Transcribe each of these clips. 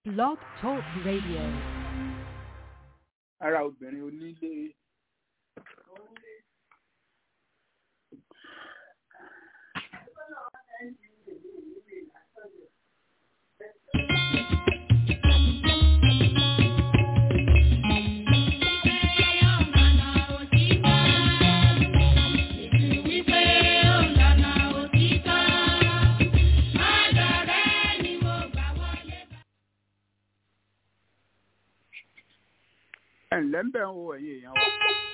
Blog Talk Radio. ara obìnrin onílé ẹ̀ ǹlẹ́ ń bẹ̀ ń wo ẹ̀yin èèyàn wa.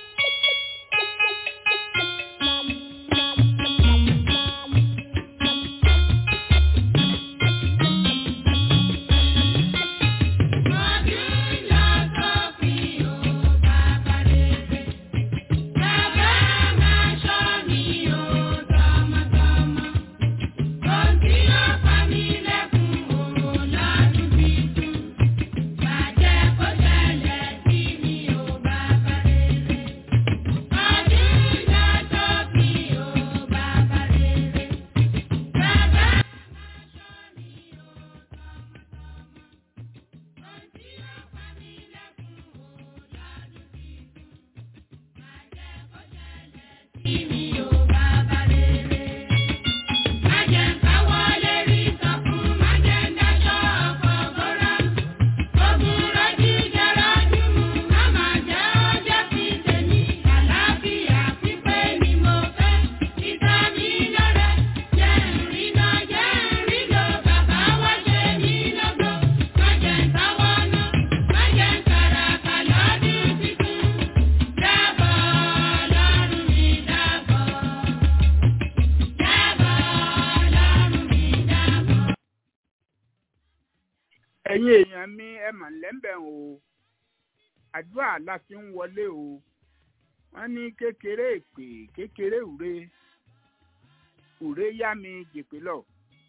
ẹ̀yin èèyàn mi ẹ mà lẹ́ńbẹ̀ o àdúrà la fi ń wọlé o wọ́n ní kékeré èpè kékeré ùre ùre yá mi jèpè lọ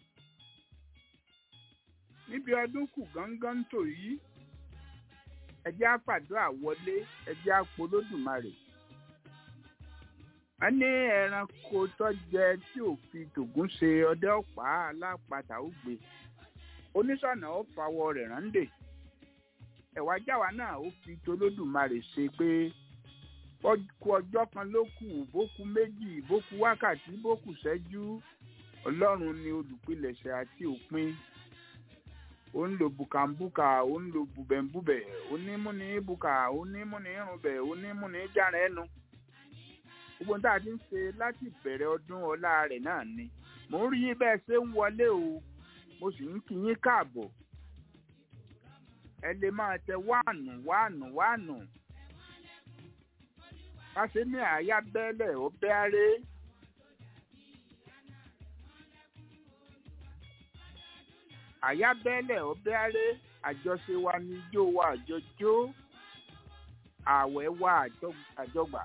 níbi ọdún kù gángan tò yí ẹjẹ́ àpàdúrà wọlé ẹjẹ́ àpolódùmarè wọ́n ní ẹranko tó jẹ tí ò fi tògún ṣe ọdẹ ọ̀pá alápatà ó gbé oníṣọ̀nà ó fawọ́ rẹ̀ rándè ẹ̀wà jáwa náà ó fi tolódùmarè ṣe pé kú ọjọ́ kan ló kù bókú méjì bókú wákàtí bókú ṣẹ́jú ọlọ́run ni olùpilẹ̀ṣẹ̀ àti òpin ó ń lo bùkàǹbùkà ó ń lo bùbẹ̀ǹbùbẹ̀ onímúni bùkà onímúni irunbẹ̀ onímúni jára ẹnu gbogbo tá a ti ń ṣe láti ìbẹ̀rẹ̀ ọdún ọlá rẹ̀ náà ni mò ń rí bẹ́ẹ̀ ṣe ń wọlé o mo sì ń kí yín káàbọ̀ ẹ lè máa tẹ wáànù wáànù wáànù káṣe ní àyà bẹ́lẹ̀ ó bẹ́ aré àyà bẹ́lẹ̀ ó bẹ́ aré àjọṣe wa ní ijó wa àjọjó ààwẹ̀ wa àjọgbà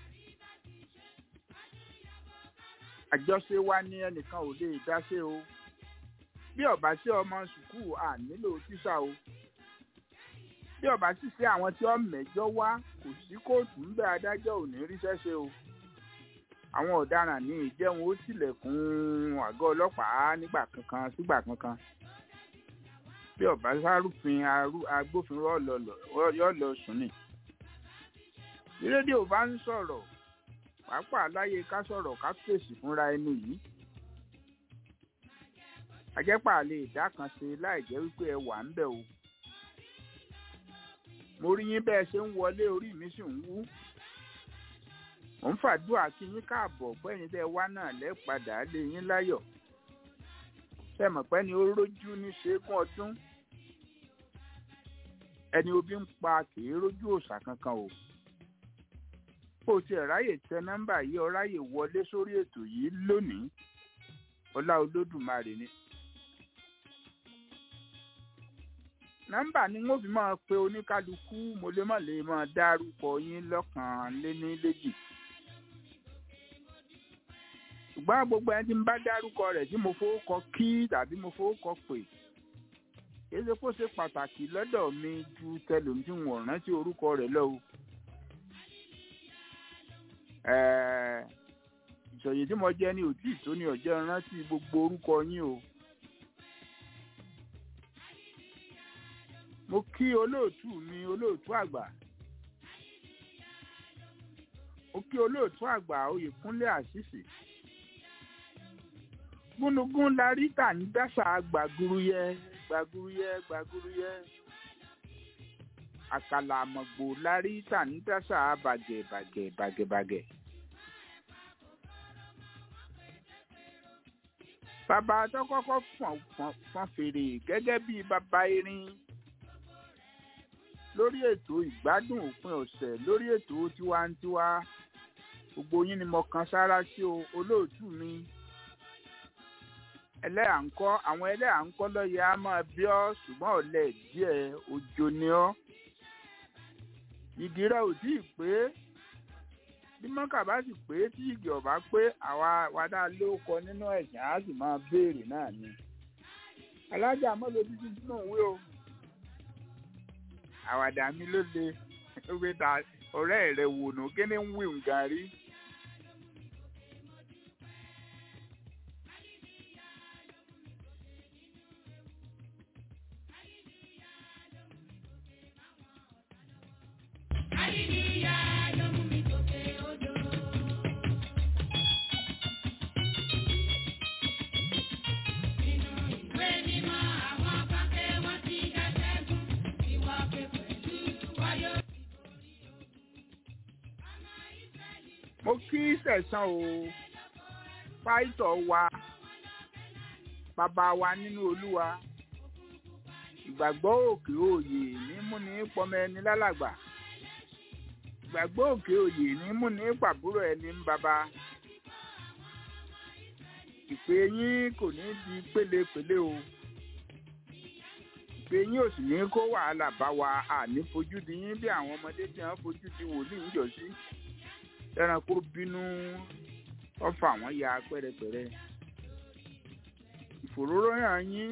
àjọṣe wa ní ẹnìkan ò lè dáṣe o bí ọba sí ọmọ sùkúù à nílò tíṣà o bí ọba sì sí àwọn tí wọn mẹ́jọ wá kò sí kóòtù ń bẹ adájọ́ ò ní ríṣẹ́ ṣe o àwọn ọ̀daràn ní ìjẹun ó tilẹ̀kùn àgọ́ ọlọ́pàá nígbà kankan sígbà kankan bí ọba sárúfin agbófinró yọ lọ sùn ni bí rédíò bá ń sọ̀rọ̀ pàápàá láyé ká sọ̀rọ̀ ká fèsì fúnra ẹni yìí ajẹ́pà lè dá kan ṣe láì jẹ́ wípé ẹ wà ń bẹ̀ o. mo rí yín bẹ́ẹ̀ ṣe ń wọlé orí mi sì ń wú. mò ń fàdúrà kí yín káàbọ̀ pẹ́yìn tẹ́ wá náà lẹ́ẹ̀padà lé yín láyọ̀. ṣé mọ̀ pé ni ó rójú ní ṣẹ́gun ọdún. ẹni obi ń pa kìí rójú òòṣà kankan o. bó o tiẹ̀ ráyè tẹ nọ́mbà yìí ọ ráyè wọlé sórí ètò yìí lónìí ọlá olódùmarè ni nọ́mbà ni wọ́n fi máa pe oníkálukú mo lè má lè máa dárúkọ yín lọ́kàn léní léjì ṣùgbọ́n gbogbo ẹni tí ń bá dárúkọ rẹ̀ tí mo fowókọ kí tàbí mo fowókọ pè kìí ṣe kó ṣe pàtàkì lọ́dọ̀ mi ju tẹlòmí tí wọ́n rántí orúkọ rẹ̀ lọ o ìṣòyè tí mo jẹ́ ní òtí tó ní ọ̀jẹ́ rántí gbogbo orúkọ yín o mo kí olóòtú mi olóòtú àgbà mo kí olóòtú àgbà oyèkúnlé àṣìṣe gúnugún la rí tà ní dáṣà gbàgúrúyẹ gbàgúrúyẹ gbàgúrúyẹ àkàlà àmọ̀gbò la rí tà ní dáṣà bàgẹ̀ bàgẹ̀ bàgẹ̀ bàgẹ̀. bàbá tó kọ́kọ́ fọ̀n fọ̀n fọ̀n fèrè gẹ́gẹ́ bí bàbá erin lórí ètò ìgbádùn òpin ọ̀sẹ̀ lórí ètò tiwantiwa gbogbo yín ni mo kan sára sí o olóòtú mi ẹlẹ́yà ń kọ́ àwọn ẹlẹ́yà ń kọ́ lọ́yẹ̀ á máa bí ọ́ ṣùgbọ́n ọ̀lẹ díẹ̀ òjò ni ọ́ ìdí rẹ̀ ò tí ì pé bí mọ́kà bá sì pé tí ìgì ọ̀bá pé àwa wàdà ló kọ nínú ẹ̀sìn á sì máa béèrè náà ni alájà mọ́lẹ̀ títí sínú òwe o àwàdà mi ló le wípé ta ọ̀rẹ́ rẹ̀ wò nù kí ni ń wí nǹkan rí. mo kí sẹ̀sán o pásítọ̀ wa bàbá wa nínú olúwa ìgbàgbọ́ òkè òye ní múni pọmọ ẹni lálàgbà ìgbàgbọ́ òkè òye ní múni pàbúrò ẹni ń bàbá ìpè yín kò ní di pélépélé o ìpè yín ò sì ní kó wàhálà bá wa àní fojú di yín bí àwọn ọmọdé tí wọ́n fojú di wòlíì ń jọ sí ẹranko bínú ọfà àwọn ya pẹrẹpẹrẹ ìfòróróyàn yín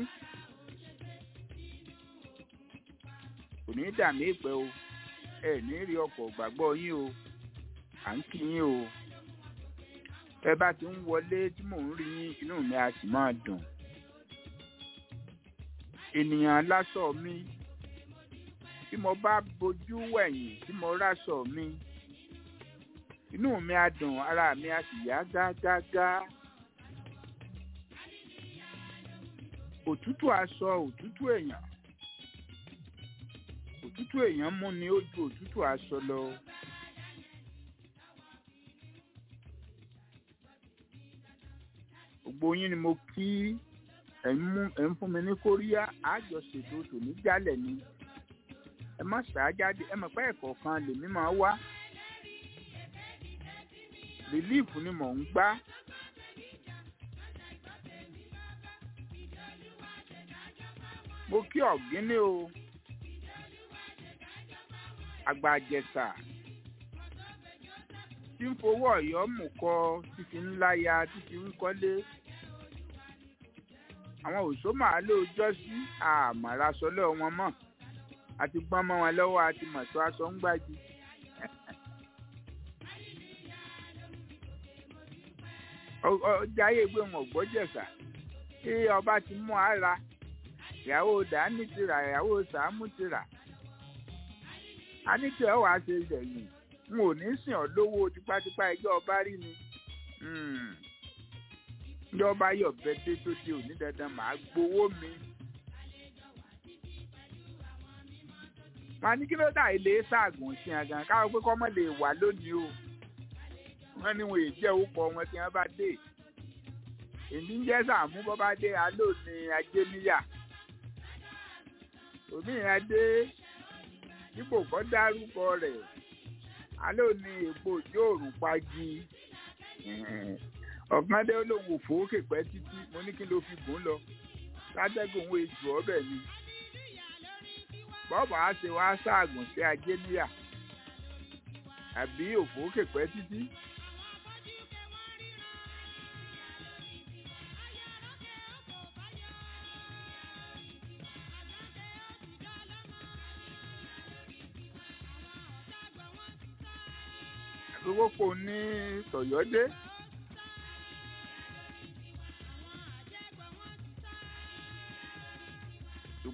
kò ní dàmí ìpẹ o ẹ ní rí ọkọ̀ gbàgbọ́ yín o à ń kí yín o ẹ bá ti ń wọlé tí mò ń rí yín inú mi á sì máa dùn ènìyàn lásọ mi tí mo bá bojú wẹ̀yìn tí mo ráṣọ mi inú mi á dùn ara mi á sì yá gágágá òtútù aṣọ òtútù èèyàn òtútù èèyàn mú ni ó ju òtútù aṣọ lọ. gbogbo yín ni mo kí ẹ̀ ń mú ẹ̀ ń fún mi ní kóríyá àjọṣètò tòní jálẹ̀ ni ẹ má ṣàájáde ẹ mọ̀ pé ẹ̀kọ́ kan lèmi máa wá rìlíìfù ni mò ń gbá. mo kí ọ̀gíní o àgbàjẹsà tí ń fowó ọ̀yọ́ mú kọ títí ńlá ya títí ń kọ́lé àwọn òṣó màálù ọjọ́ sí àmàrasọ́lẹ̀ wọn mọ̀ àti gbọ́n mọ́ wọn lọ́wọ́ àti mọ̀tò aṣọ ń gbájú. ọjà ayé gbé wọn gbọ́jẹ̀sà tí ọba ti mú ara ìyàwó dání ti rà ìyàwó sàámú ti rà a ní tí ẹ wàá ṣe yẹ̀yìn n ò ní sìn ọ́ lówó tipátipá ẹjọ́ ọba rí ni ìjọba yọ̀ bẹ́ẹ̀ dé tó di òní dandan màá gbowó mi. wọn ní kí ló dà ilé ṣaagùn sí àgàn káwọn pé kọ́mọ lè wà lónìí o wọn ní wọn èjẹ òkọ wọn tí wọn bá dé èmi ń jẹ́ sàmú bọ́ bá dé aló ní ajé níyà òmíràn dé dípò kọ́ dárúkọ rẹ̀ aló ní èpo òjò òrùn pagi ọ̀kan dé olóhùn òfòókè pẹ́ títí mo ní kí ló fi gùn lọ látẹ́gùn òun èjò ọbẹ̀ ni bọ́ọ̀bù á ṣe wá ṣaagùn sí ajé níyà àbí òfòókè pẹ́ títí. àgbéwòpò ní tọ̀yọ́dé.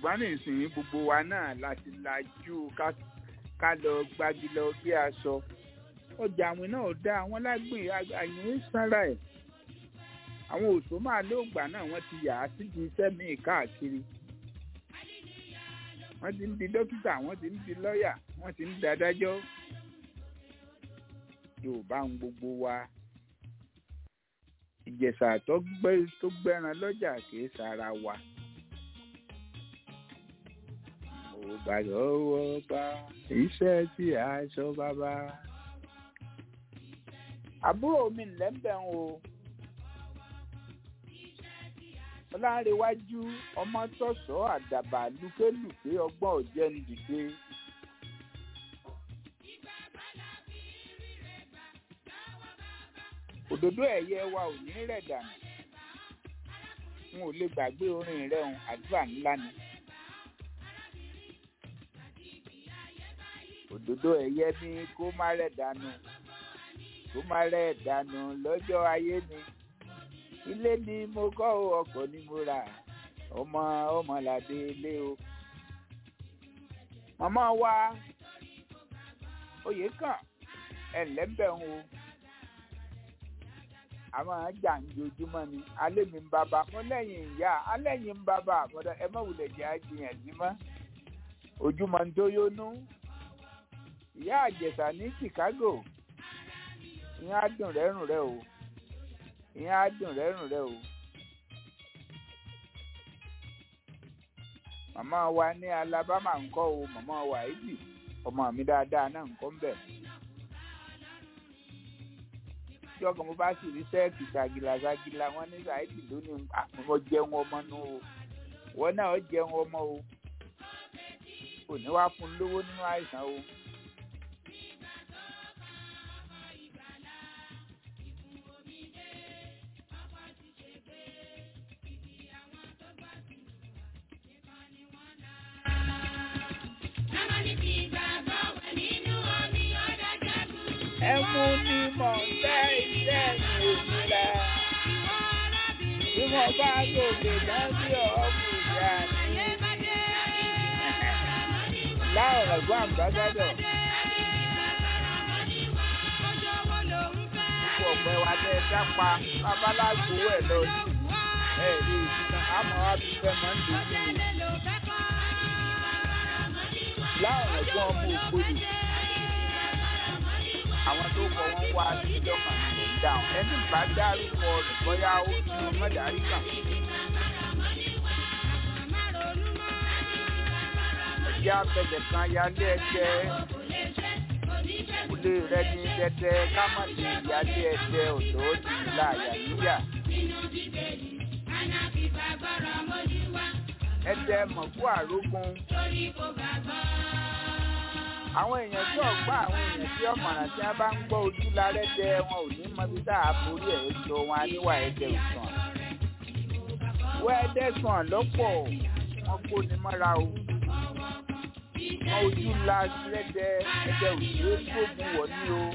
ṣùgbọ́n nísìnyí gbogbo wa náà láti lajú ká lọ gbági lọ bí aṣọ ọjà àwìn náà dá àwọn lágbìn àyìn sára ẹ̀ àwọn òṣò máa lóògbà náà wọ́n ti yà á síbi iṣẹ́ míì káàkiri wọ́n ti ń di dókítà wọ́n ti ń di lọ́ọ̀yà wọ́n ti ń di adájọ́ yorùbá ń gbogbo wa ìjẹ̀ṣà tó gbẹ́ran lọ́jà kìí sára wa. mo bá lọ́wọ́ bá iṣẹ́ tí a sọ bàbá. àbúrò mi lẹ́ńbẹ̀ ń o ọlárẹ̀wájú ọmọ tọ̀sọ̀ àdàbà lùkélùké ọgbọ́n ọ̀jẹ̀ ń dìde. òdòdó ẹ̀yẹ wa ò ní rẹ̀ dànù n ò lè gbàgbé orin rẹ̀ hàn àdúrà ńlá ni. òdòdó ẹ̀yẹ ní kó má rẹ̀ dànù kó má rẹ̀ dànù lọ́jọ́ ayé mi ilé ni mo kọ́ o ọkọ̀ ni mo rà ọmọ ọmọlàdé ilé o. màmá wa oyè kàn ẹ̀ lẹ́ńbẹ̀ ń o àwọn àjà ń jojúmọ́ ni alẹ́ mi ń bàbá mo lẹ́yìn ìyá alẹ́yìn ń bàbá àmọ́dá ẹ má wulẹ̀ jẹ́ àjìyàn sí mọ́ ojúmọ́ ń tó yónú ìyá àjẹsà ní Chicago ìyẹn á dùn rẹ́rùn rẹ o ìyẹn á dùn rẹ́rùn rẹ o màmá wa ní Alabama ńkọ́ o màmá wa ìdì ọmọ mi dáadáa náà ńkọ́ ń bẹ̀ tí ọkàn mo bá sì rí sẹ́ẹ̀kì ṣàgìlà ṣàgìlà wọn ní ṣáìdì lónìí mo jẹun ọmọ nù o wọn náà ó jẹun ọmọ o kò ní wá fún lówó nínú àìsàn o. ẹmu ni mò ń tẹ́ iṣẹ́ mi òmìnira bí mo bá gòkè lọ́sí ọ̀ọ́mù ìyá mi. láwọn ẹ̀gbọ́n àmbásádọ̀ gbogbo ọ̀pẹ wa tẹ́ ẹ dápa babaláwo ẹ̀ lọ sí ẹ̀ rí ìsúná àmọ́ wa fi fẹ́ mọ́ ń dùn sí mi. láwọn ẹ̀gbọ́n ọmọ ògbólì àwọn tó kọ wọn wá síjọ kan lè dáhùn ẹni bá dárúkọ rẹ̀ bóyá ó ní mọdàrí kan. ẹjẹ́ abẹ́jẹ̀ kan yálé ẹ̀jẹ̀ kúlé rẹ ní dẹ́dẹ́ kámọ̀lé yálé ẹ̀jẹ̀ ọ̀dọ́ ti láàyà níyà. ẹ̀jẹ̀ mọ̀kú àrógún àwọn èèyàn tí ọgbà àwọn èèyàn tí ọmọràn tí wọn bá ń gbọ́ ojú lárẹ jẹ wọn ò ní mọ bí tá a borí ẹ sọ wọn aníwà ẹdẹ òsàn wọ ẹdẹ sàn lọ́pọ̀ wọn kó ni mọ́ra o wọn ojú la lẹdẹ ẹdẹ òsèré gbógun wọ ní o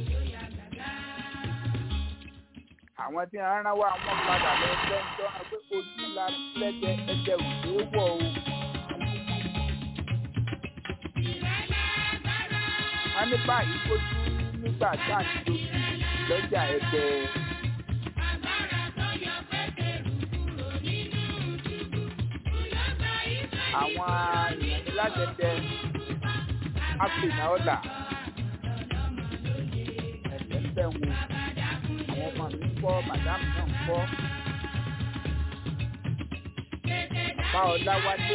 àwọn tí wọn rán wá wọn padà lọ sẹńtọ wọn pé ojú la lẹdẹ ẹdẹ òsèré wọ o. wọ́n ní báyìí kojú nígbà tá à ń lò lọ́jà ẹgbẹ́. àwọn èèyàn ní lájẹjẹ áfíríkà ọ̀là ẹ̀jẹ̀ ń bẹ̀ wò àwọn ọmọ mi ń kọ́ màdámù náà ń kọ́. màmá ọláwálé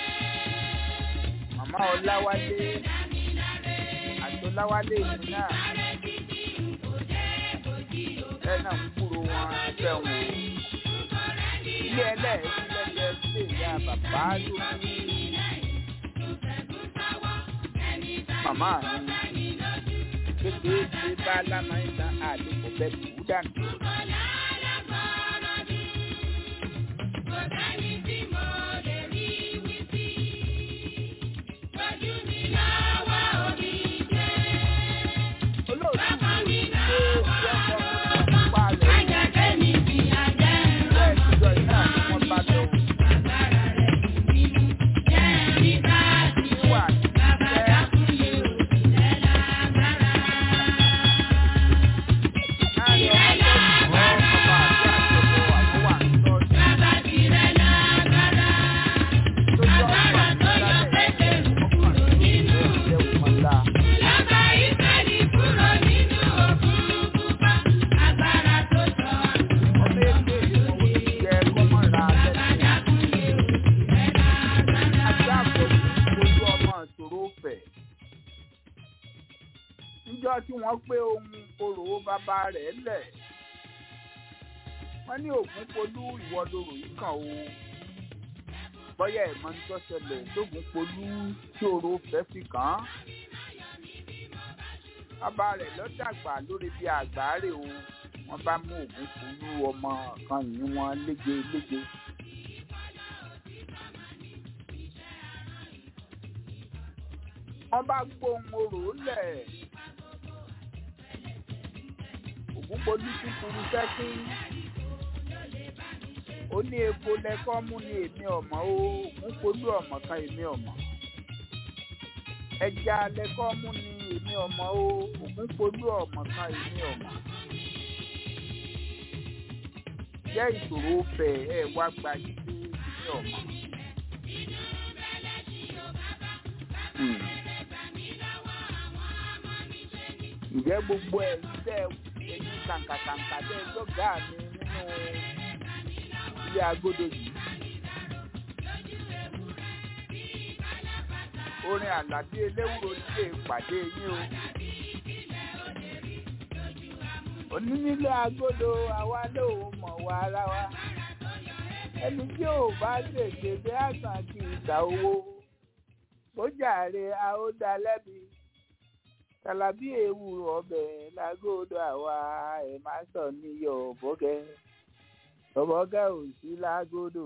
màmá ọláwálé àtọ́láwálé yìí náà ẹ náà ń kúrò wọn fẹ́ wò ó ilé ẹlẹ́ẹ̀sì lẹ́gbẹ̀ẹ́ sílé ìyá bàbá lórí màmá mi kékeré ṣe bá lámàáyíta àdìpọ̀ bẹ́ẹ̀ tó dànù. níjọ́ tí wọ́n pé ohun orò bàbá rẹ̀ lẹ̀ wọ́n ní ògún polú ìwọ lorò yìí kàn o bọ́yá ẹ̀ mọ́ ní tó ṣẹlẹ̀ lógún polú tí orò fẹ́ fi kàn án bàbá rẹ̀ ló dàgbà lórí bí àgbáre o wọ́n bá mú ògún polú ọmọ kan yìí wọ́n lége lége. wọ́n bá gbóhùn orò lẹ̀ ògún polú kúkúrú sẹ́kí ó ní epo lẹ́kọ́ mú ní èmi ọ̀mọ́ ó ògún polú ọ̀mọ́ kan èmi ọ̀mọ́ ẹja lẹ́kọ́ mú ní èmi ọ̀mọ́ ó ògún polú ọ̀mọ́ kan èmi ọ̀mọ́ jẹ́ ìṣòro fẹ̀ ẹ̀ wá gba jíjí èmi ọ̀mọ́. ǹjẹ́ gbogbo ẹ̀ ń tẹ́ ẹ̀yìn kàǹkàkàǹkà tẹ́ ẹ lọ́gà mi nínú ilé agodo yìí. orin àlàbí eléwúro nílé ìpàdé yín o. onínílé agodo àwa lóun mọ̀ wá ara wa. ẹni tí ò bá ṣèṣe bí àṣà kì í ta owó. bójàre a ó dá lẹ́bi tàlàbí ewúro ọbẹ̀ lágódò àwa ẹ̀ má sọ níyọ̀ bọ́gẹ́ bọ́gẹ́ ò sí lágódò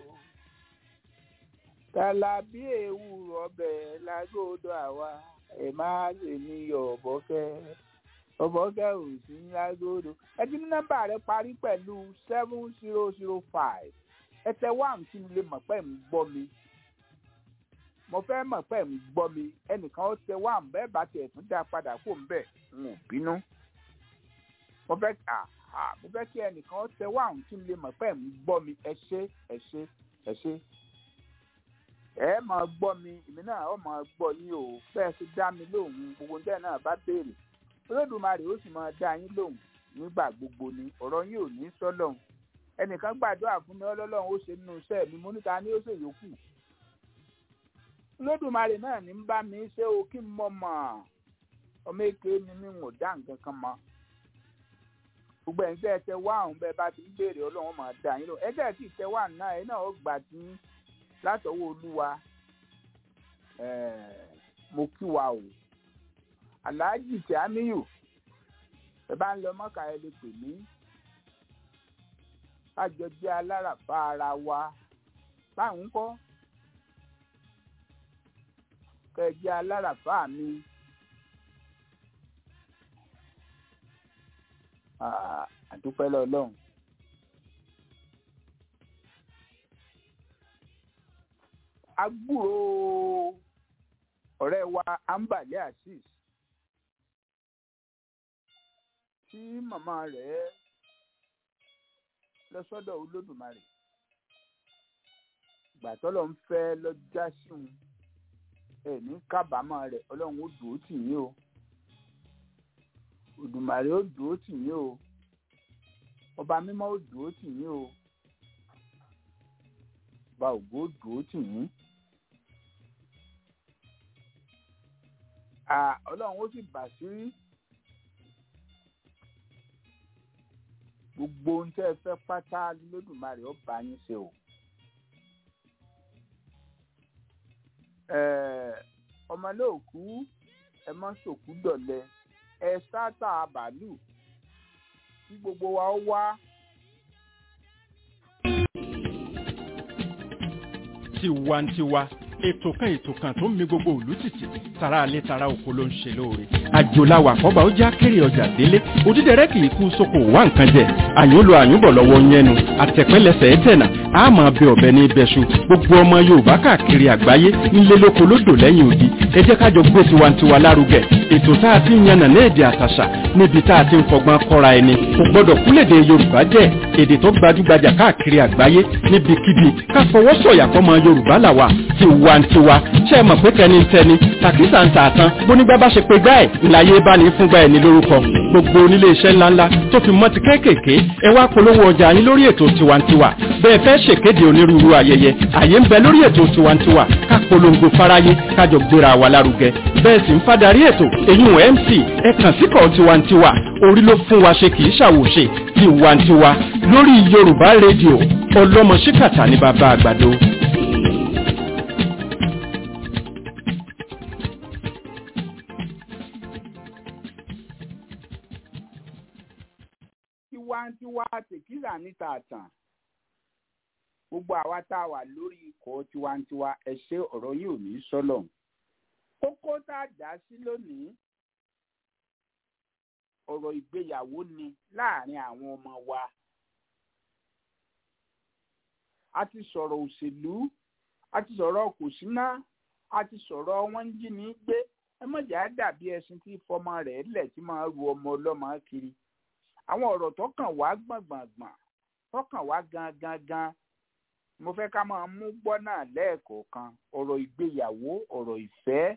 tàlàbí ewúro ọbẹ̀ lágódò àwa ẹ̀ má sọ níyọ̀ bọ́gẹ́ bọ́gẹ́ ò sí lágódò ẹ ti ní nọ́mbà rẹ parí pẹ̀lú seven zero zero five ẹ tẹ wá kí n lè mọ̀ pé ń gbọ́ mi mo fẹ́ mọ̀ pé ń gbọ́ mi ẹnìkan ó tẹ wá bẹ́ẹ̀ bá tiẹ̀ tún dá padà kó ń bẹ̀ ń ò bínú. mo fẹ́ mo fẹ́ kí ẹnìkan ó tẹ wá kí n lè mọ̀ pé ń gbọ́ mi ẹ ṣé ẹ ṣé ẹ ṣé. ẹ máa gbọ́ mi èmi náà ó máa gbọ́ yín o bẹ́ẹ̀ sì dá mi lóhùn gbogbo níbẹ̀ náà bá béèrè olódùmarè ó sì máa dá yín lóhùn nígbà gbogbo ni ọ̀rọ̀ yín ò ní sọ́lọ́hùn ẹnìkan gbàdúrà fún mi ọlọ́lọ́run ó ṣe nínú iṣẹ́ mi mo níta ní ó ṣèyókù lódùmarè náà ní bá mi ṣe o kí n mọ mọ ọmọ èké ni mi ò dá nǹkan kan mọ gbogbo ẹ̀yin tẹ́ ẹ tẹ wá àwọn bẹ́ẹ̀ bá ti ń béèrè ọlọ́run máa dá yín lọ ẹ tẹ́ ẹ sì tẹ wá náà ẹ náà ó gbà tí látọwọ́ olúwa mo kí wa o aláàjì tí a níyù ẹ bá ń lọ mọ́kà ẹ lè pè mí kájọ jẹ́ aláràfà ara wa báwọn kọ́ kẹjẹ aláràfà mi àdúpẹ́ lọ́lọ́run. agbúrò ọ̀rẹ́ wa ambale azeez tí màmá rẹ̀ lọ sọ́dọ̀ olódùmarè gbàtọ́lọ́ ń fẹ́ lọ́jà sí òun ẹ̀ní kábàámọ̀ rẹ̀ ọlọ́run ó dùn ó tì yín o òdùmarè ó dùn ó tì yín o ọba mímọ́ ó dùn ó tì yín o ọba ògbó ó dùn ó tì yín ọlọ́run ó sì bà sí gbogbo ohun tẹ́ ẹ fẹ́ pátá lódùmarè ó bá yín ṣe o. ọmọ náà kú ẹ mọ sòkú dọ̀lẹ ẹ sáátà bàálù kí gbogbo wa ó wá. tiwantiwa ètò kan ètò kan tó ń mi gbogbo òlú tìtì tara alẹ́ tara oko ló ń ṣe lóore àjòláwà àkọ́bà ó já kéré ọjà délé òdídẹrẹ́ kì í kú sóko wá nǹkan jẹ àyùn lo àyùn bọ̀ lọ́wọ́ yẹnu àtẹ̀pẹ́lẹsẹ̀ ẹ̀tẹ̀nà àmọ́ bẹ ọ̀bẹ ní ibẹ̀ṣu gbogbo ọmọ yorùbá káàkiri àgbáyé nílé lóko lódò lẹ́yìn odi ẹ jẹ́ kájọ gbé tiwantiwa lárugẹ ètò tá a ti ń yànnà ní èdè àtàṣà níbi tá a ti ń fọgbọ́n kọ́ra ẹni kò gbọ́dọ̀ kúlèdè yorùbá jẹ́ èdè tó gbajúgbajà káàkiri àgbáyé níbikíbi ká fọwọ́ sọ̀yà fọmọ yorùbá làwà tiwa tiwantiwa ṣe é mọ̀ pé tẹnitẹni tàkísà ń tà tán bónígbà bá ṣe pé gbá ẹ̀ ńláyé bá ní fúngbà ẹ̀ ní lórúkọ gbogbo onílé iṣẹ́ ńláńlá tó fi mọ́ ti kéékèèké ẹ wá polówó ọjà yín lórí ètò tiwantiwa bẹ́ẹ̀ fẹ́ ṣèkéde onírúurú ayẹyẹ àyè ń bẹ lórí ètò tiwantiwa ká polongo fáráyé kájọ gbéra wa lárugẹ bẹ́ẹ̀ sì ń fadarí ètò èyún mc ẹ kàn síkọ̀ tiwantiwa orí ló fún wa ṣe kì í ṣàwòṣe tiwantiwa lórí yorùbá rédíò ọlọ́mọ ṣíkàtà ní bàbá àgbàdo. tiwantiwa tèkìlà níta àtàn gbogbo àwa tá a wà lórí ikọ̀ tiwantiwa ẹ ṣe ọ̀rọ̀ yìí ò ní sọ́lọ̀ kókó tá a dá sí lónìí ọ̀rọ̀ ìgbéyàwó ni láàrin àwọn ọmọ wa a ti sọ̀rọ̀ òṣèlú a ti sọ̀rọ̀ kòsínà a ti sọ̀rọ̀ wọ́n ń jí ní gbé ẹ mọ̀jà dàbí ẹṣin tí fọmọ rẹ̀ lẹ̀ tí máa ru ọmọ ọlọ́mọ kiri àwọn ọ̀rọ̀ tó kàn wá gbọ̀ngbọ̀ngbọ̀n tó kàn wá gangan gan mo fẹ́ ká máa mú gbọ́ náà lẹ́ẹ̀kọ̀ọ̀kan ọ̀rọ̀ ìgbéyàwó ọ̀rọ̀ ìfẹ́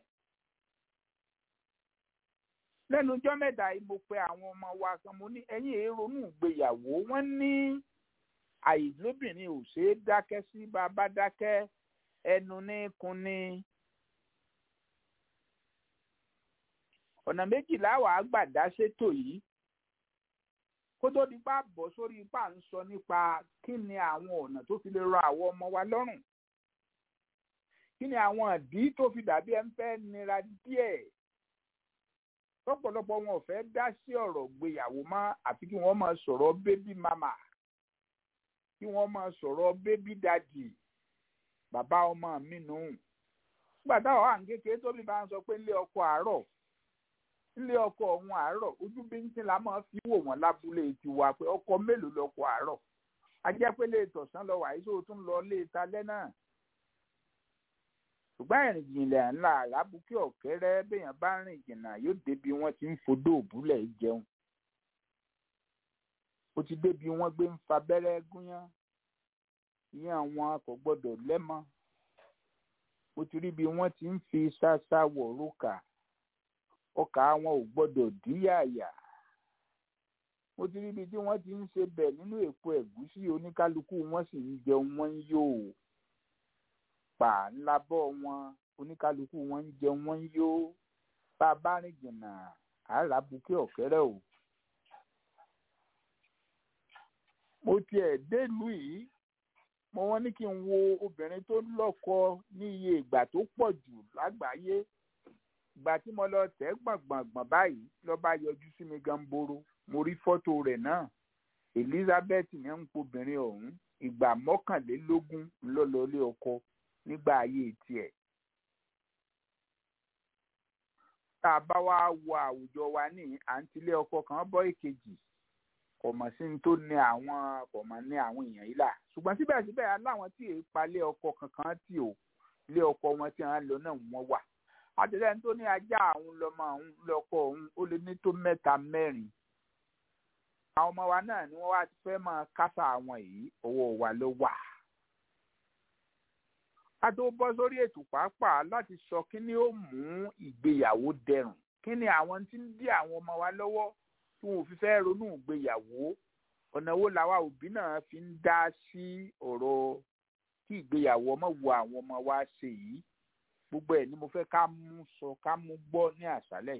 lẹ́nu ọjọ́ mẹ́ta yìí mo pe àwọn ọmọ wa kan mo ní ẹ̀yin èrònú ìgbéyàwó wọ́n ní àìlóbìnrin ò ṣeé dákẹ́ sí bàbá dákẹ́ ẹnu ní kun ní. ọ̀nà méjìlá wàá gbà dá ṣètò yìí kó tó di pa bọ̀ sórí ipá ń sọ nípa kí ni àwọn ọ̀nà tó fi lè rọ àwọn ọmọ wa lọ́rùn kí ni àwọn ìdí tó fi dàbí ẹ ń fẹ́ nira díẹ̀ lọ́pọ̀lọpọ̀ wọn ò fẹ́ dá sí ọ̀rọ̀ gbéyàwó mọ́ àfi kí wọ́n máa sọ̀rọ̀ bébí mama kí wọ́n máa sọ̀rọ̀ bébí dadi bàbá ọmọ mi nù. nígbà táwọn wà ní kékeré tóbi bá ń sọ pé ilé ọkọ àárọ̀ ilé ọkọ ọ̀hún àárọ̀ ojú bíntín la máa fi wò wọ́n lábúlé tiwa pé ọkọ mélòó lọkọ àárọ̀ ajẹ́ pé lè tọ̀sán lọ wàyí tó tún lọ lé talẹ́ náà ṣùgbọ́n ìrìn jìnlẹ̀ ńlá àràbùkí ọ̀kẹ́rẹ́ béèyàn bá rìn jìnnà yóò débi wọ́n ti ń fodó òbúlẹ̀ jẹun ó ti débi wọ́n gbé ń fa abẹ́rẹ́ gúnyán ìyẹn àwọn kò gbọ́dọ̀ lẹ́mọ ó ti rí bí wọ́n ti ń fi ṣáṣá wọ̀ rókà ọkà wọn ò gbọ́dọ̀ díyàyà mo ti rí ibi tí wọ́n ti ń ṣe bẹ̀ nínú èpo ẹ̀gúsí oníkálukú wọn sì ń jẹun wọ́n ń yó pa ńlá bọ́ wọn oníkálukú wọn ń jẹun wọ́n ń yó bá a bá rìn jìnnà àárà bukẹ́ ọ̀kẹ́rẹ́ o. mo tiẹ̀ délùú yìí mo wọ́n ní kí n wo obìnrin tó lọ́kọ ní iye ìgbà tó pọ̀ jù lágbàáyé ìgbà tí mo lọ tẹ̀ gbọ̀ngbọ̀ngbọ̀n báyìí ló bá yọjú sí mi gan boro mo rí fọ́tò rẹ̀ náà Elizabeth ní ń pobìnrin ọ̀hún ìgbà mọ́kànlélógún ńlọ́lọ́lé ọkọ nígbà ayé tiẹ̀. tá a bá wá wo àwùjọ wa ní àǹtílé ọkọ kan bọ́ èkejì kò mọ̀ sí ní tó ní àwọn kò mọ̀ ní àwọn èèyàn yìí là ṣùgbọ́n síbẹ̀síbẹ̀ aláwọn tí èèpa palẹ̀ ọkọ kankan tí ò lé ọkọ wọn tí wọ́n lọ náà wọ́n wà àtẹ̀lẹ́ni tó ní ajá àwọn lọ́mọ òun lọ́kọ òun ó lé ní tó mẹ́ta mẹ́rin àwọn ọmọ wa náà ni wọ́n wá fẹ́ máa kásá àwọn yìí ọwọ́ wa ló wà. ká tó bọ́ sórí ètò pàápàá láti sọ kí ni ó mú ìgbéyàwó dẹrùn kí ni àwọn tí ń dí àwọn ọmọ wa lọ́wọ́ tí wọn ò fi fẹ́ ronú ìgbéyàwó ọ̀nà wo làwa òbí náà fi ń dá sí ọ̀rọ̀ kí ìgbéyàwó ọmọ wo àwọn ọmọ wa ṣe yìí gbogbo ẹ̀ ni mo fẹ́ ká mú sọ ká mú gbọ́ ní àṣálẹ̀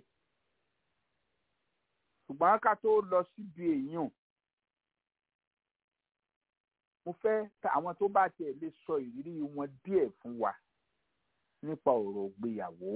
ṣùgbọ́n ká tó lọ síbi èèyàn mo fẹ́ àwọn tó bá tiẹ̀ lè sọ ìrírí wọn díẹ̀ fún wa nípa ọ̀rọ̀ ìgbéyàwó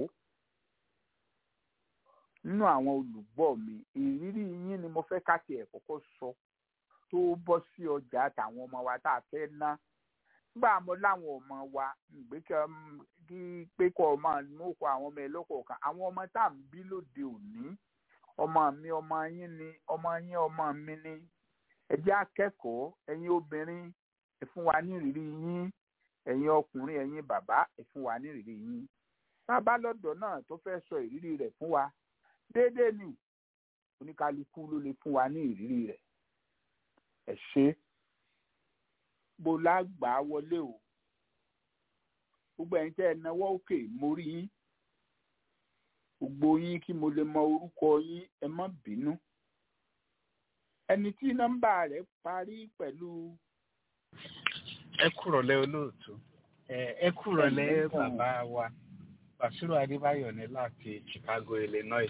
nínú àwọn olùgbọ́ mi ìrírí yín ni mo fẹ́ ká tiẹ̀ kọ́kọ́ sọ tó bọ́ sí ọjà àtàwọn ọmọ wa tá a fẹ́ ná nígbà mo láwọn ọmọ wa ìgbékẹ́ kí pé kọ́ ọmọ mú kọ àwọn ọmọ ẹ lọ́kọ̀ọ̀kan àwọn ọmọ tá à ń bí lóde òní ọmọ mi ọmọ yín ni ọmọ yín ọmọ mi ni ẹ jẹ́ akẹ́kọ̀ọ́ ẹ̀yin obìnrin ẹ fún wa ní ìrírí yín ẹ̀yin ọkùnrin ẹ̀yin bàbá ẹ fún wa ní ìrírí yín bàbá lọ́dọ̀ náà tó fẹ́ sọ ìrírí rẹ̀ fún wa déédéé ni oníkálukú ló lè fún wa ní ìrírí rẹ̀ ẹ ṣe bó lágbàá wọlé o gbogbo ẹ̀yin tẹ́ ẹ náwó òkè mo rí yín gbogbo yín kí mo lè mọ orúkọ yín ẹ má bínú ẹni tí nọ́mbà rẹ̀ parí pẹ̀lú ẹ kúrọ̀lẹ́ olóòtú ẹ kúrọ̀lẹ́ bàbá wa Bàṣírò Adébáyọ̀ ní láti Chicago Illinois.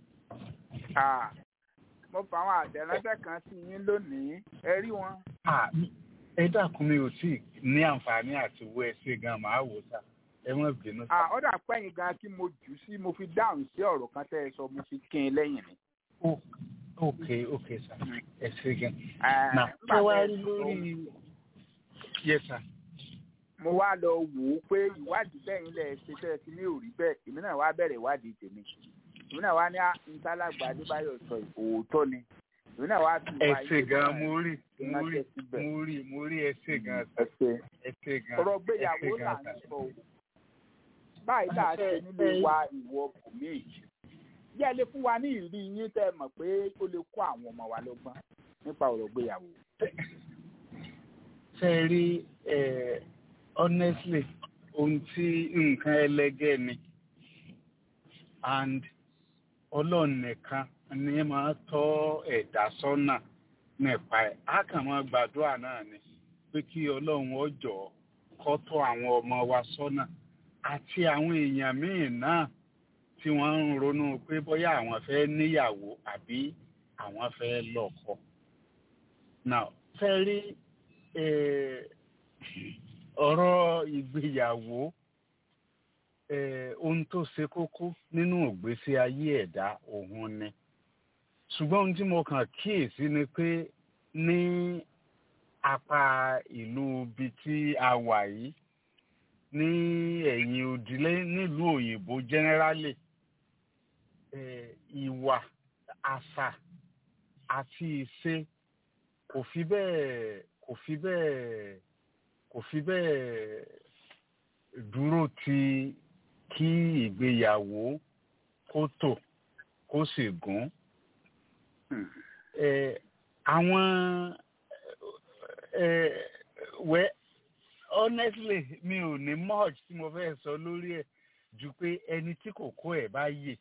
mo fa àwọn àtẹ̀ránṣẹ́ kan sí yín lónìí ẹ rí wọn. ẹ dákun mi ò tí ì ní àǹfààní àti wo ẹsẹ gan màá wò sá ẹ má bínú sá. ó dà pẹ́yìn gan kí mo jù sí mo fi dáhùn sí ọ̀rọ̀ kan tẹ́ ẹ sọ mo fi kín in lẹ́yìn ni. ok ok sá ẹ ṣe gan. na ṣé wàá rí lórí yes sir mo wá lọ wò ó pé ìwádìí bẹ́yìn lẹ̀ ṣe tẹ́ ẹ ti ní òrí bẹ́ẹ̀ èmi náà wá bẹ̀rẹ̀ ìwádìí tèmi èmi náà wá ní ntálàgbà adébáyọ̀ sọ òótọ́ ni èmi náà wá fi wá ẹsẹ̀ gan mo rí mo rí mo rí mo rí ẹsẹ̀ gan ẹsẹ̀ gan ọ̀rọ̀ gbéyàwó là ń sọ o báyìí là á ṣe nílé wa ìwọ bùnmí yẹ lè fún wa ní ìrírí yín tẹ́ ẹ mọ̀ pé ó lè kó àwọn ọmọ wa lọ́gbọ́n nípa ọ̀rọ̀ gbéyàwó. ṣe rí honestly ohun tí nǹkan ẹlẹgẹ́ ni and ọlọ́run nìkan ni máa tọ́ ẹ̀dá sọ́nà nípa ẹ̀ á kàn máa gbàdúrà náà ni pé kí ọlọ́run ọjọ́ kó tọ́ àwọn ọmọ wa sọ́nà àti àwọn èèyàn míì náà tí wọ́n ń ronú pé bóyá àwọn fẹ́ níyàwó àbí àwọn fẹ́ lọ́kọ. now fẹ́ rí ọ̀rọ̀ ìgbéyàwó ohun tó ṣe kókó nínú ìgbésí ayé ẹ̀dá òun ni ṣùgbọ́n ohun tí mo kàn kíyèsí ni pé ní apá ìlú ibi tí a wà yìí ní ẹ̀yìn òdìlé nílùú òyìnbó generally ìwà àṣà àti ìṣe kò fi bẹ́ẹ̀ kò fi bẹ́ẹ̀ kò fi bẹ́ẹ̀ dúró ti kí ìgbéyàwó kó tò kó sì gún. àwọn wẹ́ honestly mi ò ní much tí mo fẹ́ sọ lórí ẹ̀ ju pé ẹni tí kòkó ẹ̀ bá yè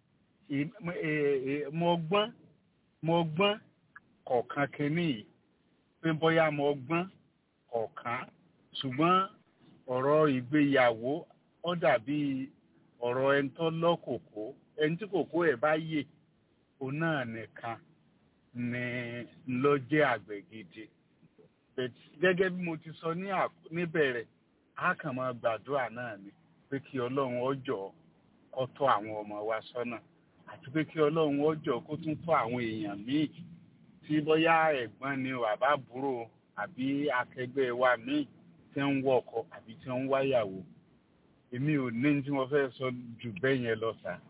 mo gbọ́n mo gbọ́n kọ̀ọ̀kan kínní yìí pé bóyá mo gbọ́n kọ̀ọ̀kan ṣùgbọ́n ọ̀rọ̀ ìgbéyàwó ó dàbí ọ̀rọ̀ ẹni tó lọ́kòkó ẹni tí kòkó ẹ̀ bá yè òun náà nìkan ni ló jẹ́ àgbẹ̀ gidi gẹ́gẹ́ bí mo ti sọ níbẹ̀rẹ̀ a kàn máa gbàdúrà náà ni pé kí ọlọ́run ọjọ́ kó tọ́ àwọn ọmọ wa sọ́nà àti pé kí ọlọ́run ọjọ́ kó tún tọ́ àwọn èèyàn míì tí bóyá ẹ̀gbọ́n ni bàbá búrò àbí akẹgbẹ́ wa míì tí ń wọkọ̀ àbí tí ń wáyàwó èmi ò ní tí mo fẹ́ sọ jù bẹ́ẹ̀ yẹn lọ sá.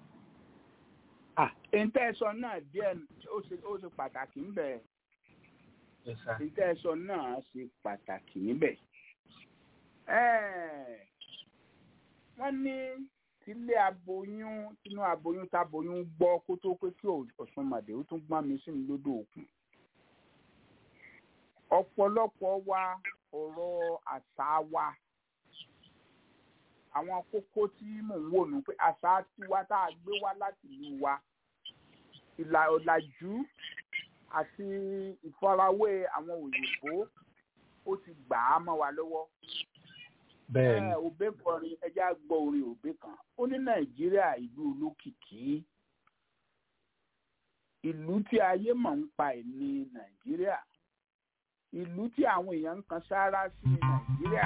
ìtẹ́sọ náà díẹ̀ ó ṣe pàtàkì ń bẹ̀. ìtẹ́sọ náà ṣe pàtàkì níbẹ̀. wọ́n ní tílé aboyún tínú aboyún táboyún gbọ́ kó tó pé kí Ọ̀ṣun màdé ó tún gbọ́n mi sí ní lódò òkun ọ̀pọ̀lọpọ̀ wa ọ̀rọ̀ àṣà wa àwọn kókó tí mò ń wò nù pé àṣà tiwa tá a gbé wá láti ìlú wa ìlà ọ̀làjú àti ìfarawé àwọn òyìnbó ó ti gbà á mọ́ wa lọ́wọ́. bẹ́ẹ̀ni òbé kọrin ẹja gbọ́ orin òbé kan ó ní nàìjíríà ìlú olókìkí ìlú tí ayé mọ̀ ń pa ẹ̀ ní nàìjíríà ìlú tí àwọn èèyàn ń kan sáárá sí ní nàìjíríà.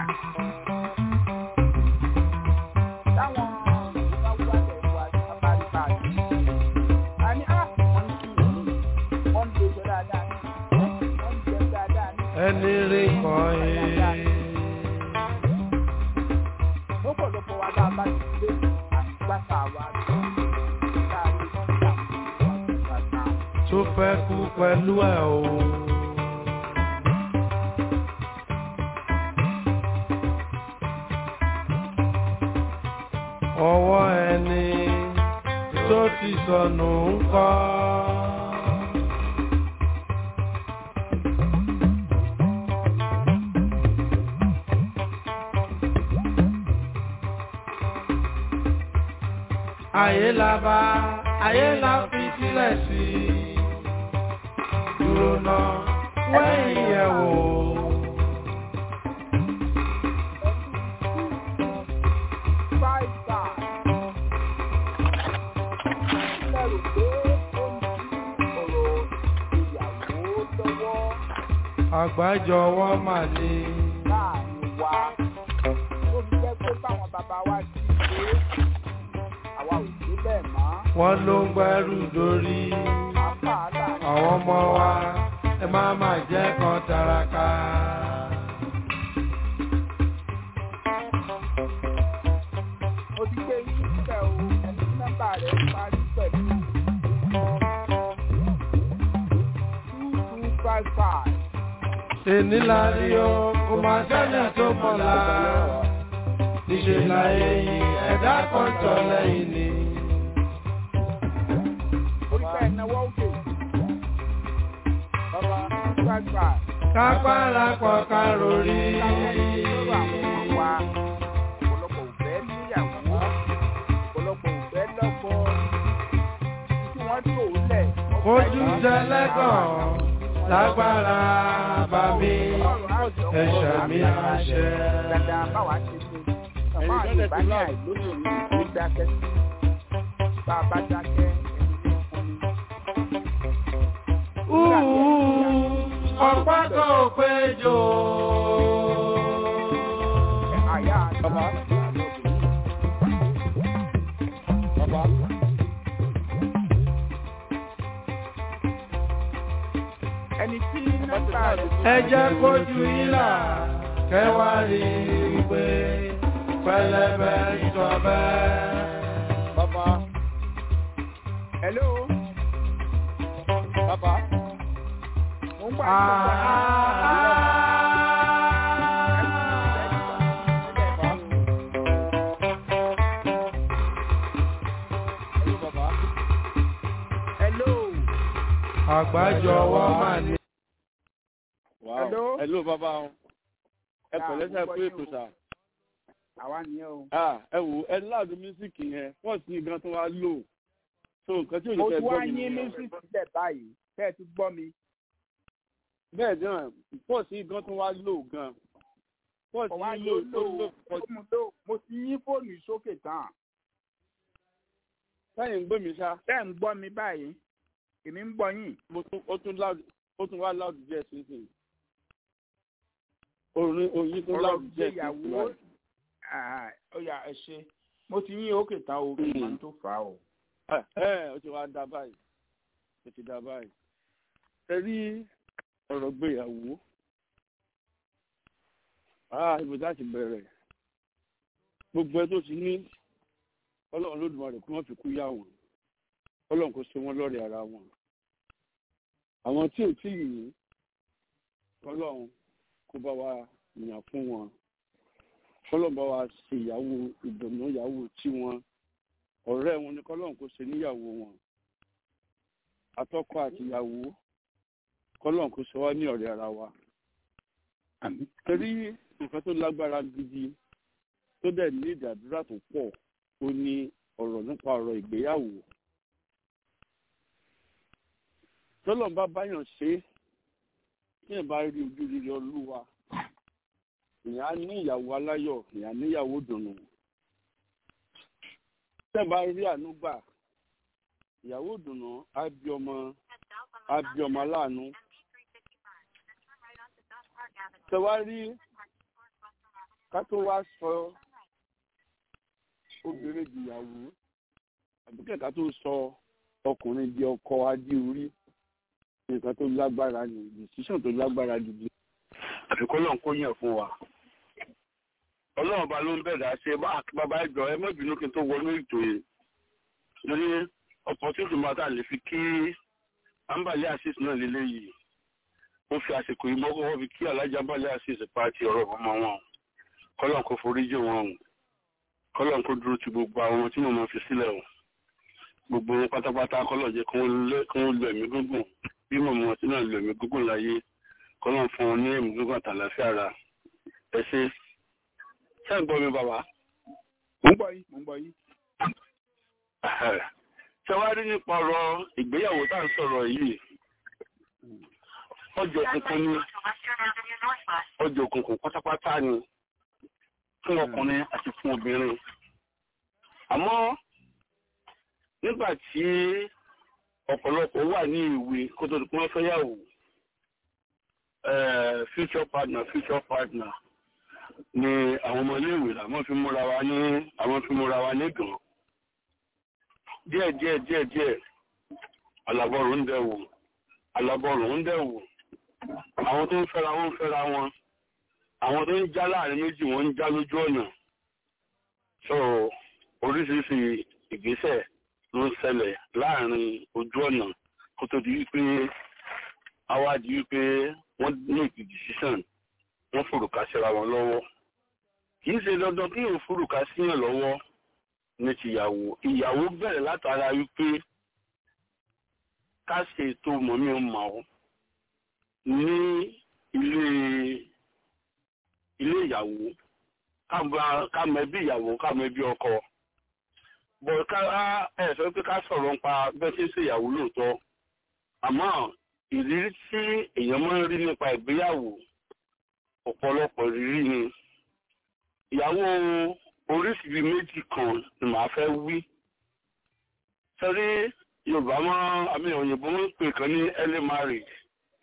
táwọn ìjọba wálẹ̀ wá abáríkà àti a ní à wọ́n ń kí ìlú wọ́n ń dojo dáadáa ní wọ́n ń jẹ dáadáa ní. ẹni rí kan yìí. lọ́pọ̀lọpọ̀ wa bá a bá ti lé àgbàtà wa lọ tá a lè fi àwọn àgbàtà. tó fẹ́ kú pẹ̀lú ẹ̀ o. ọwọ́ ẹni tó ti sọnù ń kọ́. ayé la bá ayé la fi sílẹ̀ sí dúró náà wẹ́yìn yẹ̀ wò. five star. Ilé rò pé ó ń di ọ̀rọ̀ ìyàwó lọ́wọ́ àgbájọwọ́ mà ní. láàrin wa. Ó fi jẹ́ pé báwọn bàbá wa ti ṣe é, àwa ò ṣe bẹ́ẹ̀ mọ́. wọ́n ló ń gbẹ́rù dórí. Apá láàrin àwọn ọmọ wa ẹ má má jẹ́ kan taraka. mo ti gbé yín síbẹ̀ o, ẹni tí nọ́mbà rẹ̀ parí pẹ̀lú two two five five. èní la rí o kò má sẹ́ni tó mọ̀lá. níṣẹ́ láyé yìí ẹ̀dá kan tọ̀ lẹ́yìn ni. Orí bẹ́ẹ̀ náwó òkè. Bàbá two five five. kápára pọ̀ ká rori. Lọ́rọ̀ àwọn ọmọ wa, ọ̀pọ̀lọpọ̀ ò fẹ́ níyàwó, ọ̀pọ̀lọpọ̀ ò fẹ́ lọ́kọ. Tí wọ́n tò ó lẹ̀. ojú tẹlẹ́gàn lágbára bá mi ẹ̀ṣẹ̀ mi àṣẹ. Dada báwa ṣe ṣe. Àmọ́ àyùbá ní àìlóṣèlú ló dákẹ́ sí. Bá a bá dákẹ́, ẹni ní fún mi. ọ̀pá kan ò péjọ. Àyà bàbá. Bàbá. Ẹni tí nọ́mbà rẹ̀ ẹ jẹ́ kójú yín là kẹwàá rí i pé pẹlẹbẹ ìjọba. Bàbá. Hello. Bàbá. Mo ń gbà yín Hello, bàbá. Hello. àgbájọwọ́ mà ní. Wow. Hello? Hello bàbá o. Ẹ Ah, pẹ̀lẹ́ sẹ́ mo pé gbọ́ ètò yín o. sà. Àwa nìyẹn o. Ah, Ẹ wò ẹ láàdùn mísíkì yẹn wọ́n sì gan tó wá lò. So nǹkan tí ò ní Mo fẹ́ ti wá gbọ́ mi yín nìyẹn. mísì sílẹ̀ báyìí. Bẹ́ẹ̀ ti gbọ́ mi. Bẹ́ẹ̀ náà pọ̀ sí gan tó wá lò gan. Pọ̀ Kọ̀ sí wá lò lò tó lò lò pọ̀ ó mú lò. Mo ti yín fóònù yìí sókè tán. sẹ́yìn ń gbé mi ṣá. Bẹ́ẹ̀ ń gbọ́ mi báyìí. Èmi ń gbọ́ yín. Mo tún ó tún láàdù ó tún wá láàdù díẹ̀ sísìn. Orin oyin tó Ọ̀rọ̀ láàdù díẹ̀ ìgbéyàwó. Ah, Ó yá ẹ ṣe. Mo ti yín òkè tán o. Kí n tó fà á o. Ẹ ẹ ó ti wá dá báyìí. Ó ti dá báyìí. Ẹ rí ọ̀rọ̀ gbéyàwó. Ah, ibi tá ti bẹ̀rẹ̀. Gbogbo ẹ tó ti ní ọlọ́run lódùmarè kí wọ́n fi kú yá wọn. Ọlọ́run kò ṣe wọ́n lọ́rẹ̀ ara wọn. Àwọn tí ò tí ì ní ọlọ́run kó bá wa yàn fún wọn. Ọlọ́run bá wa ṣe ìyàwó ìdùnnú ìyàwó tí wọn. Ọ̀rẹ́ wọn ni kọ́lọ́run kò ṣe níyàwó wọn. Atọ́kọ àti ìyàwó kọ́lọ́run kò ṣe wá ní ọ̀rẹ́ ara wa torí nǹkan tó lágbára gidi tó dẹ̀ ní ìdàdúrà tó pọ̀ ó ní ọ̀rọ̀ nípa ọ̀rọ̀ ìgbéyàwó. tọ́lọ̀ bá báyàn ṣe é tí ẹ̀ bá rí ojú rere olúwa ìyá ní ìyàwó aláyọ̀ ìyá níyàwó dùnú. tí ẹ̀ bá rí àánú gbà ìyàwó dùnú á bí ọmọ á bí ọmọ aláàánú tẹ wá rí ká tó wá sọ obìnrin di ìyàwó àbí kẹ̀kẹ́ tó sọ ọkùnrin di ọkọ adé orí nǹkan tó lágbára ni decision tó lágbára gidi àfi kọ́ lọ́n kó yàn fún wa. ọlọ́run ọba ló ń bẹ̀rẹ̀ ṣe bàbá ìjọ ẹ má bínú kí n tó wọnú ètò yìí lórí opportunity máa tà lè fi kí ambali assist náà lélẹ́yìí ó fi àsìkò yìí mọ́kọ́ wọ́n fi kí alájà balẹ̀ àṣìṣe pàtì ọ̀rọ̀ ọmọ wọn kọ́lọ́n kó foríjì wọn o kọ́lọ́n kó dúró ti gbogbo àwọn tí màmá fi sílẹ̀ o gbogbo wọn pátápátá kọ́lọ́n jẹ́ kí wọ́n lo ẹ̀mí gúngùn bí màmá wọn ti náà lo ẹ̀mí gúngùn láyé kọ́lọ́n fún wọn ní ẹ̀mí gúngùn àtàlàfíà ara ẹ ṣe ṣé ń gbọ́ mi bàbá. Mo ń gbọ́ yín. Mo ń gbọ́ yín. ṣẹwárí nípa ọ̀rọ̀ ìgbéyàwó tá à ń sọ̀rọ̀ yìí ọjọ́ òkùnkùn ni ọjọ́ òkùnkùn pátápátá ni fún ọkùnrin àti fún obìnrin àmọ́ nígbà tí ọ̀pọ̀lọpọ̀ wà ní ìwé kó tó di pé wọ́n fẹ́ yàwó future partner future partner ni àwọn ọmọ iléèwé làwọn fi múra wa ní àwọn fi múra wa ní gan díẹ̀ díẹ̀ díẹ̀ díẹ̀ alábọ̀rún ń dẹ̀wò alábọ̀rún ń dẹ̀wò àwọn tó ń fẹ́ra wọn ń fẹ́ra wọn àwọn tó ń já láàrin méjì wọ́n ń já lójú ọ̀nà so oríṣiríṣi ìgbésẹ̀ ló ń ṣẹlẹ̀ láàrin ojú ọ̀nà kó tó di wípé àwa di wípé wọ́n make decision wọ́n fòrùka síra wọn lọ́wọ́ kì í ṣe dandan kí yóò fòrùka síyàn lọ́wọ́ ní tìyàwó ìyàwó bẹ̀rẹ̀ látara wípé ká ṣe ètò mọ̀mí ọmọ ọ́ ní ilé ilé ìyàwó ká mọ ẹbí ìyàwó ká mọ ẹbí ọkọ bọ̀ ká ẹ sọ pé ká sọ̀rọ̀ nípa bẹ́ẹ̀ tí ń ṣe ìyàwó lóòótọ́ àmọ́ ìrírí tí èèyàn máa ń rí nípa ìgbéyàwó ọ̀pọ̀lọpọ̀ ìrírí ni ìyàwó oríṣiríṣi méjì kan ni màá fẹ́ wí sẹ́rí yorùbá máa àmì òyìnbó ń pè kan ní early marriage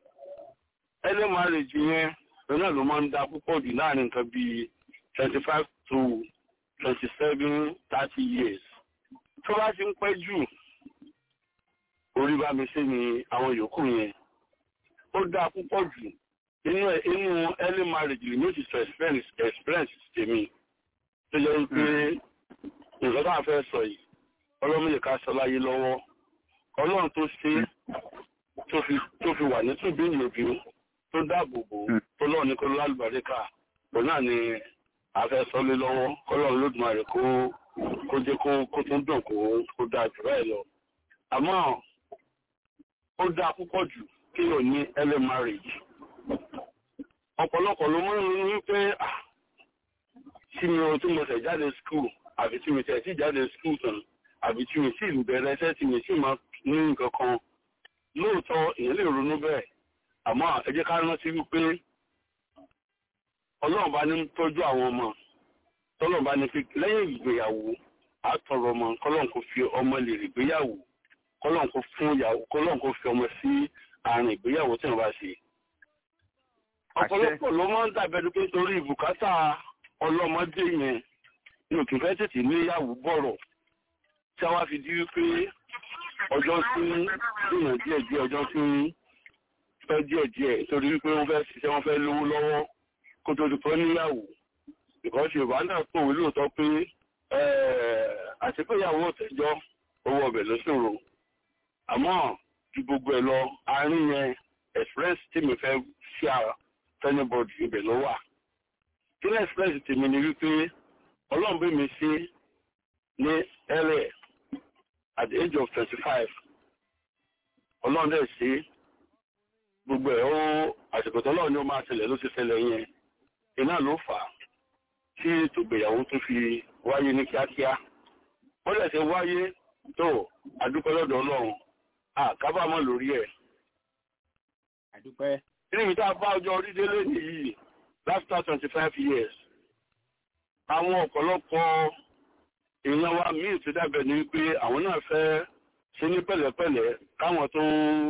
early marriage yẹn lọ́nà ló máa ń da púpọ̀ jù láàrin nǹkan bíi twenty five to twenty seven thirty years tó bá ti ń pẹ́ jù orí bá mi ṣe ni àwọn yòókù yẹn ó dáa púpọ̀ jù inú inú early marriage lè ní ó ti sọ experience experience tèmi tó yẹ wípé nǹkan tá a fẹ́ sọ yìí ọlọ́mọdé ká sọ láyé lọ́wọ́ ọlọ́run tó ṣe tó fi wà ní tùbí ìyòbí tó dáàbò bò tó lọ́ọ̀ ní kó lálùbáríkà òun náà ni a fẹ́ sọ lé lọ́wọ́ kọ́lọ́run lódùmarè kó kó jẹ́ kó kó tún dùn kó kó dáa jù báyìí lọ àmọ́ ó dáa púpọ̀ jù kí o ní early marriage ọ̀pọ̀lọpọ̀ ló mọ́ ní wípé tí mi ò tí mo tẹ̀ jáde school àbí tí mi tẹ̀ sí jáde school tán àbí tí mi sì bẹ̀rẹ̀ iṣẹ́ tí mi sì máa ní nǹkan kan lóòótọ́ èèyàn lè ronú bẹ́ẹ̀ àmọ́ ẹ jẹ́ ká rántí wípé ọlọ́run bá ní tọ́jú àwọn ọmọ tọ́lọ́run bá ní pé lẹ́yìn ìgbéyàwó àtọ̀rọ̀ ọmọ kọ́lọ́run kò fi ọmọ lè rí ìgbéyàwó kọ́lọ́n kó fún ìyàwó kọ́lọ́n kó fi ọmọ sí àárín ìgbéyàwó tí wọ́n bá ṣe. ọ̀pọ̀lọpọ̀ ló máa ń dàbẹ̀dù pé torí ìbùkátà ọlọ́mọdé yẹn ní òkè fẹ́ tètè níyàwó bọ̀rọ̀ tí a wá fi di wípé ọjọ́ tí ń dènà díẹ̀ díẹ̀ ọjọ́ tí ń fẹ́ díẹ̀ díẹ̀ torí wípé wọ́n fẹ́ ṣiṣẹ́ wọ́n fẹ́ lówó lọ́wọ́ kó tó di pé níyàwó ìkọ́sí yorùbá náà pòwé lóòótọ́ pé àṣepéyàwó ọ̀tẹ́jọ́ owó ọbẹ̀ ló ṣòro àmọ́ ju gbogbo ẹ̀ lọ àárín yẹn express tí mi fẹ́ ṣí ara fẹ́nibọ́dì ibẹ̀ ló wà. kí ní express tèmi ni wípé ọlọ́run bí mi ṣe ní ẹ̀rẹ̀ at the age of twenty five ọlọ́run dẹ̀ ṣe gbogbo ẹ̀ ó àsìkò tó lọ́run ni ó máa ṣẹlẹ̀ ló ti ṣẹlẹ̀ yẹn iná ló fà á tí ètò ìgbéyàwó tó fi wáyé ní kíákíá ó dẹ̀ ṣe wáyé tó àdúpẹ́ lọ́dọ̀ ọlọ́run àkábàámọ̀ lórí ẹ̀. àdúpẹ́. níbi tá a bá ọjọ́ orí délé nìyí after twenty five years àwọn ọ̀pọ̀lọpọ̀ èèyàn wa míì ti dábẹ̀ ní wípé àwọn náà fẹ́ ṣe ní pẹ̀lẹ́pẹ̀lẹ́ káwọn tó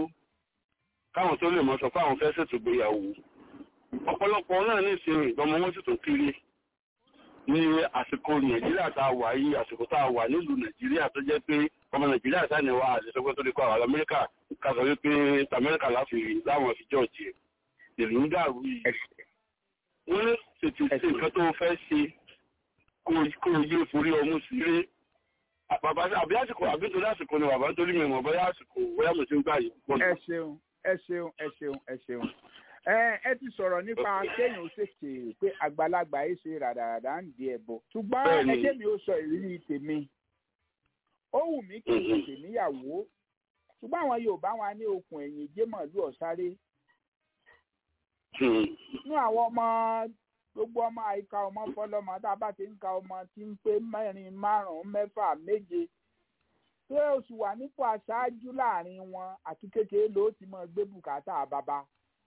káwọn tó lè mọ̀ sọ pé àwọn fẹ́ ṣètò ìgbéyàwó ọ̀pọ̀lọpọ̀ náà ní ìsinmi ìgbọ́mọ wọn sì tún kiri ní àsìkò nàìjíríà tá a wà yìí àsìkò tá a wà nílùú nàìjíríà tó jẹ́ pé ọmọ nàìjíríà sáni wa àdìsọ́gbẹ́ tó lè kọ́ àwọn amẹ́ríkà kásọ̀ wípé amẹ́ríkà láfi láwọn fi jọ́ọ̀jì ìlú ń dàrú yìí. wọ́n ní tètè ṣe nǹkan tó fẹ́ ṣe kó o yé forí ọmú sílé. bàbá àbí àsìkò àbí torí àsìkò ni bàbá torí mi mọ̀ bóyá àsìkò bóyá mo ti ń gbà yìí. ẹ ṣeun ẹ ṣeun ẹ ṣeun ẹ ṣeun ẹ ti sọ̀rọ̀ nípa kéèyàn ó ṣèṣe pé àgbàlagbà yìí ṣe ràdàràdà ń di ẹ̀bọ ṣùgbọ́n ẹjẹ́ mi ó sọ ìrírí tèmi ó wù mí kí n tètè níyàwó ṣùgbọ́n àwọn Yorùbá wọn ní okùn ẹ̀yìn jémọ̀lú ọ̀sáré nínú àwọn ọmọ gbogbo ọmọ àyíká ọmọ fọlọ́mọ tá a bá ti ń ka ọmọ tí ń pé mẹ́rin márùn-ún mẹ́fà méje ṣé o sì wà nípò aṣáájú láàrin wọn àti kékeré ló ti máa gbé bùkátà bàbá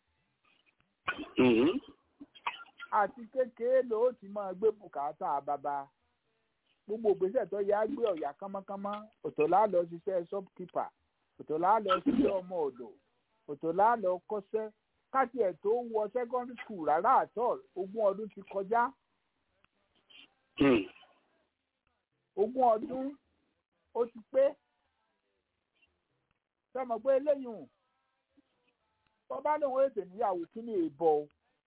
Mhm. àti kékeré ló ti máa gbé bùkátà bàbá gbogbo ìgbésẹ̀ tó yá gbé ọ̀yà kánmọ́kánmọ́ ọ̀tọ̀ lá lọ ṣiṣẹ́ shopkeeper ọ̀tọ̀ lá lọ ṣiṣẹ́ ọmọ ọ̀dọ̀ ọ̀tọ̀ lá lọ kọ́ṣẹ́ káti ẹ̀ tó wọ secondary school rárá àtọ̀ ogún ọdún ti kọjá Mm. ogún ọdún ó ti pé sọmọ pé eléyìí tó bá lóun ètò níyàwó kí ni èèbọ o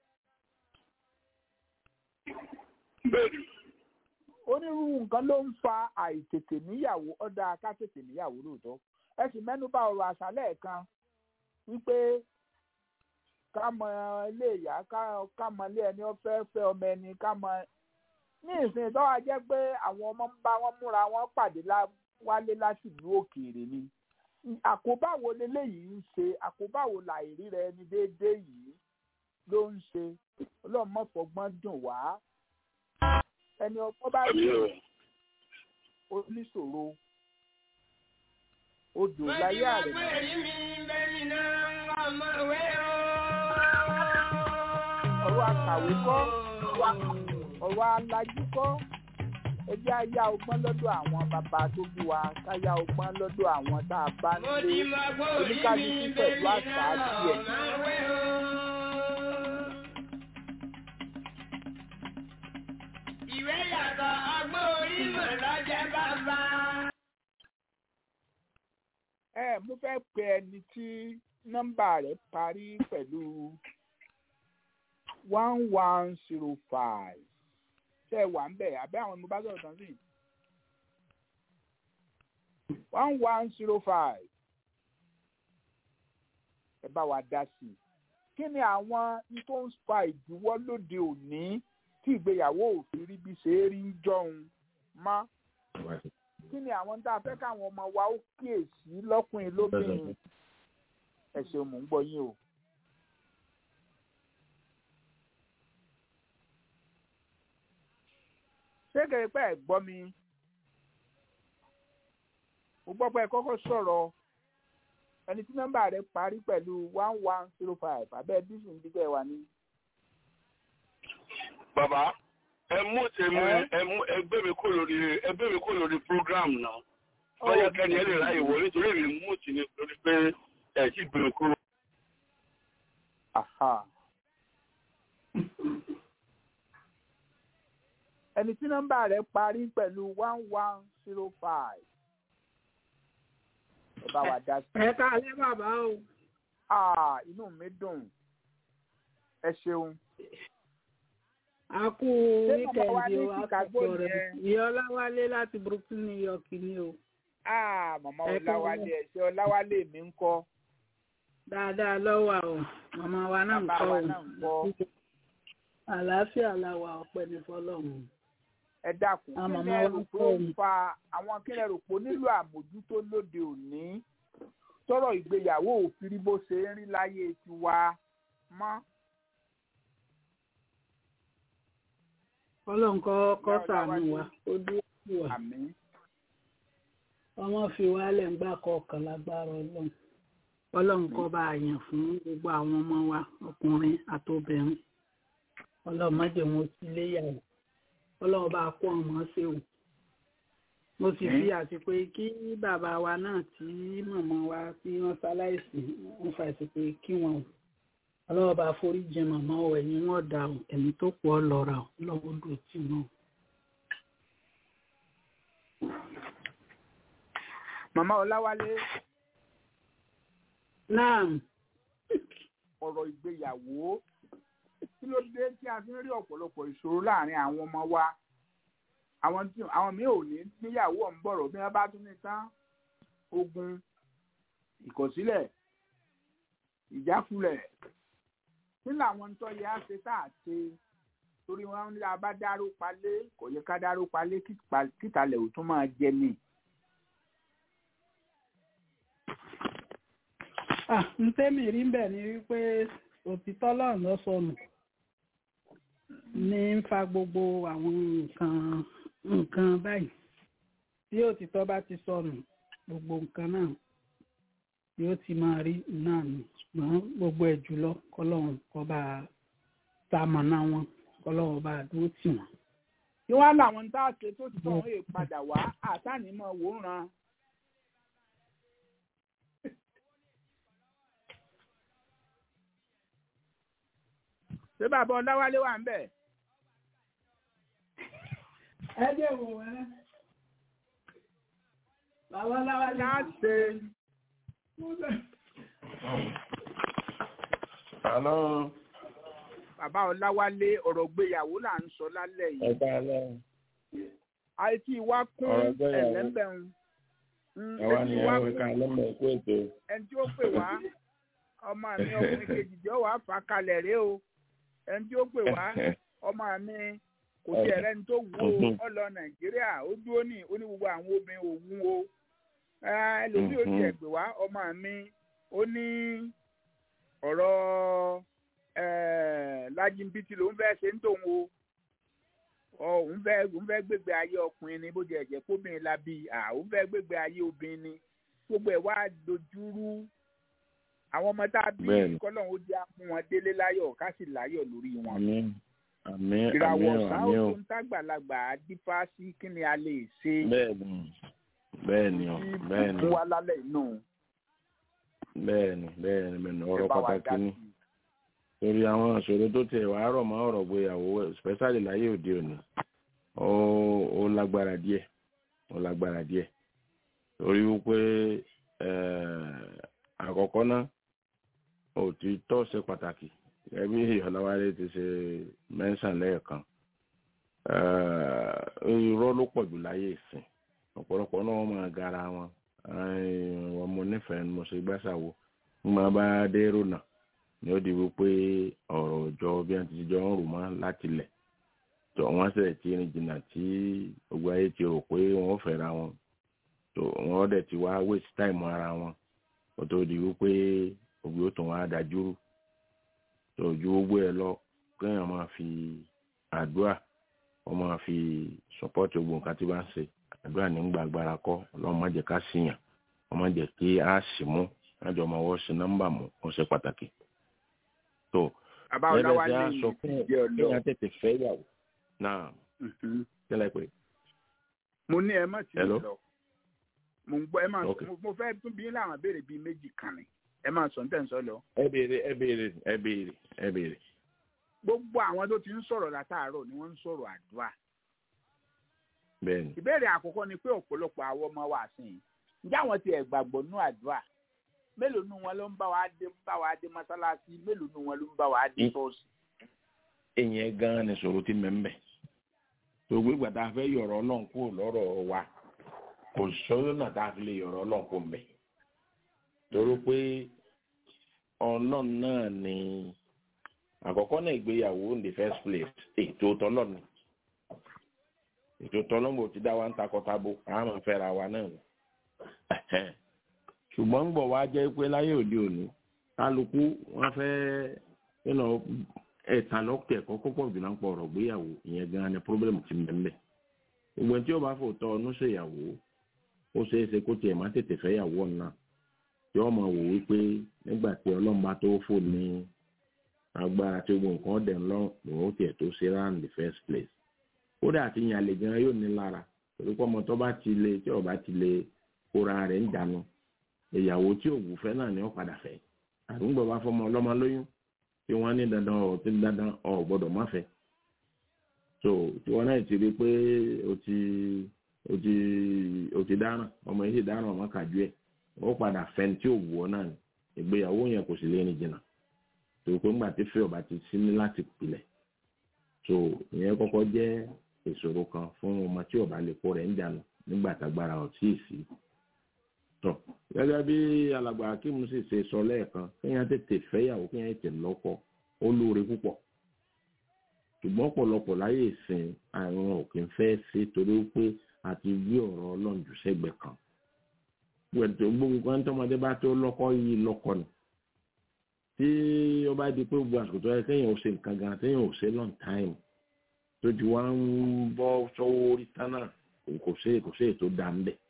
Bẹ́ẹ̀ni. onírúurú nǹkan ló ń fa àìtètè níyàwó ọ̀dà ká tètè níyàwó lóòótọ́ ẹ sì mẹ́nu bà ọ̀rọ̀ àṣálẹ̀ kan wípé ká mọ ilé ìyá ká ká mọ ilé ẹni ó fẹ́ fẹ́ ọmọ ẹni ká mọ ní ìsìn tó wá jẹ́ pé àwọn ọmọ ń bá wọn múra wọn pàdé lá- wálé láti ìlú òkèèrè ni àkóbá wo leléyìí ń ṣe àkóbá wo làìrí rẹ ni déédéé yìí ló ń ṣe ọlọ́run má fọgbọ́n dùn wá ẹni ọgbọ́n bá rí Àmì o. oníṣòro odò láyé àrẹ ọ̀rọ̀ akàwé kọ́ ọ̀rọ̀ alájú kọ́ ẹjẹ́ ayá ọgbọ́n lọ́dọ̀ àwọn bàbá tó bí wa káyá ọgbọ́n lọ́dọ̀ àwọn tá a bá ń lé oníkálukú pẹ̀lú àṣà tiẹ̀. Ìwé yàtọ̀ ọgbọ́n orí mọ̀ lọ́jẹ́ bàbá. ẹ mo fẹ́ pe ẹni tí nọ́mbà rẹ̀ parí pẹ̀lú one one zero five ṣe wà ń bẹ̀ àbẹ́ àwọn mo bá sọ̀rọ̀ tán sí one one zero five ẹ bá wa dá sí i kí ni àwọn n tó ń fa ìdíwọ́ lóde òní tí ìgbéyàwó òfin rí bí ṣe é rí ń jọun mọ́ kí ni àwọn tá a fẹ́ káwọn ọmọ wa ó kíyèsí lọ́kùnrin lóbìnrin ẹ ṣeun mò ń gbọ́ yín o. ṣé kèrè pé ẹ gbọ́ mi mo gbọ́ pé ẹ kọ́kọ́ sọ̀rọ̀ ẹni tí nọ́mbà rẹ̀ parí pẹ̀lú one one zero five abẹ́ dísù ń dígbẹ́ wa ní. Bàbá, ẹ mú tèmi Ẹ́? ẹ mú ẹgbẹ́ mi kó lórí ẹgbẹ́ mi kó lórí program náà. Bọ́yá kẹ́ni ẹ lè ráyè wọ nítorí èmi mú tì ní lórí pé ẹ ti gbé mi kúrò. Aha. ẹni tí nọ́mbà rẹ̀ parí pẹ̀lú one one zero five ẹ bá wa dá sí i. ẹ káalẹ́ bàbá o Ah, inú mi dùn ẹ ṣeun. a kú Ṣé màmá wa wíkẹ̀ndì ní o a Chicago kú ọ̀rẹ́ yẹn? ìyá ọláwálé láti brooklyn new york ni o Ah, màmá Ẹ kú Ọláwálé ẹ̀ṣẹ́ Ọláwálé mi ń kọ́. dáadáa lọ́wọ́ o màmá wa náà ń Bàbá kọ́ wa o náà ń kọ́. àlàáfíà la wà ọpẹ́ ní fọ́lọ́run Ẹ dákun Ah, kí màmá lẹ wa rò ń pé kọ́ ó mi. fa àwọn kí lẹ rò pé ó nílò àmójútó lóde òní tọrọ ìgbéyàwó òfin rí bó ṣe ń rí láyé tiwa mọ́. ọlọ́run kọ́ kọ́ Ìyá ṣàánú Ọláwálé. wa ó dúró sí wa Àmín. ọmọ fi wálẹ̀ ń gbà kọ̀ọ̀kan lágbára ọlọ́run ọlọ́run kọ́ bá a yàn fún gbogbo àwọn ọmọ wa ọkùnrin àtobìnrin ọlọ́run má jẹ́ wọn sí léyàwó ọlọ́run bá a kó ọmọ ṣe o mo sì fi àsìkò yìí kí bàbá wa náà tí màmá wa tí wọ́n ṣaláìsí wọ́n fa àsìkò yìí kí wọn o ọlọ́run bá a forí jẹ màmá o ẹ̀yìn wọn dà o ẹ̀mí tó pọ̀ lọ́ra o lọ́wọ́ dùn tì wọn o. Màmá Ọláwálé náà ọ̀rọ̀ ìgbéyàwó kí ló dé tí a fi ń rí ọ̀pọ̀lọpọ̀ ìṣòro láàrin àwọn ọmọ wa àwọn tí àwọn míì ò ní níyàwó ọ̀hún bọ̀rọ̀ bí wọ́n bá tún ní tán ogun ìkọ̀sílẹ̀ ìjákulẹ̀ kí làwọn tó yẹ á ṣe tá à ṣe torí wọn ní a bá dáró palé kò yẹ ká dáró palé kíta- kítalẹ̀ ò tún máa jẹ ni. Ah, n tẹ́mi rí ń bẹ̀ ni wípé òtítọ́ lọ́run ló sọnù ní ń fa gbogbo àwọn nǹkan nǹkan báyìí tí òtítọ́ bá ti sọnù gbogbo nǹkan náà yóò ti máa rí náà ni ṣùgbọ́n gbogbo ẹ̀ jùlọ kọ́lọ́run kó bá tamọ̀nà wọn kọ́lọ́run bá dúró tì wọ́n. kí wàá làwọn tá a ṣe tó ti tọ̀ wọ́n padà wá àtànímọ̀ wòran. ṣé bàbá ọláwálé wà ń bẹ̀? ẹ jẹ́ wò wẹ́ bàbá ọláwálé ká ṣe Àlọ́ bàbá ọláwálé ọ̀rọ̀ gbéyàwó là ń sọ lálẹ́ yìí. ẹ̀ka alẹ́ àìtí wa kún Ọ̀rọ̀ gbéyàwó. ẹ̀lẹ́mbẹ̀rún. àwa ni ẹ̀rọ ẹ̀ka alẹ́mọ̀ ẹ̀kú ètò. ẹni tí ó pè wá ọmọ mi ọkùnrin kejì jọ wàá fà kalẹ̀ rèé o ẹni tí ó pè wá ọmọ mi kò sí ẹ̀rẹ́ ní tó wù ó ọlọ nàìjíríà ó dúró ní ó ní gbogbo àwọn obìnrin òun o Eh, ẹlòmíì ó ti ẹ̀ pè wá ọmọ mi ó ní ọ̀rọ̀ eh, lájínbítì ló ń fẹ́ ṣe ń tòun o ọ òun fẹ́ òun fẹ́ gbégbé ayé ọkùnrin ni bó jẹ́ ẹ̀jẹ̀ kóbìnrin la bí à òun fẹ́ gbégbé ayé obìnrin ni gbogbo ẹ̀ wá dojúrú àwọn ọmọ tá a bí Bẹ́ẹ̀ni. kọ́lọ́hún ó jẹ́ fún wọn délé láyọ̀ ká sì láyọ̀ lórí wọn. àmín àmín ìràwọ̀ àmín ọ̀sán àmín o. òkú ń tàgbàlagbà á dífá sí kí ni a lè ṣe bẹ́ẹ̀ni bẹ́ẹ̀ni o tí bẹ́ẹ̀ni fún wa lálẹ́ inú bẹ́ẹ̀ni bẹ́ẹ̀ni bẹ́ẹ̀ni ọ̀rọ̀ ẹ bá wa pàtàkì dá ni sí i. torí àwọn ìṣòro tó tiẹ̀ wàá rọ̀ mọ́ ọ̀rọ̀ gbéyàwó especially láyé òde òní ó ó lágbára díẹ̀ ó lágbára díẹ̀ torí wípé eh, àkọ́kọ́ náà òtítọ́ ṣe pàtàkì ẹbí ọ̀làwálé ti ṣe mẹ́sàn lẹ́ẹ̀kan Eh, irọ́ ló pọ̀ jù láyé ìsìn ọ̀pọ̀lọpọ̀ náà wọ́n máa gara wọn wọn mo nífẹ̀ẹ́ ni mo ṣe gbàṣàwò ń máa bá dé rònà ni ó di wípé ọ̀rọ̀ ọjọ́ bí wọ́n ti jọ ń rò mọ́ láti lẹ̀ tó wọ́n sì ti rìn jìnnà tí gbogbo ayé ti rò pé wọ́n fẹ́ra wọn tó wọ́n dẹ̀ ti wá waste time ara wọn kó tó di wípé òbí ó tún wá dájúrú tó ju gbogbo ẹ̀ lọ kéèyàn máa fi àdúrà wọ́n máa fi support gbogbo nǹkan tí wọ́n ń ṣe àdúrà ní gbàgbára kọ́ ọlọ́run má jẹ́ ká síyàn wọ́n má jẹ́ kí á sì mú lájọ ọmọ ọwọ́ sí nọ́mbà mú ó ṣe pàtàkì tó bàbá ẹ̀rẹ́ ọláwálé tí a yìí sọ ti fún jẹ́ kéèyàn ọlọ́ tètè fẹ́ yàwó náà Mhm. kílẹ̀ pé mo ní ẹ má ti Hello? lọ mo ń gbọ́ ẹ má Ok. mo- mo fẹ́ tún bí láwọn béèrè bíi méjì kan ni ẹ má sọ ní tẹ̀ ń sọ lọ. ẹ béèrè ẹ béèrè ẹ béèrè ẹ béèrè gbogbo àwọn tó ti ń sọ̀rọ̀ látàárọ̀ ni wọ́n ń sọ̀rọ̀ àdúrà bẹ́ẹ̀ni ìbéèrè àkọ́kọ́ ni pé ọ̀pọ̀lọpọ̀ àwọn ọmọ wa sí i ǹjẹ́ àwọn ti ẹ̀ gbàgbọ́ nú àdúrà mélòó nú wọn ló ń bá wa dé bá wa dé mọ́sálásí mélòó nú wọn ló ń bá wa dé Mm. ṣọ́ọ̀ṣì. ìyẹn gan ni sọ̀rọ̀ ti mẹ́mbẹ́ gbogbo ìgbà tá a fẹ́ yọ̀rọ̀ ọlọ́run kúrò lọ́rọ̀ wa kò sọ́yọ́ náà tá a fi lè yọ̀rọ̀ ọlọ́run kúrò mbẹ́ torí pé ọlọ́run náà ni àkọ́kọ́ náà ìgbéyàwó in the first place ètò tọ́lọ́ni ètò tọ́lọ́mù ti dá wa ń takọ́tabo àwọn máa fẹ́ra wa náà ni Ẹ̀hẹ́n. ṣùgbọ́n ń bọ̀ wá jẹ́ pé láyé òde òní kálukú wọ́n fẹ́ you know, ẹ̀ta lọ́kẹ̀ kọ́kọ́ pọ̀ jù náà pọ̀ ọ̀rọ̀ gbéyàwó ìyẹn gan ni pírọ́blẹ̀mù ti mẹ́mẹ́ gbogbo ẹni tí ó bá fò tọ́ ọdún ṣèyàwó ó ṣeé ṣe kó tiẹ̀ má tètè fẹ́ yàwó náà tí ó máa wò wípé nígbà tí ọlọ́run bá tó fò ní agbára tí gbogbo nǹkan dẹ̀ ń lọ́rùn lòun ó tiẹ̀ tó ṣe round the first place kódà àti yàn lè gan yóò ní lára torí pé ọmọ tó bá ti lè tí ó bá ti lè kóra rẹ̀ ń dànù ìyàwó tí ò wù fẹ́ náà ni ó padà fẹ́ àdúgbò bá fọmọ ọlọ́mọ lóyún tí wọ́n ní dandan ọ̀ tí dandan ọ̀ gbọ́dọ̀ má fẹ́ so tí wọ́n náà ti rí pé o ti o ti o ti dáràn ọmọ yìí sì dáràn ọmọ kàjú ẹ̀ ó padà fẹ́ tí ò wù ọ́ náà ni ìgbéyàwó yẹn kò sì lé ní jìnnà tó pé ńgbà tí fẹ́ ọba ti sí ní láti pilẹ̀ so ìyẹn kọ́kọ́ jẹ́ ìṣòro kan fún ọmọ tí ọba lè kó rẹ̀ ń dànù nígbà tágbára ọ̀ tí ì sí tọ gẹ́gẹ́ bí alàgbà akíìmù sì ṣe sọ lẹ́ẹ̀kan kéèyàn tètè fẹ́yàwó kéèyàn tètè lọ́kọ ó lóore púpọ̀ ṣùgbọ́n ọ̀pọ̀lọpọ̀ láyé ìsìn àwọn òkè ń fẹ́ ṣe torí pé àti gbé ọ̀rọ̀ Ọlọ́run jù sẹ́gbẹ̀ẹ́ kan gbẹ̀tọ̀ gbogbo kan tọmọdé bá tó lọ́kọ yìí lọ́kọ ni tí ó bá di pé gbogbo àsìkò tó yẹ kéèyàn ò ṣe nǹkan gan téèyàn ò ṣe long time tó ti wá ń bọ́ sọ́wọ́ orí tánà kò ṣe kò ṣe ètò dá ń bẹ̀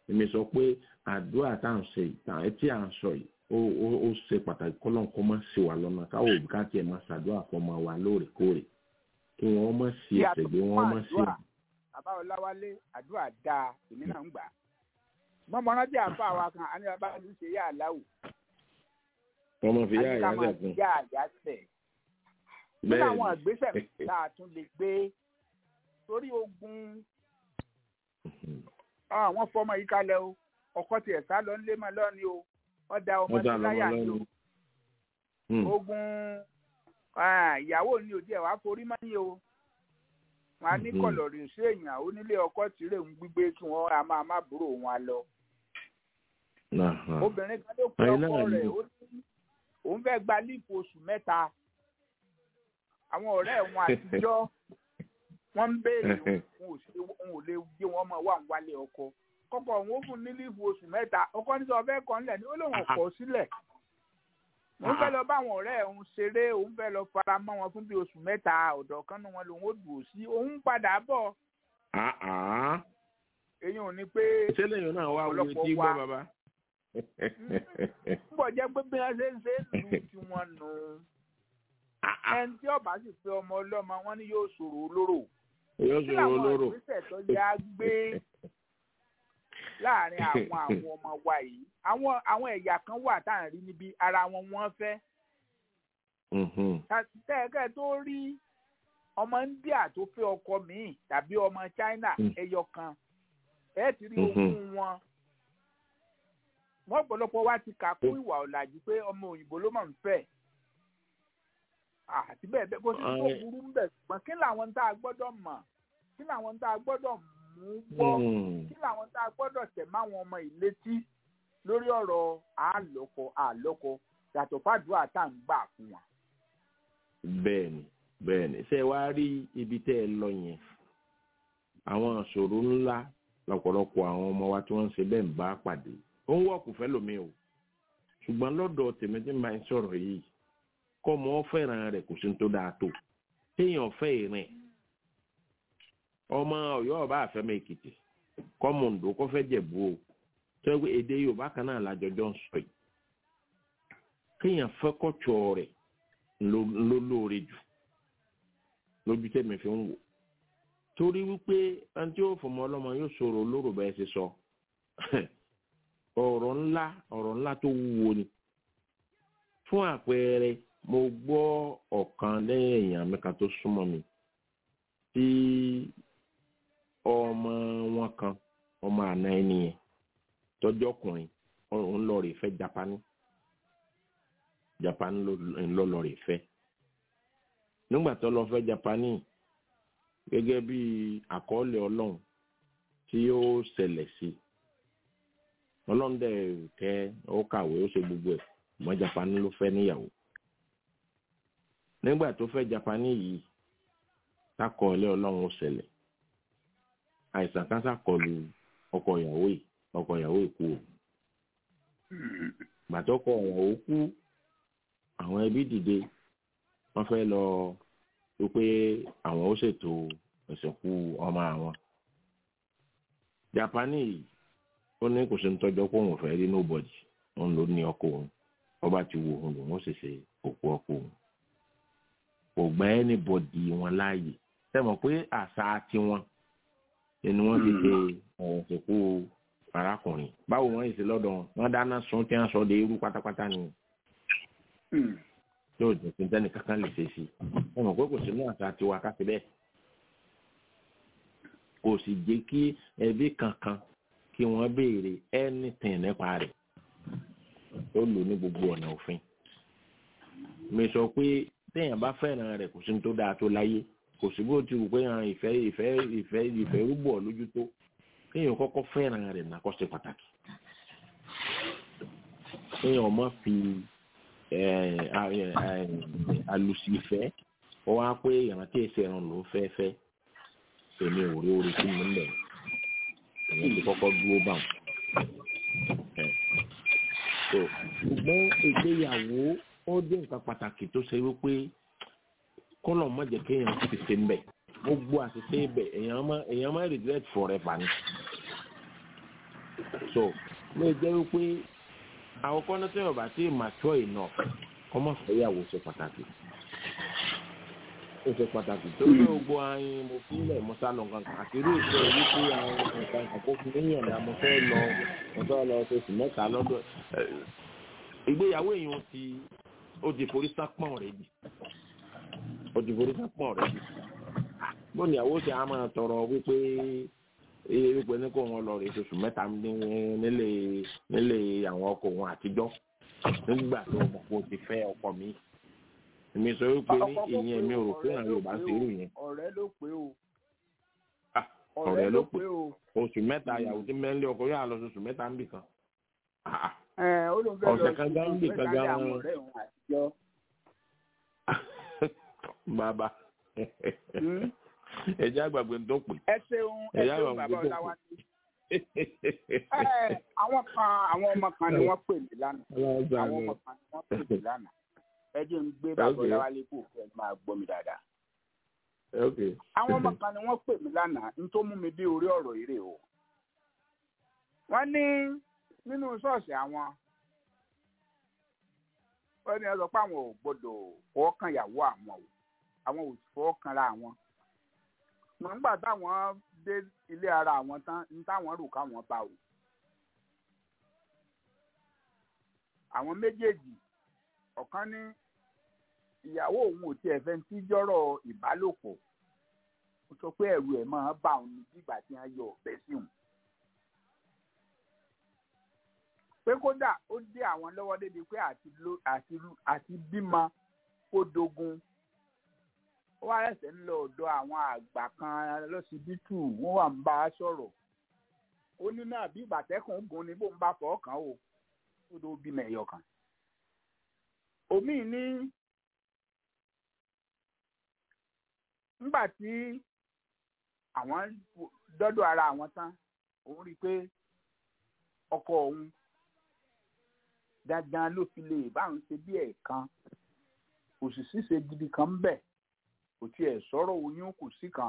èmi sọ pé àdúrà tá à ń ṣe yìí tí à ń sọ yìí ó ó ó ṣe pàtàkì kọ́lọ́n kó má ṣe wà lọ́nà káwọ́ òbí ká tiẹ̀ máa ṣàdúrà fọmọ wa lóòrèkóòrè kí wọ́n má ṣe ẹ̀ṣẹ̀ gbé wọ́n má ṣe. bàbá ọláwálé àdúrà dáa èmi náà ń gbà á mọ́mọ́ rántí àfa wa kan àní bàbá mi ṣe yá àláwù. ọmọ fi yá àyà àní ká máa sẹ̀ fún fi yá àyà sẹ̀. nínú àwọn ìgbésẹ̀ tá a tún lè gbé torí ogun àwọn fọmọ yìí kalẹ̀ o ọkọ tiẹ̀ sá lọ nílé mọ́ lọ́ni o wọ́n da ọmọ sí láyà ni o ogun ìyàwó ni òdi ẹ̀ wá forí mọ́ ni o wọn á ní kọlọ̀rì sí èèyàn onílé ọkọ tìrẹ ń gbígbé kí wọ́n á máa má búrò wọn lọ. obìnrin kan ló pe ọkọ rẹ̀ ó ní òun fẹ́ gba líìpù oṣù mẹ́ta àwọn ọ̀rẹ́ wọn àtijọ́ wọ́n ń béèrè òun ò lè gbé wọn mọ̀ wà ń wálé ọkọ kọ́kọ́ òun ó fún ní líìpù oṣù mẹ́ta ọkọ ní sọ fẹ́ kọ́ nílẹ̀ ní ó lóun kọ́ sílẹ̀ òun fẹ́ lọ bá àwọn ọ̀rẹ́ òun ṣeré òun fẹ́ lọ fara mọ́ wọn fún bí oṣù mẹ́ta ọ̀dọ̀ kan náà wọn lòun ó dùn sí òun padà bọ̀. èyí ò ní pé ìṣẹ̀lẹ̀ yìí náà wá wo etí gbọ́ bàbá. ń bọ̀ jẹ́ pé bí wọ́n ṣe ń ṣe é lù tí wọ́n nù. ẹni tí ọba sì pé ọmọ ọlọ́mọ wọn ni yóò ṣòro olóró. yóò ṣòro olóró. kí làwọn ìgbésẹ̀ tó yá gbé láàrin àwọn àwọn ọmọ wa yìí àwọn àwọn ẹ̀yà kan wà tá à ń rí níbi ara wọn wọ́n fẹ́. tẹ́ẹ̀kẹ́ tó rí ọmọ India tó fẹ́ ọkọ míì tàbí ọmọ China ẹyọ kan ẹ ti rí ogún wọn. wọ́n ọ̀pọ̀lọpọ̀ wa ti kà kún ìwà ọ̀làjú pé ọmọ òyìnbó ló máa ń fẹ́. àti bẹ́ẹ̀ bẹ́ẹ̀ kó sì tó burú ń bẹ̀ ṣùgbọ́n kí làwọn tá a gbọ́dọ̀ mọ̀ kí làwọn tá a gbọ́dọ̀ mọ̀ mú gbọ́ kí làwọn tá a gbọ́dọ̀ tẹ̀ máwọn ọmọ ìlétí lórí ọ̀rọ̀ àlọ́kọ àlọ́kọ yàtọ̀ fàdúrà tá à ń gbà fún wa. bẹ́ẹ̀ni bẹ́ẹ̀ni ṣé wàá rí ibi tẹ́ ẹ lọ yẹn àwọn ìṣòro ńlá lọ́pọ̀lọpọ̀ àwọn ọmọ wa tí wọ́n ń ṣe bẹ́ẹ̀ ń bá pàdé ó ń wọ̀kù fẹ́ lómi o ṣùgbọ́n lọ́dọ̀ tèmi tí máa ń sọ̀rọ̀ yìí kọ́ ọmọ fẹ́ràn rẹ̀ kò sí tó dáa tó téèyàn fẹ́ ìrìn ọmọ Ọ̀yọ́ ọba àfẹmọ Èkìtì kọmọǹdó kọfẹ jẹ̀bú o tẹgbẹ èdè Yorùbá kan náà lájọjọ ń sọ yìí kéèyàn fẹ́ kọtsọ rẹ̀ ló lóore jù lójú tẹmí fi ń wò torí wípé àǹtí ó fọmọ ọlọ́mọ yóò sọ̀rọ̀ olóró bẹ́ẹ̀ ṣe sọ ọ̀rọ̀ ńlá ọ̀rọ̀ ńlá tó wúwo ni fún àpẹẹrẹ mo gbọ́ ọ̀kan lẹ́yìn èèyàn mẹ́ka tó súnmọ́ mi tí ọmọ wọn kan ọmọ àná ẹni yẹn tọjọ ọkùnrin òun lọ rè fẹ́ japani japani ló lọ rè fẹ́ nígbà tó lọ fẹ́ japani gẹ́gẹ́ bí àkọọ́lẹ̀ Ọlọ́run tí ó ṣẹlẹ̀ sí Ọlọ́run dẹ̀ kẹ́ ó kàwé ó ṣe gbogbo ẹ̀ mọ́ japani ló fẹ́ níyàwó nígbà tó fẹ́ japani yìí takọọlẹ Ọlọ́run ó ṣẹlẹ̀ àìsàn kan ṣàkọlù ọkọ ìyàwó yìí ọkọ ìyàwó yìí kú o gbàtọkọ ìyàwó kú àwọn ẹbí dìde wọ́n fẹ́ lọ wípé àwọn ó ṣètò ìsìnkú ọmọ àwọn Jápánì yìí ó ní kò sí ní tọ́jọ́ pé òun fẹ́ rí nobody òun ló ní ọkọ òun ọba ti wo òun lòun ó sì ṣe òkú ọkọ òun kò gbà anybody wọn láàyè sẹ́mọ̀ pé àṣà tiwọn ni wọ́n ti ṣe ọ̀rọ̀ ìsìnkú arákùnrin báwo wọ́n yìí ṣe lọ́dọ̀ wọn wọ́n dáná sun tí wọ́n sọ de irú pátápátá ni yóò jẹ́ pé tẹ́nì kankan lè ṣe sí i sẹ́mọ̀ pé kò sí ní àṣà tiwa ká sí bẹ́ẹ̀ kò sì jẹ́ kí ẹbí kankan kí wọ́n béèrè anything nípa rẹ̀ ó lò ní gbogbo ọ̀nà òfin mi sọ pé téèyàn bá fẹ́ràn rẹ̀ kò sí ní tó dáa tó láyé kò sí bó ti wù pé hàn ìfẹ́ ìfẹ́ ìfẹ́ ìfẹ́ rúbọ̀ lójú tó kéèyàn kọ́kọ́ fẹ́ràn rẹ̀ nàkọ́ ṣe pàtàkì kéèyàn má fi àlùsì ìfẹ́ ó wá pé ìrántí ẹsẹ̀ ẹran ló ń fẹ́ fẹ́ èmi ò rí orí sí mi ń bẹ̀ èmi ti kọ́kọ́ dúró bá wọn. ṣùgbọ́n ìgbéyàwó ó jẹ́ nǹkan pàtàkì tó ṣe wípé kọ́lọ̀ má jẹ́ kéèyàn ti ṣe ń bẹ̀ gbogbo àṣìṣe ibẹ̀ èèyàn má èèyàn má regret forever ni so ló jẹ́ wípé àwọn kọ́nà tí ọba tí mature enough kọ́mọ̀ fẹ́yàwó ṣe pàtàkì ó ṣe pàtàkì tó ní gbogbo ayin mo fílẹ̀ mo sá lọ kankan àti irú ìṣe wípé àwọn nǹkan àkókò fún yíyan náà mo fẹ́ lọ mo fẹ́ lọ oṣù mẹ́ta lọ́dọ̀ ìgbéyàwó èèyàn ti ó ti forí sápọ̀n rẹ̀ bì ó ti forí sápọ̀n rẹ̀ bì bóni ìyàwó ṣe á máa tọrọ wípé iye wípé ní kó wọn lọ rè oṣù mẹ́ta nílé nílé àwọn ọkọ wọn àtijọ́ nígbà tó mọ̀ kó ti fẹ́ ọkọ mi èmi sọ wípé ní ìyẹn mi ò rò pé àwọn Yorùbá ṣe irú yẹn. ọ̀rẹ́ ló pé o. ọ̀rẹ́ ló pé oṣù mẹ́ta ìyàwó tí mẹ́lẹ́ ọkọ yóò lọ oṣù mẹ́ta ń bì kan. ọ̀sẹ̀ kan gan ń bì kan gan. bàbá ẹjẹ àgbàgbé tó pè. ẹ ṣeun ẹ ṣeun bàbá ọláwá ní. àwọn kan àwọn ọmọ kan ni wọ́n pè mí lánàá àwọn ọmọ kan ni wọ́n pè mí lánàá ẹ jẹ́ ń gbé bàbá ọláwá lé kó fẹ́ máa gbọ́ mi dáadáa. àwọn ọmọ kan ni wọ́n pè mí lánàá n tó mú mi dé orí ọ̀rọ̀ eré o. wọ́n ní nínú ṣọ́ọ̀ṣì àwọn wọ́n ní ẹ sọ pé àwọn ò gbọ́dọ̀ fọwọ́ kan ìyàwó àwọn o àwọn ò fọwọ́ kanra àwọn mọ̀ nígbà táwọn dé ilé ara àwọn tán ní táwọn rò káwọn bá o. àwọn méjèèjì ọ̀kan ní ìyàwó òun ò tiẹ̀ fẹ́ tí jọ́rọ̀ ìbálòpọ̀ ó sọ pé ẹ̀rù ẹ̀ máa bá òun ní bígbà tí wọ́n yọ ọ̀bẹ sí òun. pé kódà ó dé àwọn lọ́wọ́ débi pé àti bímọ kó dogun ó wá ẹsẹ̀ ń lọ ọ̀dọ̀ àwọn àgbà kan lọ́sibítù wọ́n wà ń bá a sọ̀rọ̀ ó ní náà bí ìbàtẹ́kùn gùn ni bó ń bá fọ́ kàn ó ó tó bímọ ẹ̀yọ kan. omi ní nígbà tí àwọn dọ́dọ̀ ara àwọn tán òun rí i pé ọkọ òun dandan ló fi lè báwọn ṣe bí ẹ̀ẹ̀kan òṣìṣẹ́ ṣe gidi kan ń bẹ̀ kò tiẹ̀ sọ̀rọ̀ oyún kò sí kan.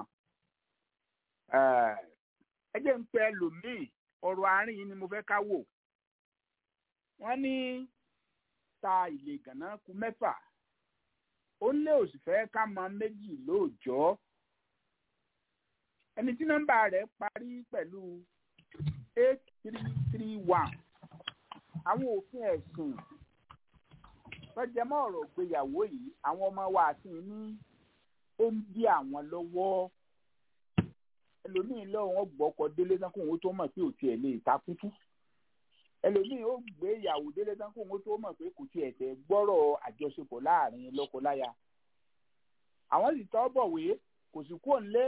ẹ jẹ́ ń pẹ́ lòmíì ọ̀rọ̀ àárín yìí ni mo fẹ́ ká wò. wọ́n ní ta ilé gànà kù mẹ́fà ó lé òsì fẹ́ ká mọ méjì lóòjọ́. ẹni tí nọ́mbà rẹ̀ parí pẹ̀lú eight three three one àwọn òfin ẹ̀sìn lọ́jẹ́mọ́ ọ̀rọ̀ ìgbéyàwó yìí àwọn ọmọ wa àti ní ó ń bí àwọn lọ́wọ́ ẹlòmíì lọ́wọ́ wọn gbọ́ ọkọ délé tán kó òun tó mọ̀ pé ò tiẹ̀ lè takútú ẹlòmíì ó gbé ìyàwó délé tán kó òun tó mọ̀ pé kò tiẹ̀ tẹ̀ gbọ́rọ̀ àjọṣepọ̀ láàrin lọ́kọláya àwọn sì tọ́ bọ̀wé kò sì kúrò nílé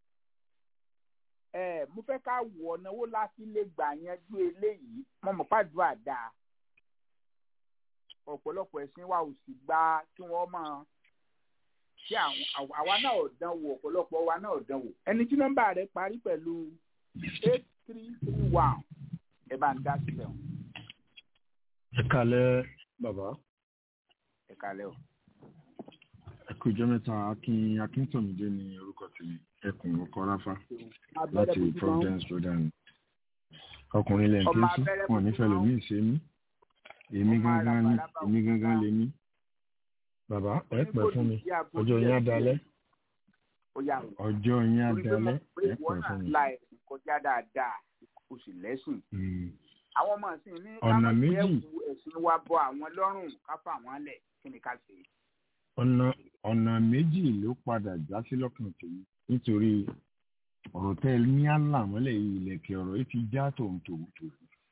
ẹ mo fẹ́ ká wọ̀ náwó láti lè gbà yanjú eléyìí mo mọ̀ pàdúrà dáa ọ̀pọ̀lọpọ̀ ẹ̀sìn wa ò sì gba kí wọ́n máa ṣé àwa náà ò dán wò ọ̀pọ̀lọpọ̀ wa náà ò dán wò ẹni tí nọ́mbà rẹ̀ parí pẹ̀lú eight three three one ẹ bá ń dá sílẹ̀ o. ẹ kalẹ̀ bàbá. ẹ kalẹ̀ o. ẹ kú ìjọ mẹ́ta akin akíntọ̀mídé ní orúkọ tèmi ẹkùn ọkọ ráfá láti providence jordan ọkùnrin ilẹ̀ nkẹ́sí wọn nífẹ̀ẹ́ lómi ìṣe mí èmi gangan ni èmi gangan lè mí bàbá ẹ pẹ́ fún mi ọjọ́ yín á dalẹ́ ọjọ́ yín á dalẹ́ ẹ pẹ́ fún mi. kọjá dáadáa o sì lẹ́sìn. àwọn ọmọ ìsìn ní ọ̀nà méjì ẹ̀kú ẹ̀sìn wa bọ àwọn lọ́rùn ká fà wọ́n lẹ̀ kí ni ká ṣe. ọ̀nà ọ̀nà méjì ló padà já sí lọ́kàn tèmi nítorí ọ̀rọ̀ tẹ́ ẹ ní àlàmọ́lẹ̀ yìí ilẹ̀kẹ̀ ọ̀rọ̀ yìí ti já tòun tòun tòun.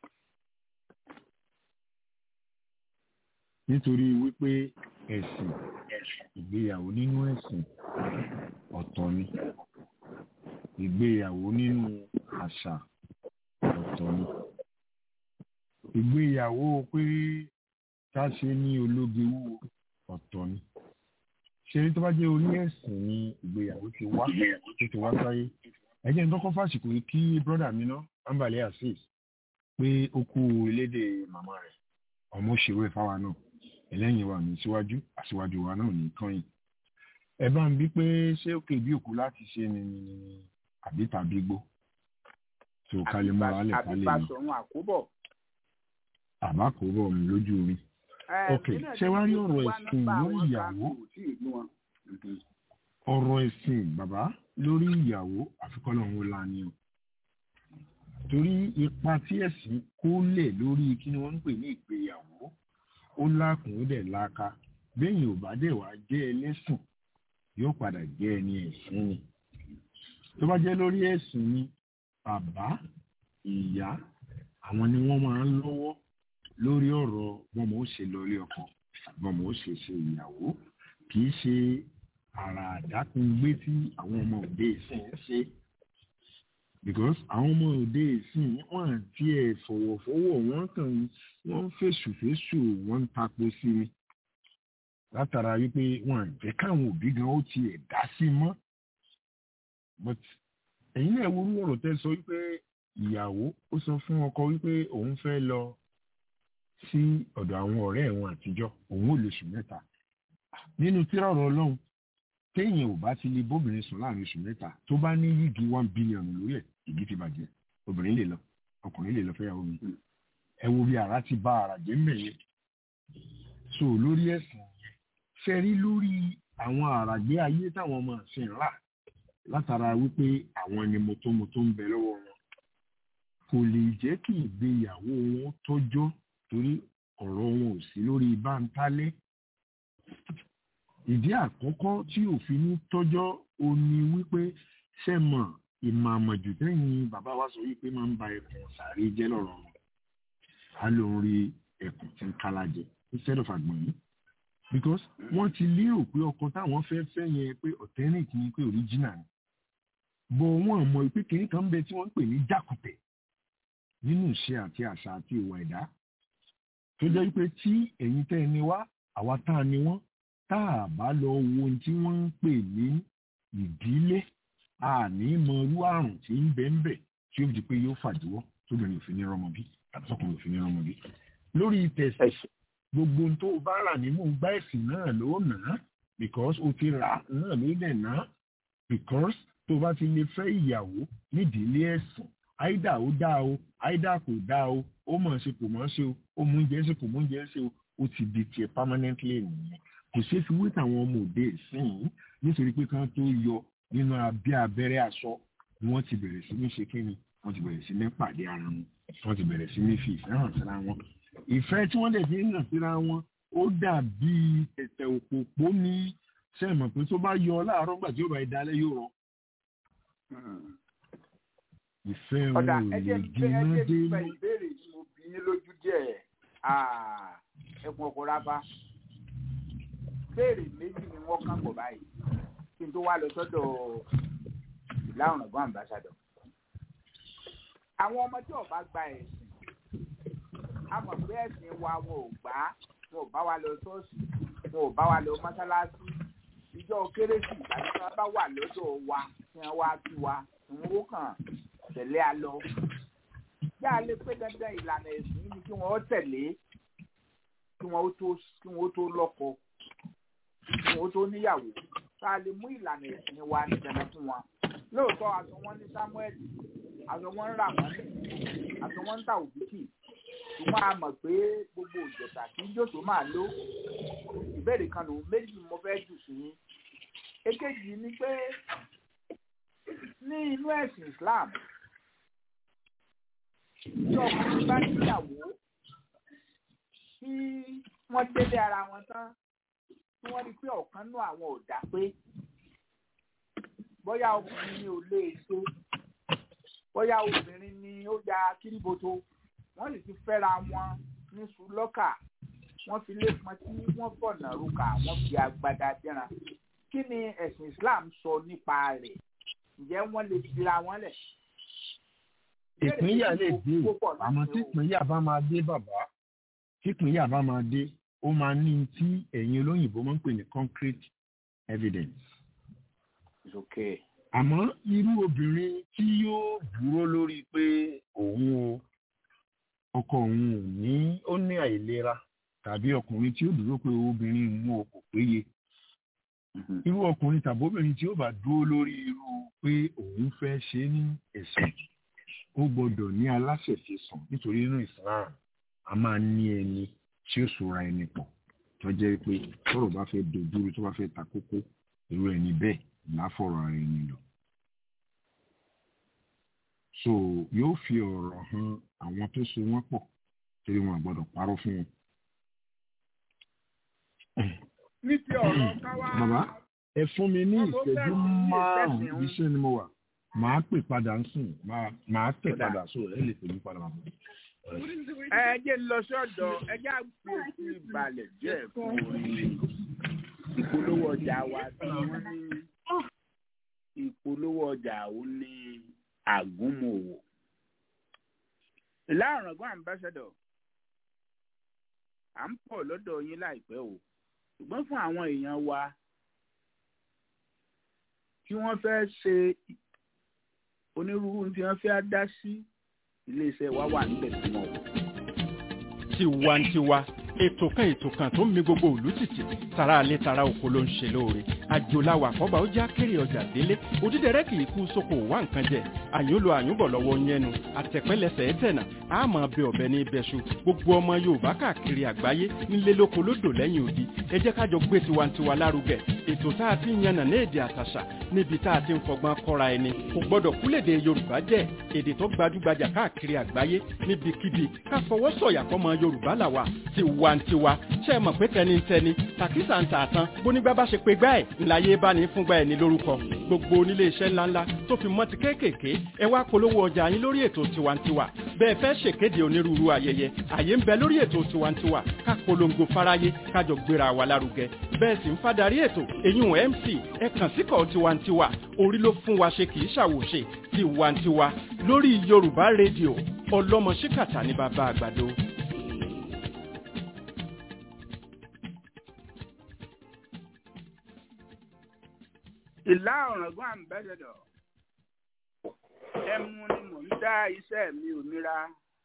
nítorí wípé ẹ̀sìn ìgbéyàwó nínú ẹ̀sìn ọ̀tọ̀ ni ìgbéyàwó nínú àṣà ọ̀tọ̀ ni ìgbéyàwó pé ká ṣe ní ológe wúwo ọ̀tọ̀ ni ṣe tó bá jẹ́ orí ẹ̀sìn ni ìgbéyàwó ti wá tó ti wá sáyé ẹ jẹ́ n kọ́kọ́ fàṣìkò yìí kí brọ́dà mi ná ambale azeez pé ó kú elédè màmá rẹ̀ ọmọ òṣèré fáwa náà ẹlẹ́yìn wa ní síwájú àṣìwájú wa náà ní kàn yìí ẹ bá ń bí pé ṣé òkè bí òkú láti ṣe ni àbí tàbí gbó tó kálí mọ́ra lẹ̀ kálí àbí mọ́ Basọ̀run àkóbọ̀. àbá kò bọ̀ mí lójú mi. ok ṣé wàá rí ọ̀rọ̀ ẹ̀sìn lórí ìyàwó ọ̀rọ̀ ẹ̀sìn bàbá lórí ìyàwó àfikọ́lọ̀ òun la ni o torí ipa tí ẹ̀sìn kó lẹ̀ lórí kí ni wọ́n ń pè ní ìgbéyàwó ó lákùn ó dẹ̀ láka bẹ́yìn ò bá dẹ̀ wá jẹ́ ẹlẹ́sìn yóò padà jẹ́ ẹni ẹ̀sìn ni tó bá jẹ́ lórí ẹ̀sìn ni bàbá ìyá àwọn ni wọ́n máa ń lọ́wọ́ lórí ọ̀rọ̀ bọ́mọ ó ṣe lọlé ọkọ bọ́mọ ó ṣe ṣe ìyàwó kì í ṣe àrà àdákùngbé tí àwọn ọmọ òde ìsìn ń ṣe because àwọn ọmọ òde ìsìn wọn àti ẹ fọwọ́fọwọ́ wọn kàn wọ́n ń fèsù fèsù wọ́n ń tapo sí i látara wípé wọn àjẹ́ káwọn òbí gan ó tiẹ̀ dá sí mọ́ but ẹ̀yin náà wo orú ọ̀rọ̀ tẹ́ sọ wípé ìyàwó ó sọ fún ọkọ wípé òun fẹ́ lọ sí ọ̀dọ̀ àwọn ọ̀rẹ́ ẹ̀wọ̀n àtijọ́ òun ò lóṣù mẹ́ta nínú tírà ọ̀rọ̀ ọlọ́run téèyàn ò bá ti lè bóbìnrin sùn láàrin oṣù mẹ́ta tó bá ní yígi one billion lórí ẹ̀ ìdí ti bàjẹ́ obìnrin lè lọ ọkùnrin lè lọ fẹ́yàwó mi ẹ wo bí ara ti bá ara jẹ́ mẹ́yẹ so lórí ẹ̀sìn yẹn fẹ́ rí lórí àwọn àràgbé ayé táwọn ọmọ àṣìn rà látara wípé àwọn ni mọ́tòmọ́tò ń bẹ lọ́wọ́ wọn kò lè jẹ́ kí ìgbéyàwó wọn tọ́jọ́ torí ọ̀rọ̀ wọn ò sí lórí báńtálẹ́ ìdí àkọ́kọ́ tí òfin ní tọ́jọ́ ó ní wípé sẹ́mọ̀ ìmọ̀ àmọ̀jù tẹ́yìn bàbá wa sọ wípé máa ń ba ẹkùn sàárè jẹ́ lọ́rọ̀ wọn a ló ń rí ẹkùn tí ń kálá jẹ instead of àgbọ̀n yìí because wọ́n ti lérò pé ọkọ táwọn fẹ́ fẹ́ yẹn pé authentic ni pé original ni bọ̀ wọ́n mọ̀ pé kìnìún kan ń bẹ tí wọ́n ń pè ní jákùtẹ̀ nínú ìṣe àti àṣà àti ìwà ẹ̀dá tó jẹ́ pé tí ẹ̀yin tẹ́ ẹni wá àwa tá a ni wọ́n tá a bá lọ wo ohun tí wọ́n ń pè ní ìdílé àní mọ irú àrùn tí ń bẹ ń bẹ tí ó di pé yóò fàdíwọ́ tóbìnrin òfin ní rọmọ bí tàbí sọkùnrin òfin ní rọmọ bí. lórí tẹ̀sí gbogbo ohun tó o bá rà nínú gbá ẹ̀sìn náà ló nà á because o ti rà á náà ló dẹ̀ ná because tó o bá ti lè fẹ́ ìyàwó nídìílé ẹ̀sìn àìdá ó dá o àìdá kò dá o ó mọ̀ ṣe kò mọ̀ ṣe o ó mú oúnjẹ ṣe kò mú oúnjẹ ṣe o ó ti di tiẹ̀ permanently nìyẹn kò ṣeé fi wé tàwọn ọmọ òde ìsìn nítorí pé kán tó yọ nínú abẹ́ abẹ́rẹ́ aṣọ ni wọ́n ti bẹ̀rẹ̀ sí ní ṣe kíni wọ́n ti bẹ̀rẹ̀ sí ní pàdé ara wọn wọ́n ti bẹ̀rẹ̀ sí ní fi ìfẹ́ hàn síra wọn. ìfẹ́ tí wọ́n dẹ̀ fi ń hàn síra wọn ó dàbí ẹ̀tẹ̀ òpópó ní sẹ́ẹ̀mọ̀ pé tó bá yọ láàárọ̀ gbà tí ó bá dalẹ̀ yóò rọ. ìfẹ́ wọn ò lè jiná dé mọ́. ìbéèrè yìí mo bí yín lójú díẹ̀ ẹkùn ọkọ̀ rábà béèrè méjì ni wọ́n kàn pọ̀ báyìí kí n tó wá lọ sọ́dọ̀ ìlà ọ̀ràngún àmbásádọ̀. àwọn ọmọ tí ò bá gba ẹ̀sìn a mọ̀ pé ẹ̀sìn wa wọn ò gbà á wọn ò bá wa lọ ṣọ́ọ̀ṣì wọn ò bá wa lọ mọ́sálásí ìjọ kérésì tàbí tí wọ́n bá wà lọ́dọ̀ wa tí wọ́n wá kí wa ìwọ́n ó kàn tẹ̀lé a lọ. bí a lè pé dandan ìlànà ẹ̀sìn ni kí wọ́n tẹ̀lé kí wọ́n tó lọ́kọ ìwọ tó níyàwó tá a lè mú ìlànà ẹ̀sìn wa ní dandan fún wọn lóòótọ́ aṣọ wọn ní samuel aṣọ wọn ń rà wọ́n aṣọ wọn ń ta òbíkì ṣùgbọ́n a mọ̀ pé gbogbo òjòta kì í jòsó máa ló ìbéèrè kan lòun méjì mo fẹ́ jù sí yín èkejì ni pé ní inú ẹ̀sìn Islam tí ọkùnrin bá níyàwó tí wọ́n délé ara wọn tán tí wọ́n rí pé ọ̀kan nú àwọn ò dá pé bóyá ọkùnrin ni ò lè ṣe bóyá obìnrin ni ó ya kíríboto wọ́n sì ti fẹ́ra wọn ní sùlọ́kà wọ́n fi lé pọn tí wọ́n fọ̀nà rúkà wọ́n fi agbada dẹ́ran kí ni ẹ̀sìn Islam sọ nípa rẹ̀ ǹjẹ́ wọ́n lè fira wọn lẹ̀. ìpínyà lè dé àmọ́ tí ìpínyà bá máa dé bàbá tí ìpínyà bá máa dé ó máa ní tí ẹ̀yin olóyìnbó máa ń pè ní concrete evidence. okay. àmọ́ irú obìnrin tí yóò dúró lórí pé òun o ọkọ òun ò ní ó ní àìlera tàbí ọkùnrin tí ó dúró pé obìnrin òun ò kò péye irú ọkùnrin tàbí obìnrin tí ó bá dúró lórí irú pé òun fẹ́ ṣe ní ẹ̀sìn ó gbọ́dọ̀ ní aláṣẹ̀ṣe sàn nítorí nínú Islam a máa ní ẹni tí ó sora ẹni pọ̀ tó jẹ́ pé tọ́rọ̀ bá fẹ́ dojúrú tó bá fẹ́ ta kókó irú ẹni bẹ́ẹ̀ láfọ̀rọ̀ ara ẹni lọ. so yóò fi ọ̀rọ̀ hàn àwọn tó so wọ́n pọ̀ torí wọn àgbọ́dọ̀ parọ́ fún wọn. ní ti ọ̀rọ̀ káwá. bàbá ẹ fún mi ní Wọ́n tó ìṣẹ́jú fẹ́ sí márùn-ún ìfẹsẹ̀ ibi iṣẹ́ ni mo wà màá pè padà ń sìn màá màá tẹ̀ padà so ẹ lè pè mí padà bàbá. ẹ jẹ́ ń lọ sọ́dọ̀ ẹ jẹ́ àgbè sí ìbàlẹ̀ díẹ̀ fún orin ìpolówó ọjà wa tí wọ́n ní ìpolówó ọjà ò ní àgúnmòwò. ìlà ọ̀ràngún ambassador à ń pọ̀ lọ́dọ̀ yín láìpẹ́ o ṣùgbọ́n fún àwọn èèyàn wa tí wọ́n fẹ́ ṣe onírúurú tí wọ́n fẹ́ dá sí iléeṣẹ́ wa wà níbẹ̀ tí wọ́n wọ̀. tiwantiwa ètò kan ètò kan tó ń mi gbogbo òlú tìtì tara alẹ́ tara oko ló ń ṣe lóore àjòláwà kọ́ba ó já kéré ọjà délé òdídẹrẹ́ kì í kú sóko wá nǹkan jẹ àyúnlò àyúnbọ̀ lọ́wọ́ yẹnu àtẹ̀pẹ́lẹsẹ̀ ẹ̀tẹ̀nà àmọ́ bẹ ọ̀bẹ ní ibẹ̀ṣu gbogbo ọmọ yorùbá káàkiri àgbáyé nílé lóko lódò lẹ́yìn odi ẹ jẹ́ kájọ gbé tiwantiwa lárugẹ ètò tá a ti ń yànnà ní èdè àtàṣà níbi tá a ti ń fọgbọ́n kọ́ra ẹni kò gbọ́dọ̀ kúlèdè yorùbá jẹ́ èdè tó gbajúgbajà káàkiri àgbáyé níbikíbi ká fọwọ́ sọ̀yà fọmọ yorùbá làwà tiwantiwa ṣe é mọ̀ pé tẹnitẹni tàkísà ń tà tán bónígbà bá ṣe pé gbá ẹ̀ ńláyé bá ní fúngbà ẹ̀ ní lórúkọ gbogbo onílé iṣẹ́ ńláńlá tó fi mọ́ ti kéékèèké ẹ wá polówó ọjà yín lórí ètò tiwantiwa bẹ́ẹ̀ fẹ́ ṣèkéde onírúurú ayẹyẹ àyè ń bẹ lórí ètò tiwantiwa ká polongo fáráyé kájọ gbéra wa lárugẹ bẹ́ẹ̀ sì ń fadarí ètò èyún mc ẹ kàn síkọ̀ tiwantiwa orí ló fún wa ṣe kì í ṣàwòṣe tiwantiwa lórí yorùbá rédíò ọlọ́mọ ṣíkàtà ní bàbá àgbàdo. ìlà ọ̀ràngún ambassador ẹmu ni mò ń dá iṣẹ́ mi òmìnira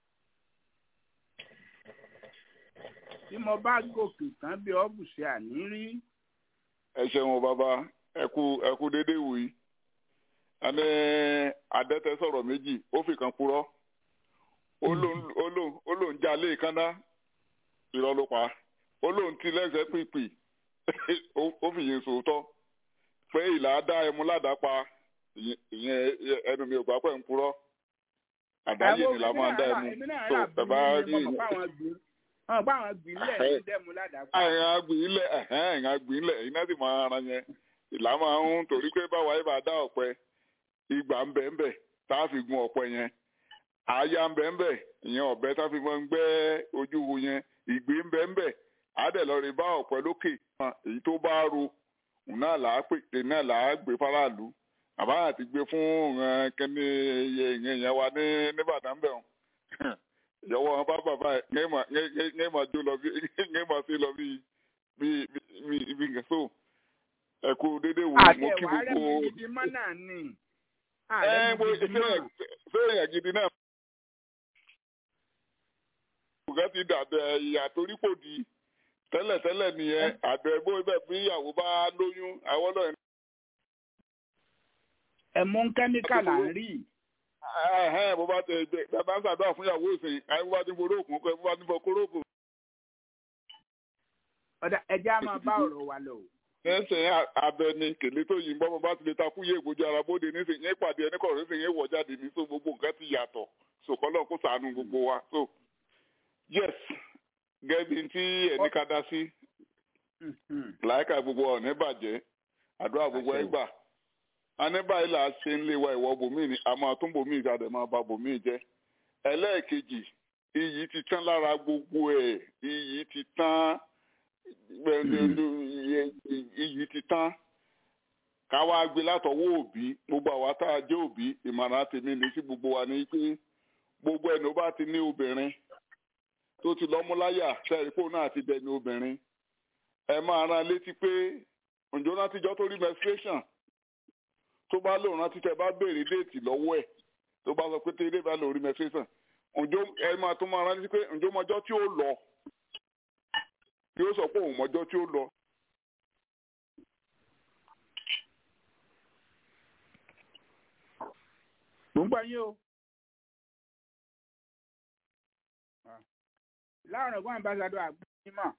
tí mo bá gòkè tán bí ọ́bùsẹ̀ àní rí ẹ ṣeun bàbá ẹ kú ẹ kú dédé wù yí ẹni adẹ́tẹ̀ sọ̀rọ̀ méjì ó fi kan purọ́ ó lóun- ó lóun ó lóun já lé kánná irọ́ ló pa ó lóun ti lẹ́sẹ̀ pìpì ó- ó fi yẹn sòótọ́ pé ìlà dá ẹmu ládàá pa ìyẹn ìyẹn ẹnu mi ò gbà pẹ̀ ń purọ́ àdáyé ni là máa ń dá ẹmu èmi náà tó rà ẹ bá bí rí mo mọ̀ fáwọn gbìn wọn bá àwọn gbìn lẹ̀ ní dẹ́mu ládàá ẹ̀yìn agbìnlẹ̀ ẹ̀yìn agbìnlẹ̀ ẹ̀yìn náà sì máa ara yẹn ìlà máa ń torí pé báwa yìí bá dá ọ̀pẹ ìgbà ń bẹ̀ ń bẹ̀ tá a fi gun ọ̀pẹ yẹn àáyá ń bẹ̀ ń bẹ̀ ìyẹn ọ̀bẹ tá a fi máa ń gbẹ́ ojú wo yẹn ìgbé ń bẹ̀ ń bẹ̀ àádẹ́ lọ rí bá ọ̀pẹ lókè hàn, èyí tó bá ro òun náà là á pè é náà là á gbé faraàlú àbá àti gbé fún ìran kẹ́ni ìyẹn ìyẹn wa ní nìbàdàn bẹ̀ wọn ìyọwọ́ wọn bá bàbá ẹ̀ ń mà jó lọ bí ń mà sí lọ bí bí bí bí nǹkan so ẹ kú dédé wò mo kí àtẹ̀wá rẹ̀ gbogbo mi gidi mọ́ náà ni ẹ mo ṣe ṣe èèyàn gidi náà. Ògá ti dàbẹ̀ ìyà torí kò di tẹ́lẹ̀tẹ́lẹ̀ nìyẹn àbẹ̀ bó bẹ́ẹ̀ bí ìyàwó bá lóyún àwọn náà ẹ̀mú kẹ́míkà là ń rí ẹ̀hẹ́n bó bá tẹ ẹgbẹ́ bàbá ń ṣàdúrà fún ìyàwó ìsìn àyè bó bá ti foró òkun kọ́ ẹ bó bá ti fọ kóró òkun. ọ̀dà ẹja máa bá ọ̀rọ̀ wa lọ. ẹsẹ̀ abẹ ni kèlé tó yìnbọn bó bá ti lè takú yé ìgbójú ara bóde nísìnyí yẹn pàdé ẹni kọ̀ọ̀rọ̀ nísìnyí yẹn wọ̀ jáde ní so gbogbo nǹkan ti yàtọ̀ sòkòlò kó sànù gbogbo wa so yes gẹ́bí tí ẹni ká dá sí láìka gbogbo ọ̀nà bàjẹ́ àdúrà gbogbo ẹ gbà aníbàyí là á ṣe ń lé wa ìwọ bòmíì ni a máa tún bòmíì jáde máa ba bòmíì jẹ́ ẹlẹ́ẹ̀kejì iyì ti tán lára gbogbo ẹ̀ iyì ti tán iyì ti tán káwá gbé látọwọ́ òbí gbogbo àwa tá a jẹ́ òbí ìmọ̀ràn tèmi ní sí gbogbo wa ní pé gbogbo ẹni ó bá ti ní obìnrin tó ti lọ́múláyà sẹ́ẹ̀rìpò náà ti dẹni obìnrin ẹ máa rán létí pé ǹjọ́ náà tíjọ́ tó rí menstruation tó bá lòun rántí tẹ bá béèrè déètì lọ́wọ́ ẹ̀ tó bá sọ pé tẹ́lẹ̀ bá lòun rí menstruation ǹjọ́ ẹ máa tún máa rántí pé ǹjọ́ mọjọ́ tí ó lọ yóò sọ pé òun mọjọ́ tí ó lọ. mo ń gbà yín o. láwọn ọ̀gbọ́n ambassadọ̀ àgbẹ̀mọ̀.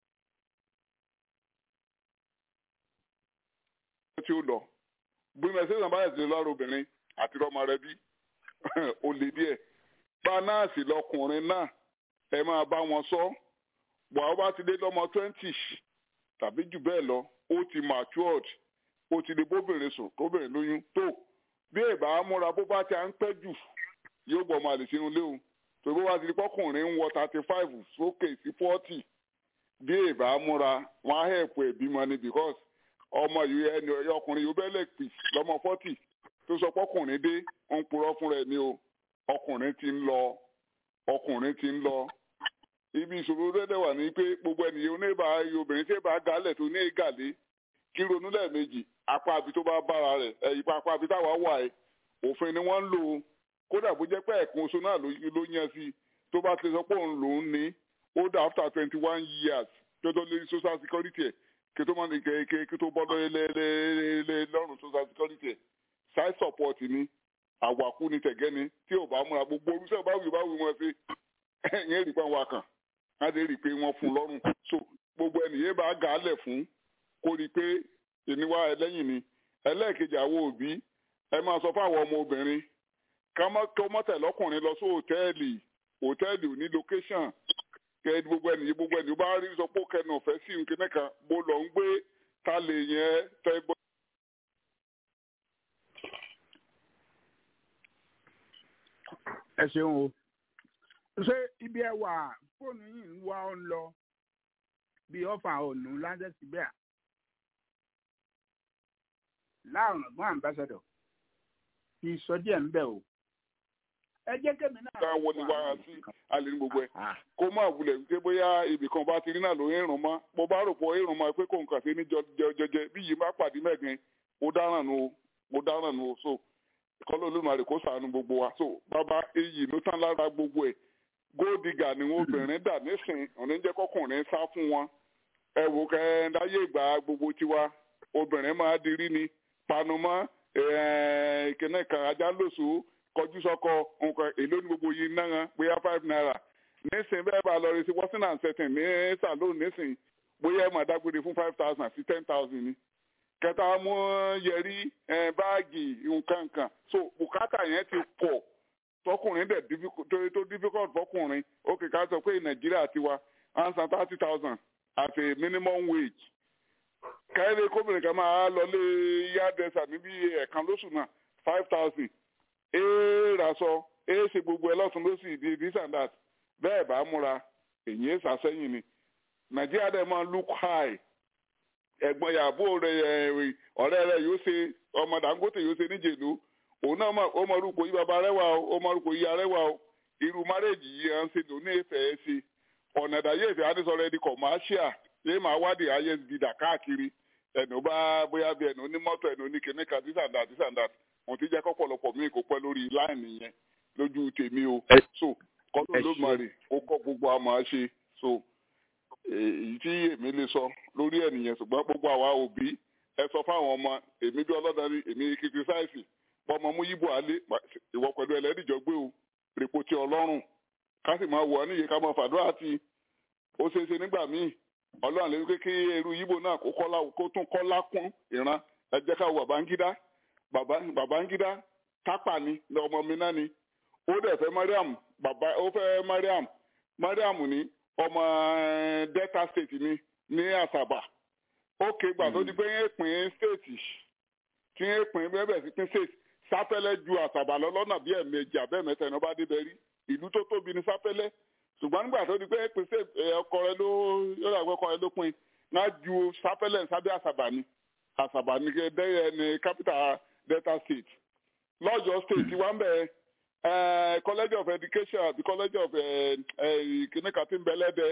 tí ó lọ bí mẹsẹ̀sán bá yẹ̀ sí lọ́rọ̀ obìnrin àti ọmọ rẹ bí ó lè díẹ̀ bá náà sì lọkùnrin náà ẹ máa bá wọn sọ bọ̀ bá ti dé lọ́mọ twenty tàbí jù bẹ́ẹ̀ lọ ó ti matured ó ti lè bóbìnrin sùn kóbìnrin lóyún tó bí ìbá múra bó bá ti à ń pẹ́ jù yóò gbọ́ ọmọ àlè sínú léwu tó bó bá ti di pọ́kùnrin ń wọ thirty five sókè sí forty bí ìbá múra wọn á hẹ̀pù ẹ̀bímọ ni because ọmọ yìí ẹni ọkùnrin yìí ó bẹ́ẹ̀ lè pì lọ́mọ forty tó sọ pọ́kùnrin dé ń purọ́ fún rẹ̀ ni o ọkùnrin ti ń lọ ọkùnrin ti ń lọ ibi ìṣòro dẹ́dẹ̀ wà ní pé gbogbo ènìyàn oníbà obìnrin tí èbá galẹ̀ tó ní ìgàlé kí ronú lẹ́ẹ̀mejì apá àbí tó bá bára rẹ̀ ẹ̀yìn apá àbí táwa wà ẹ̀ òfin ni wọ́n ń lò ó kódà bó jẹ́ pé ẹ̀kún oṣù náà ló yẹn sí tó bá ti sọ pé òun lòún ní ó dà after twenty one years tó tó lé social security ẹ̀ kí tó máa ní kí tó bọ́ lé lọ́rùn social security ẹ̀ side support ni àwàkú ni tẹ̀gẹ́ ni tí ò bá múra gbogbo orúṣẹ́ bá wù bá wù wọn sí ẹ̀yìn èrì pé wọn kàn á lè rí i pé wọ́n fún lọ́rùn so gbogbo ẹnìyẹn bá gà á lẹ̀ fún kó rí i pé ìníwá ẹlẹ́yìn ni ẹlẹ́ẹ̀kejì àwọn òbí ẹ máa sọ fáwọn ọmọ obìnrin ká má tẹ̀ lọ́kùnrin lọ sí hòtẹ́ẹ̀lì hòtẹ́ẹ̀lì ò ní location kẹ gbogbo ẹnìyẹn gbogbo ẹnìyẹn bá rí sọ pé ó kẹnu ọ̀fẹ́ sí nǹkan kan bó lọ ń gbé ta lè yẹn tẹ́ gbọ́. ẹ ṣeun o ṣé ibi ẹ wà fóònù yìí ń wá ọ ń lọ bí ọfà ònù lásẹsíbẹ láàrùn ọgbọn ambassador kì í sọ díẹ̀ ń bẹ o ẹ jẹ́ kémi náà. ká wọlé wá sí alẹ́ ní gbogbo ẹ̀ kó má wulẹ̀ wípé bóyá ibì kan bá ti rí náà ló ń rùn mọ́ mo bá rò pọ̀ èrùn mọ́ pé kò ń kà sí ní jẹjẹjẹ bí yìí má pàdé mẹ́gbin mo dáràn nù o mo dáràn nù o so kọ́lọ́ olómọ̀rè kó sànù gbogbo wa so bàbá iyì ló tán lára gbogbo ẹ̀ góòdìgà ni wọn obìnrin dà nísìn òní jẹ́ kọkùnrin sá fún wọn ẹ wò kẹ́ láyé ìgbà gbogbo tiwa obìnrin máa dirí ni panumọ́ ìkíní kan ajá lóṣù kọjú sọ́kọ nǹkan èló ní gbogbo yìí náà bóyá five naira nísìn bẹ́ẹ̀ bá lọ rí sí wọ́sìn and setting ní saloon nísìn bóyá ẹ̀ máa dágbére fún five thousand sí ten thousand ni kẹta mú yẹrí báàgì nǹkan kan so bùkátà yẹn ti pọ̀ tọkùnrin dẹ̀ tó difficult fọkùnrin ó kì ká sọ pé nàìjíríà tiwa one san thirty thousand as a minimum wage kẹ́rẹ́ kóbìnrin kan máa lọ lé yádẹ́sà níbi ẹ̀ẹ̀kan lóṣù náà five thousand ee raṣọ ee ṣe gbogbo ẹ lọ́tún lọ́sì di this and that bẹ́ẹ̀ bá múra èyí ẹ̀ sàṣẹ́yìn ni nàìjíríà dẹ̀ máa look high ẹ̀gbọ́n yàbó rẹ̀ ọ̀rẹ́ rẹ̀ yóò ṣe ọmọ dangote yóò ṣe níjèlú òun náà ó mọ orúkọ yìí bàbá rẹwà o ó mọ orúkọ yìí arẹwà o irú márèjì yìí à ń ṣe lò ní ìfẹ́ ẹ ṣe ọ̀nà ìdáyé ìfẹ́ adésọ̀rọ̀ ẹni commercial yéé máa wádìí isb dà káàkiri ẹnu bá bóyá bí ẹnu onímọ́tò ẹnu oníkíní kan this and that this and that mo ti jẹ́ kọ́pọ̀lọpọ̀ mi kò pẹ́ lórí láìní yẹn lójú tèmi o so kọ́lọ́ ló mọ̀ rè ó kọ́ gbogbo àmọ́ ṣe so èyí tí èmi lè sọ lórí ẹ̀ nìyẹn ṣùgbọ́n gbogbo àwa òbí ẹ sọ fáwọn ọmọ èmi bí ọlọ́dàrí èmi kìtìsáìsì bọ́mọ mú yíbo alé ìwọ pẹ̀lú ẹlẹ́dìjọ́ gbé o rèpo tí ọlọ́run ká sì máa wọ̀ ọ́ níye ká máa fàdúrà tí ó ṣeé ṣe nígbà míì ọlọ́run lè wípé kí eru yíbo náà kó kọ́lá kó tún kọ́lá kún ìran ẹ jẹ́ ká wọ Babangida Babangida tápà ni ọmọ mi náà ni ó dẹ̀ fẹ́ Mariam bàbá ó fẹ́ Mariam Mariam ni ọmọ Delta State ni ní Àsàbà ó ké gbà tó di pé ń pín state tí ń pín bẹ́ẹ̀ sí pín state sáfẹ́lẹ́ ju àsàbà lọ lọ́nà bí ẹ̀ẹ̀mejì abẹ́ẹ̀mẹta ẹ̀nà bá débẹ̀ rí ìlú tó tóbi ní sáfẹ́lẹ́ ṣùgbọ́n nígbà tó di pé pín state ọkọ rẹ ló yọ̀rọ̀ àgbẹ̀ ọkọ rẹ ló pín náà ju sáfẹ́lẹ́ sábẹ́ àsàbà ni àsàbà ni dẹ́yẹ ní capital delta state lọ́jọ́ state wà ń bẹ̀ college of education àti college of kìnnìkan tí ń bẹ lẹ́dẹ̀ẹ́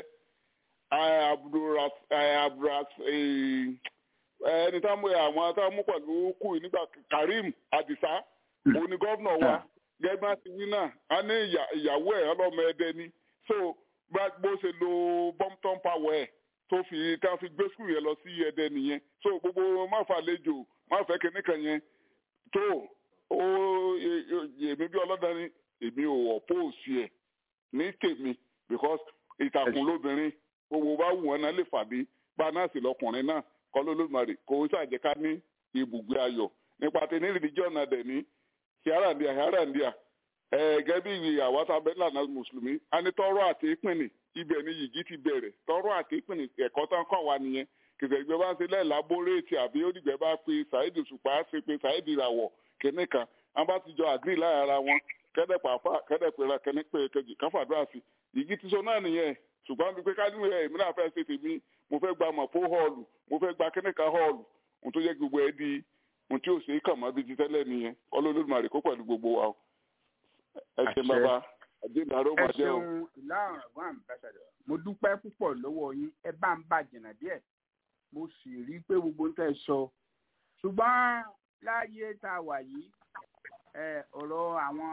abdulras ẹni tá mú àwọn tá mú pẹ̀lú kù nígbà karim adisa òní gọ́vnà wa gẹ́gbẹ́ ti wí náà a ní ìyàwó ẹ̀ ọlọ́mọ ẹdẹ ni so bó ṣe lo bompton power ẹ̀ tó fi tá fi gbé skul yẹn lọ sí ẹdẹ nìyẹn so gbogbo má fà lẹ́jọ́ má fẹ́ kìnnìkan yẹn tó ó èmi bí ọlọ́dà ni èmi ò oppose ẹ̀ ní tèmi because it ìtàkùn lóbìnrin owó bá wù wọn náà lè fàdé bá náà sì lọkùnrin náà kọ́ lólùmarè kò ó ṣàjẹ́ká ní ibùgbé ayọ̀ nípa tẹ ní rìlíjọ́ náà dẹ̀ ní hiarandia hiarandia gẹ́gẹ́ bí ìwé àwátá lànà mùsùlùmí a ní tọrọ àti ìpìnì ibẹ̀ ni yìgì ti bẹ̀rẹ̀ tọrọ àti ìpìnì ẹ̀kọ́ tán kọ́ wa nìyẹn kìsẹ̀ ìgbẹ́ bá ń ṣe lẹ́ẹ̀lábóréètì àbí onígbẹ́ bá pe ṣáìdì ṣùpá ṣe pe ṣáìdì ìràwọ̀ kìnní kan wọn bá ti jọ àgírí láyà ara wọn kẹ́dẹ̀pẹ̀ àfà kẹ́dẹ̀pẹ̀ ra kẹ́ní pé kejì káfàdúrà sí yìgì ti sọ náà nìyẹn ṣùgbọ́n bí pé kájú ẹ̀ èmi náà fẹ́ ṣe tèmi mo fẹ́ gba mọ̀pó họ́ọ̀lù mo fẹ́ gba kẹ́ní kan họ́ọ̀lù ohun tó yẹ gbogbo ẹ di ohun tí ò ṣe é kàn mọ́ bíi ti tẹ́lẹ̀ nìyẹn ọlọ́lọ́dúnmarè kó pẹ̀lú gbogbo wa o ẹ ṣe bàbá àdéhùn ẹ ṣeun ìlà ọ̀rọ̀gbọ́n àmbẹ́sẹ̀dọ̀ mo dúpẹ́ púpọ̀ lọ́wọ́ yín ẹ bá ń bà jìnnà díẹ̀ mo sì rí i pé gbogbo ń tẹ́ sọ ṣùgbọ́n láyé tá a wà yìí ọ̀rọ̀ àwọn.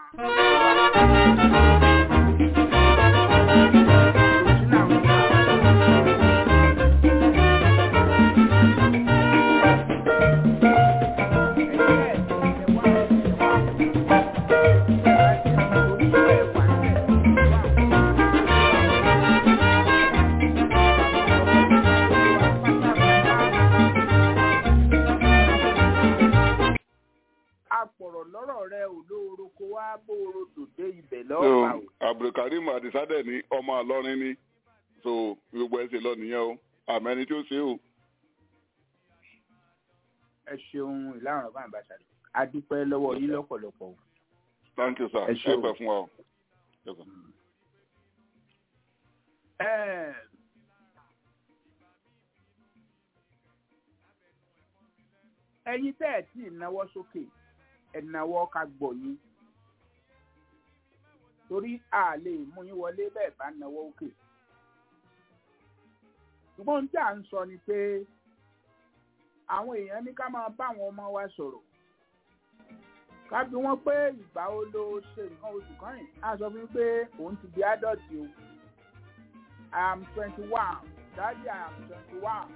apọ̀rọ̀ lọ́rọ̀ rẹ ò lóoro kó wá bóoro dòde ibẹ̀ lọ́ọ̀pá o. abdulkareem adisade ní ọmọ àlọrin ni so gbogbo ẹsẹ lọ nìyẹn o àmọ́ ẹni tí ó ṣe o. ẹ ṣeun ìlànà ọba àbáṣadọ a dúpẹ́ lọ́wọ́ yín lọ́pọ̀lọpọ̀ o. thank you sir ẹ pẹ́ fún wa o. ẹ̀yin tẹ́ ẹ̀ tí ì náwó sókè ẹ̀nàwọ́ ká gbọ̀ yín torí a lè mú yín wọlé bẹ́ẹ̀ bá náwó òkè ṣùgbọ́n tí à ń sọ ni pé àwọn èèyàn ní ká máa bá àwọn ọmọ wa sọ̀rọ̀ ká bí wọ́n pé ìgbà wo ló ṣe nǹkan oṣù kan yìí á sọ fún mi pé òun ti di adọ́tì o I am twenty one daddy I am twenty one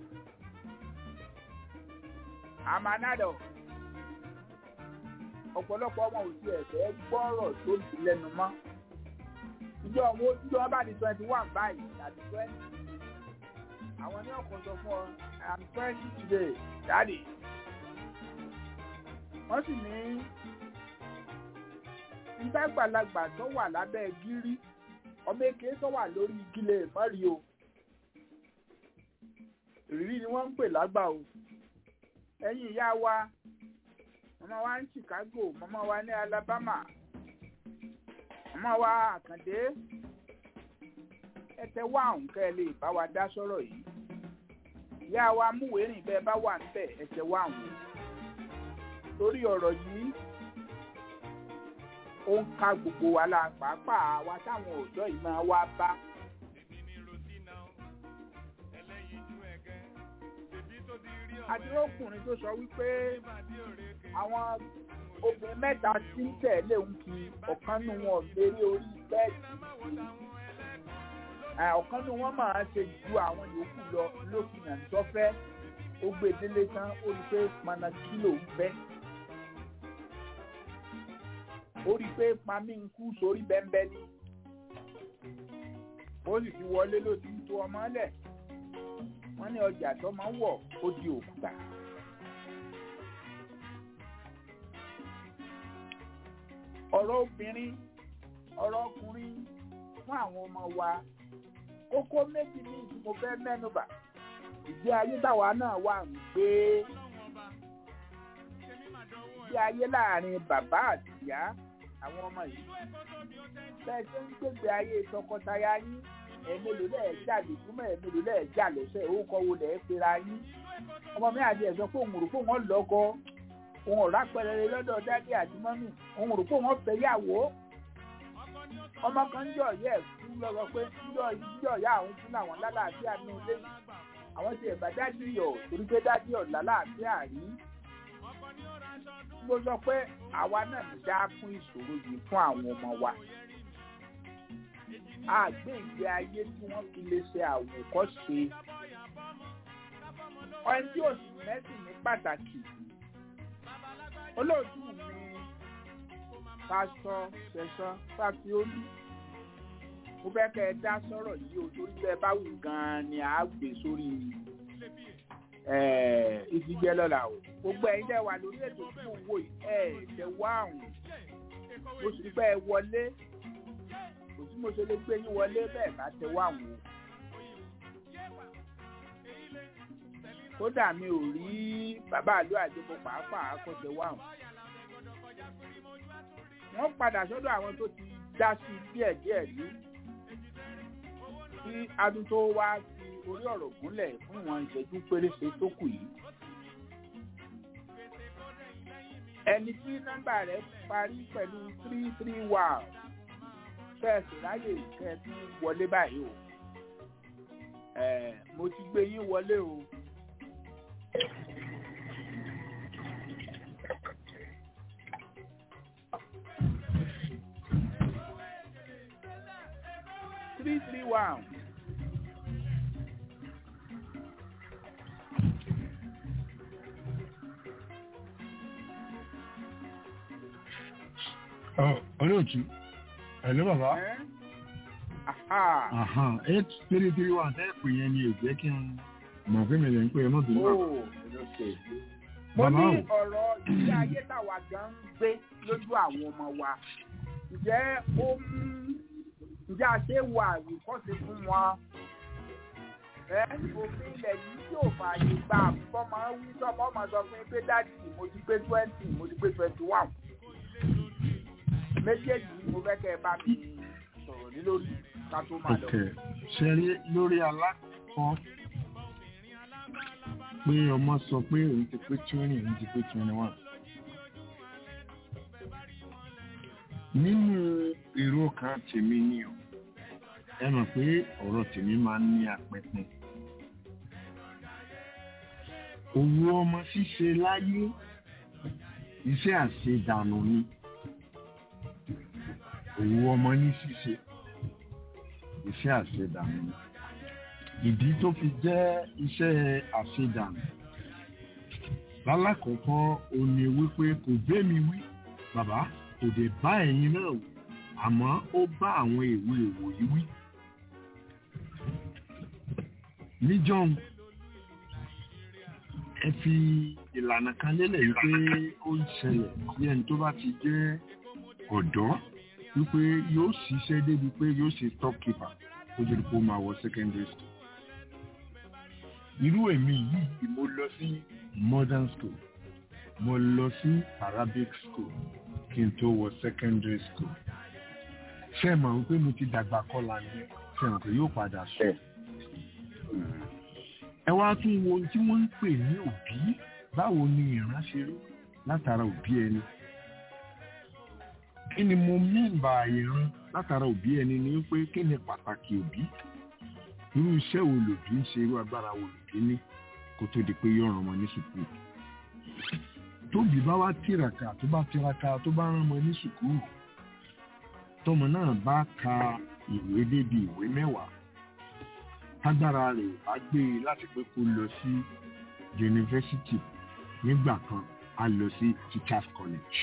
I'm an adult ọ̀pọ̀lọpọ̀ ọmọ òsì ẹ̀fẹ́ gbọ́rọ̀ tó ti lẹ́nu mọ́. ìjọ wọn ìjọ wọn bá di twenty one báyìí àti twenty. àwọn ní ọkọ̀ sọ fún ọ i'm twenty today daddy. wọ́n sì ní ìgbàgbàlagbà tó wà lábẹ́ gírí ọmọ èké tó wà lórí igi lè mọ́rí o. ìrírí ni wọ́n ń pè lágbà o. ẹ̀yin ìyá wa mama wa ní Chicago mama wa ní Alabama mama wa Àkàndé ẹtẹ wá òǹkẹ lè bá wa dá sọ̀rọ̀ yìí ìyá wa múwèérìn bẹ́ẹ̀ bá wà níbẹ̀ ẹtẹ wá àwọn torí ọ̀rọ̀ yìí ó ń ka gbogbo wa la pàápàá wa táwọn ọ̀dọ́ yìí máa wá bá. adúrókùnrin tó sọ wípé àwọn obìnrin mẹ́ta tí ń tẹ̀lé ń kí ọ̀kan nù wọn lérí orí bẹ́ẹ̀dì ọ̀kan nù wọn máa ṣe ju àwọn yòókù lọ lókìyàn tọ́fẹ́ ó gbé délé tán ó rí pé mana kílò ń fẹ́ ó rí pé pami ń kú sórí bẹ́ńbẹ́ ni ó sì ti wọlé ló ti ń tó ọmọ lẹ̀ wọ́n ní ọjà tó máa ń wọ̀ ó di òkúta. ọ̀rọ̀ obìnrin ọ̀rọ̀ ọkùnrin fún àwọn ọmọ wa kókó méjì ní ìdí mo fẹ́ mẹ́nubà ìgbé ayé táwa náà wà ń gbé ìgbé ayé láàrin bàbá àti ìyá àwọn ọmọ yìí bẹ́ẹ̀ tó ń gbégbé ayé tọkọtaya yín ẹ̀ẹ́mẹ́lò lẹ́ẹ̀ jà lójúmọ́ ẹ̀ẹ́mẹ́lò lẹ́ẹ̀ jà lọ́sẹ̀ orúkọ wo lẹ́ẹ̀ pera yín ọmọ mi àti ẹ̀sọ́ pé òun rò pé wọ́n lọ́kọ òun ọ̀rá pẹrẹrẹ lọ́dọ̀ dádì àti mọ́mì òun rò pé wọ́n fẹ́ yàwó ọmọ kan ń jọ yẹ fún lọ́wọ́ pé jíjọ ìyá àwọn fún àwọn lálàáfíà ní ilé àwọn ti ẹ̀bà dádì yọ̀ torí pé dádì ọ̀ lálàáfíà rí mo sọ pé àwa náà ń dá fún ìṣòro yìí fún àwọn ọmọ wa àgbé ìgbé ayé tí wọ́n fi lè ṣe àwòkọ́ṣe ọ̀hún tí òsì mẹ́sìn ní pàtàkì olóòtú mi pásítọ̀ ṣẹ̀san fàfiolú mo fẹ́ kẹ́ ẹ dá sọ̀rọ̀ yìí o torí bẹ́ẹ̀ bá wù gan-an ni à á gbé sórí ìdíjẹ́ lọ́la o gbogbo ẹ̀yin dẹ̀ wà lórí ètò tí mo wò yìí ẹ̀ tẹ̀ wá àwọn mo sì pẹ́ ẹ wọlé kò sí mo ṣe lè gbé yín wọlé bẹ́ẹ̀ bá tẹ̀ wá àwọn o. kódà mi ò rí bàbá àlọ́ àdébò pàápàá kó tẹ̀ wá àwọn. wọ́n padà sọ́dọ̀ àwọn tó ti dá sí díẹ̀díẹ̀ rí kí adùn tó wá fi orí ọ̀rọ̀ gúnlẹ̀ fún ìwọ̀n ìṣẹ́jú péréṣe tó kù yìí. ẹni tí nọ́mbà rẹ̀ parí pẹ̀lú three three one fẹ́ẹ̀sì ráyè kẹ́ẹ̀tì wọlé báyìí o mo ti gbé yín wọlé o. three three one. olóòtú ẹ̀lú bàbá eight three three one tẹ́ pè yẹn ni èjẹ́ kí n mọ̀ pé mi lè ń pè é mọ́tò nígbà. mo ní ọ̀rọ̀ ilé ayé táwa gan ń gbé lójú àwọn ọmọ wa ǹjẹ́ ó mú ǹjẹ́ a ṣe wà àwòkọ́ṣe fún wọn ẹ òfin ilẹ̀ yìí yóò fààyè gba àbúkọ́ máa ń wí sọ́mọ́ ọmọ sọ fún pé dáàdì mo ti pé twenty mo ti pé twenty one méjèèjì ni mo fẹ́ kẹ́ ẹ bá mi sọ̀rọ̀ ní lórí ká tó máa lọ. ṣe rí lórí alákọ̀ọ́ pé ọmọ sọ pé òun ti pé twenty òun ti pé twenty one. nínú èrò kan tèmi ni o ẹ mọ̀ pé ọ̀rọ̀ tèmi máa ń ní apẹpẹ. òwò ọmọ ṣíṣe láyé iṣẹ́ àṣedànù ni òwò ọmọ ní ṣíṣe iṣẹ́ àṣedànù ni ìdí tó fi jẹ́ iṣẹ́ àṣedànù lálákọ̀ọ́kọ́ ó ní wípé kò gbé mi wí bàbá kò dé bá ẹ̀yin náà wí àmọ́ ó bá àwọn èwe èwò yìí wí. níjọ́un ẹ fi ìlànà kan lélẹ̀ wípé ó ń ṣẹlẹ̀ sí ẹni tó bá ti jẹ́ ọ̀dọ́ wípé yóò ṣiṣẹ́ débi pé yóò ṣe top keeper ó jẹ́ kó máa wọ secondary school. irú èmi yìí mo lọ sí modern school mo lọ sí arabic school kí n tó wọ secondary school. ṣé ẹ mọ̀ wípé mo ti dàgbà kọ́la ni ṣé ẹ mọ̀ pé yóò padà sọ. ẹ wá tún wo ohun tí wọ́n ń pè ní òbí báwo ni ìran ṣe rí látara òbí ẹni kí ni mo mìíba ìran látara òbí ẹni ni pé kí ni pàtàkì òbí irú iṣẹ́ wo lòbí ń ṣe irú agbára wo lòbí ní kó tó di pé yóò ràn ọmọ ní sùkúrù tóbi bá wá tìràkà tó bá tiraka tó bá rán ọmọ ní sùkúrù tọmọ náà bá ka ìwé débi ìwé mẹ́wàá tágbára rẹ̀ bá gbé e láti pé kó lọ sí yunifásitì nígbà kan a lọ sí teachers college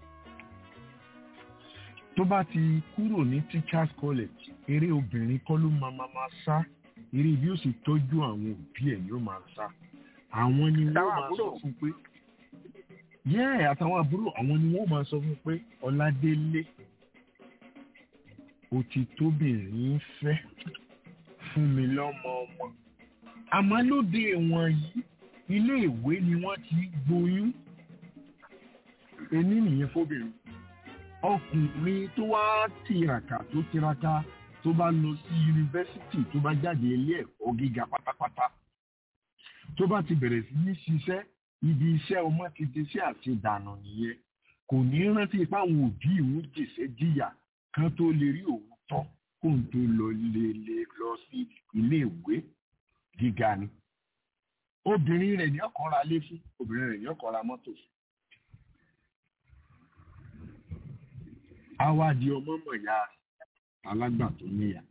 tó bá ti kúrò ní teachers college eré obìnrin kọ́ ló máa máa máa sá eré bí ó sì tọ́jú àwọn òbí ẹ̀ yóò máa sá àwọn ni wọ́n máa sọ fún pé yẹ́ àtàwọn àbúrò àwọn ni wọ́n máa sọ fún pé ọládélé ó ti tóbìnrin fẹ́ fún mi lọ́mọ ọmọ àmọ́ lóde wọn yìí ilé ìwé ni wọ́n ti gboyún ení nìyẹn fóbìnrin ọkùnrin tó wá tiraka tó tiraka tó bá lọ sí yunifásitì tó bá jáde ilé ẹ̀kọ́ gíga pátápátá tó bá ti bẹ̀rẹ̀ sí ní ṣiṣẹ́ ibi iṣẹ́ ọmọ ti di sí àṣedànù nìyẹn kò ní rántí fáwọn òbí ìwọ̀n jèṣẹ́ jìyà kan tó lè rí òun tọ́ kó n tó lọ lè lè lọ sí ilé ìwé gíga ni obìnrin rẹ̀ ní ọkọ̀ ra lé fún obìnrin rẹ̀ ní ọkọ̀ ra mọ́tò fún. àwa di ọmọ mọ̀yá alágbà tó níyà.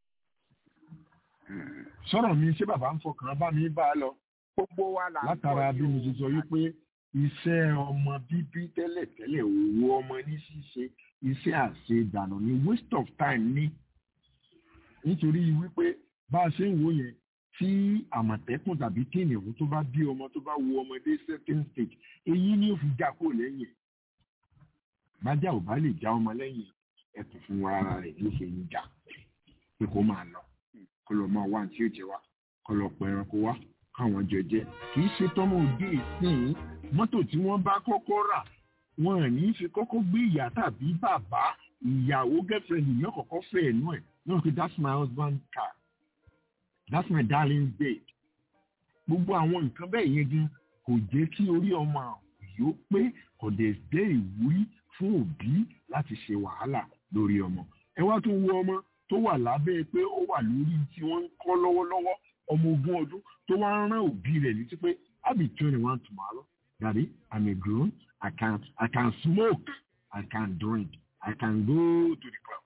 sọ̀rọ̀ mi ṣé bàbá ń fọkàn bá mi bá a lọ. gbogbo wa là ń látara bí mo ti sọ wípé iṣẹ́ ọmọ bíbí tẹ́lẹ̀tẹ́lẹ̀ òwò ọmọ ní ṣíṣe iṣẹ́ àṣedànù ni waste of time ní. nítorí wípé bá a ṣe ń wò yẹn tí àmọ̀tẹ́kùn tàbí kìnìún tó bá bí ọmọ tó bá wo ọmọdé second stage èyí ni ó fi já kó lẹ́yìn bájá ò bá lè já ọmọ lẹ́yìn ẹ̀tù fún ara rẹ̀ ló ṣe ń jà pé kó máa lọ kó lọ máa wá tí ó jẹ wá kó lọ pẹ ẹranko wá káwọn jọ jẹ kì í ṣe tọmọ òde ìsìn mọ́tò tí wọ́n bá kọ́kọ́ rà wọn ò ní fi kọ́kọ́ gbé ìyá tàbí bàbá ìyàwó girlfriend ìyẹn kọ́kọ́ fẹ́ ẹ̀nú ẹ̀ náà pé that's my husband car that's my darling babe gbogbo àwọn nǹkan bẹ́ẹ̀ yẹn gan kò jẹ́ kí orí ọmọ yóò pé kò dẹ̀ jẹ́ ìwúrí fún òbí láti ṣe wàhálà lórí ọmọ ẹ wá tún wo ọmọ tó wà lábẹ́ pé ó wà lórí tí wọ́n ń kọ́ lọ́wọ́lọ́wọ́ ọmọ ogún ọdún tó wá ń rán òbí rẹ̀ létí pé I'll be twenty one tomorrow daddy I'm a grown I can I can smoke I can drink I can go to the club.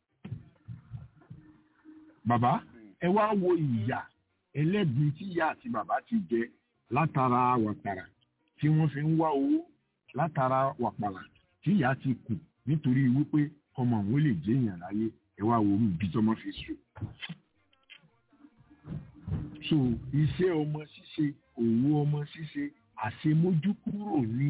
bàbá ẹ wá wo ìyà ẹlẹ́gbin tí ìyá àti bàbá ti jẹ látara wàtàrà tí wọ́n fi ń wá owó látara wàpàlà tí ìyá ti kù nítorí wípé ọmọ òun lè jẹ́ èèyàn láyé ẹ wá wo ibi tọmọ fi sùn. so iṣẹ́ ọmọ ṣíṣe òwò ọmọ ṣíṣe àṣemójúkúrò ní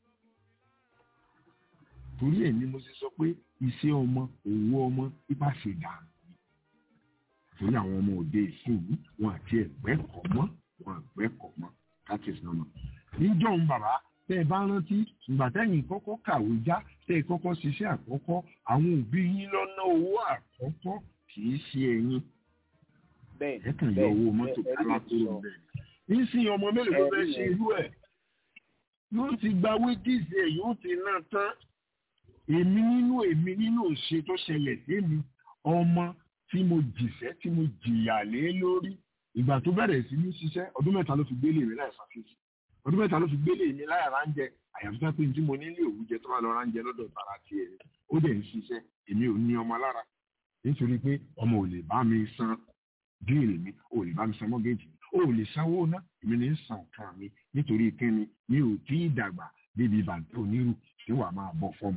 torí ẹ̀ ni mo ṣe sọ pé iṣẹ́ ọmọ òwò ọmọ ipa ṣe dànù torí àwọn ọmọ òde ìsìn wọn àti ẹgbẹ́ kọ̀ mọ́ wọn ẹgbẹ́ kọ̀ mọ́ that is normal. níjọ́ ń bàbá tẹ́ ẹ bá rántí ìgbà tẹ́yìn kọ́kọ́ kàwé já tẹ́ ẹ kọ́kọ́ ṣiṣẹ́ àkọ́kọ́ àwọn òbí yín lọ́nà owó àkọ́kọ́ kì í ṣe ẹ̀yin. ẹ kàn yọ owó mọ́tò kálá kúrò bẹ́ẹ̀. nísìnyí ọmọ mélòó ló fẹ́ ṣe irú ẹ̀ yóò ti gba wédìsì ẹ̀ yóò ti ná tán èmi nínú èmi nínú òṣè tó ṣẹlẹ̀ sí mi ọmọ tí mo jìṣẹ́ tí mo jìyà lé lórí ìgbà tó bẹ̀rẹ̀ sí ní ṣiṣẹ́ ọdún mẹ́ta ló fi gbélé mi láì ṣàfihàn ọdún mẹ́ta ló fi gbélé mi láì ránjẹ àyàfi tó pé tí mo nílé òwújẹ tó bá lọ ránjẹ lọ́dọ̀ tara tiẹ̀ ó dẹ̀ ń ṣiṣẹ́ èmi ò ní ọmọ lára nítorí pé ọmọ ò lè bá mi san bíìlì mi ò lè bá mi san mọ́gẹ́jì mi ò lè sanwó ná èmi ní san kan mi nítorí kíni mi ò tí ì dàgbà débi bàtẹ́ onírù tí wàá máa bọ́ fọ́ọ̀mù.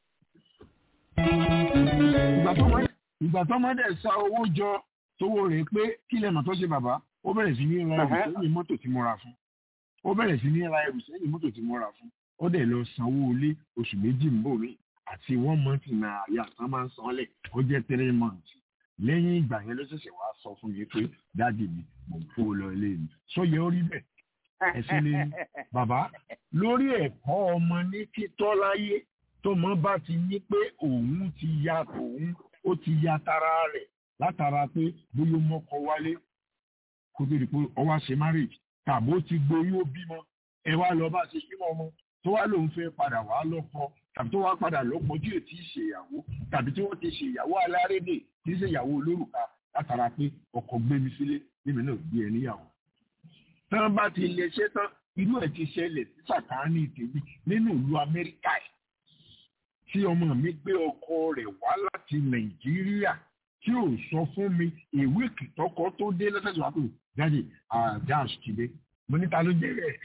ìgbà tó mọ́ dẹ̀ sa owó jọ tówó rẹ̀ pé kí lẹ́mọ̀ tó ṣe bàbá ó bẹ̀rẹ̀ sí ní ra ẹrù sẹ́yìn mọ́tò tí mo ra fún ó bẹ̀rẹ̀ sí ní ra ẹrù sẹ́yìn mọ́tò tí mo ra fún ó dẹ̀ lọ sanwó ilé oṣù méjì ń bò mí àti one month náírà yà tán máa ń san lẹ̀ ó jẹ́ three months lẹ́yìn ìgbà yẹn ló ṣẹ̀ṣẹ̀ wá sọ fún mi pé dáàdì mi mò ń kó lọ ilé mi sóyẹ ó rí bẹ́ẹ̀ ẹ̀sìn lé ní bàbá lórí ẹ̀kọ́ ọmọ ní títọ́ láyé tó mọ́ bá ti ní pé òun ti ya tòun ó ti ya tara rẹ̀ látara pé bóyá mọ́kọ wálé kó tó di pé ọwá ṣe marriage tàbí ó ti gboyún ó bímọ ẹ wá lọ bá ṣe bímọ ọmọ tó wá lòun fẹ́ padà wá lọ́kọ tàbí tó wá padà lọ́kọ tí ò tí ì ṣe ìyàwó tàbí tí wọ́n ti ṣe ìyàwó alárédè tí í ṣe ìyàwó olórùka látara pé ọkọ gbé mi sílé níbi náà gbé ẹ níyàwó. tán bá ti lè ṣe tán irú ẹ̀ ti ṣẹlẹ̀ sí sàkáání tèmi nínú ìlú Amẹ́ríkà yìí tí ọmọ mi gbé ọkọ rẹ̀ wá láti Nàìjíríà tí ò sọ fún mi ìwé kìtọ́kọ tó dé lọ́sẹ̀sọ̀ wá pé jáde àjáàs ti dé mo níta ló jẹ́ rẹ̀.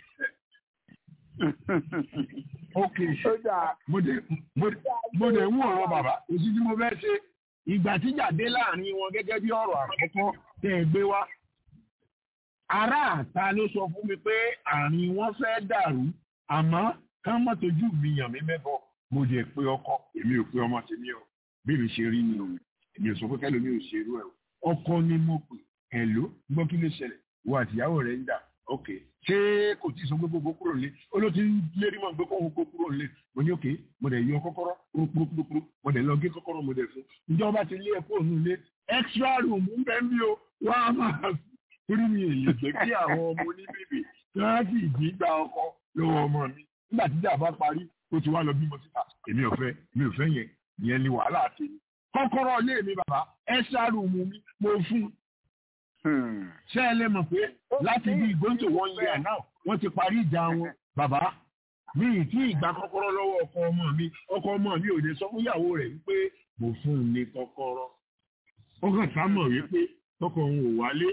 ok mo dẹ̀ ń wò ọ̀rọ̀ bàbá òsì tí mo fẹ́ ṣe ìgbà tí jáde láàrin wọn gẹ́gẹ́ bí ọ̀rọ̀ àkọ́kọ́ tẹ́ ẹ gbé wá. ará àta ló sọ fún mi pé àárín wọn fẹ́ dàrú àmọ́ kán mọ́ tójú mi yàn mí mẹ́bọ̀ mo dẹ̀ pé ọkọ èmi ò pé ọmọ tèmi o bí mi ṣe rí ni o èmi ò sọ pé kẹlòmí ò ṣe irú ẹ o ọkọ ni mo pè ẹlò gbọ́ kí ló ṣẹlẹ̀ wo àtìyàwó rẹ̀ ń dà ok ṣé kò tí ì sọ pé gbogbo kúrò nílé ó ló ti ń lérí mọ́ gbé kóhun kó kúrò nílé mo ní ok mo dẹ̀ yọ kọ́kọ́rọ́ kúrúkúrúkúrú mo dẹ̀ lọ gé kọ́kọ́rọ́ mo dẹ̀ fún ìjọba ti lé ẹ̀kọ́ òun nílé extra room ń bẹ́ mi o wá máa torí mi èyí gbé kí àwọn ọmọ oníbèbè tí wọ́n sì jí gba ọkọ lọ́wọ́ ọmọ mi nígbà tí ìjà bá parí ó ti wá lọ bímọ síta èmi ò fẹ́ mi ò fẹ́ yẹn ìyẹn ni wàhálà àti mi kọ́kọ́rọ́ ilé mi bàbá extra room mi mo fún ṣé ẹ lè mọ̀ pé láti bí ìgbóǹtò wọn yẹ náà wọ́n ti parí ìjà wọn bàbá mi ì tí ìgbà kọ́kọ́rọ́ lọ́wọ́ ọkọ ọmọ mi ọkọ ọmọ mi ò lè sọ fún ìyàwó rẹ̀ wípé mo fún un ní kọ́kọ́rọ́ ó kàn sá mọ̀ wípé tọkọ òun ò wálé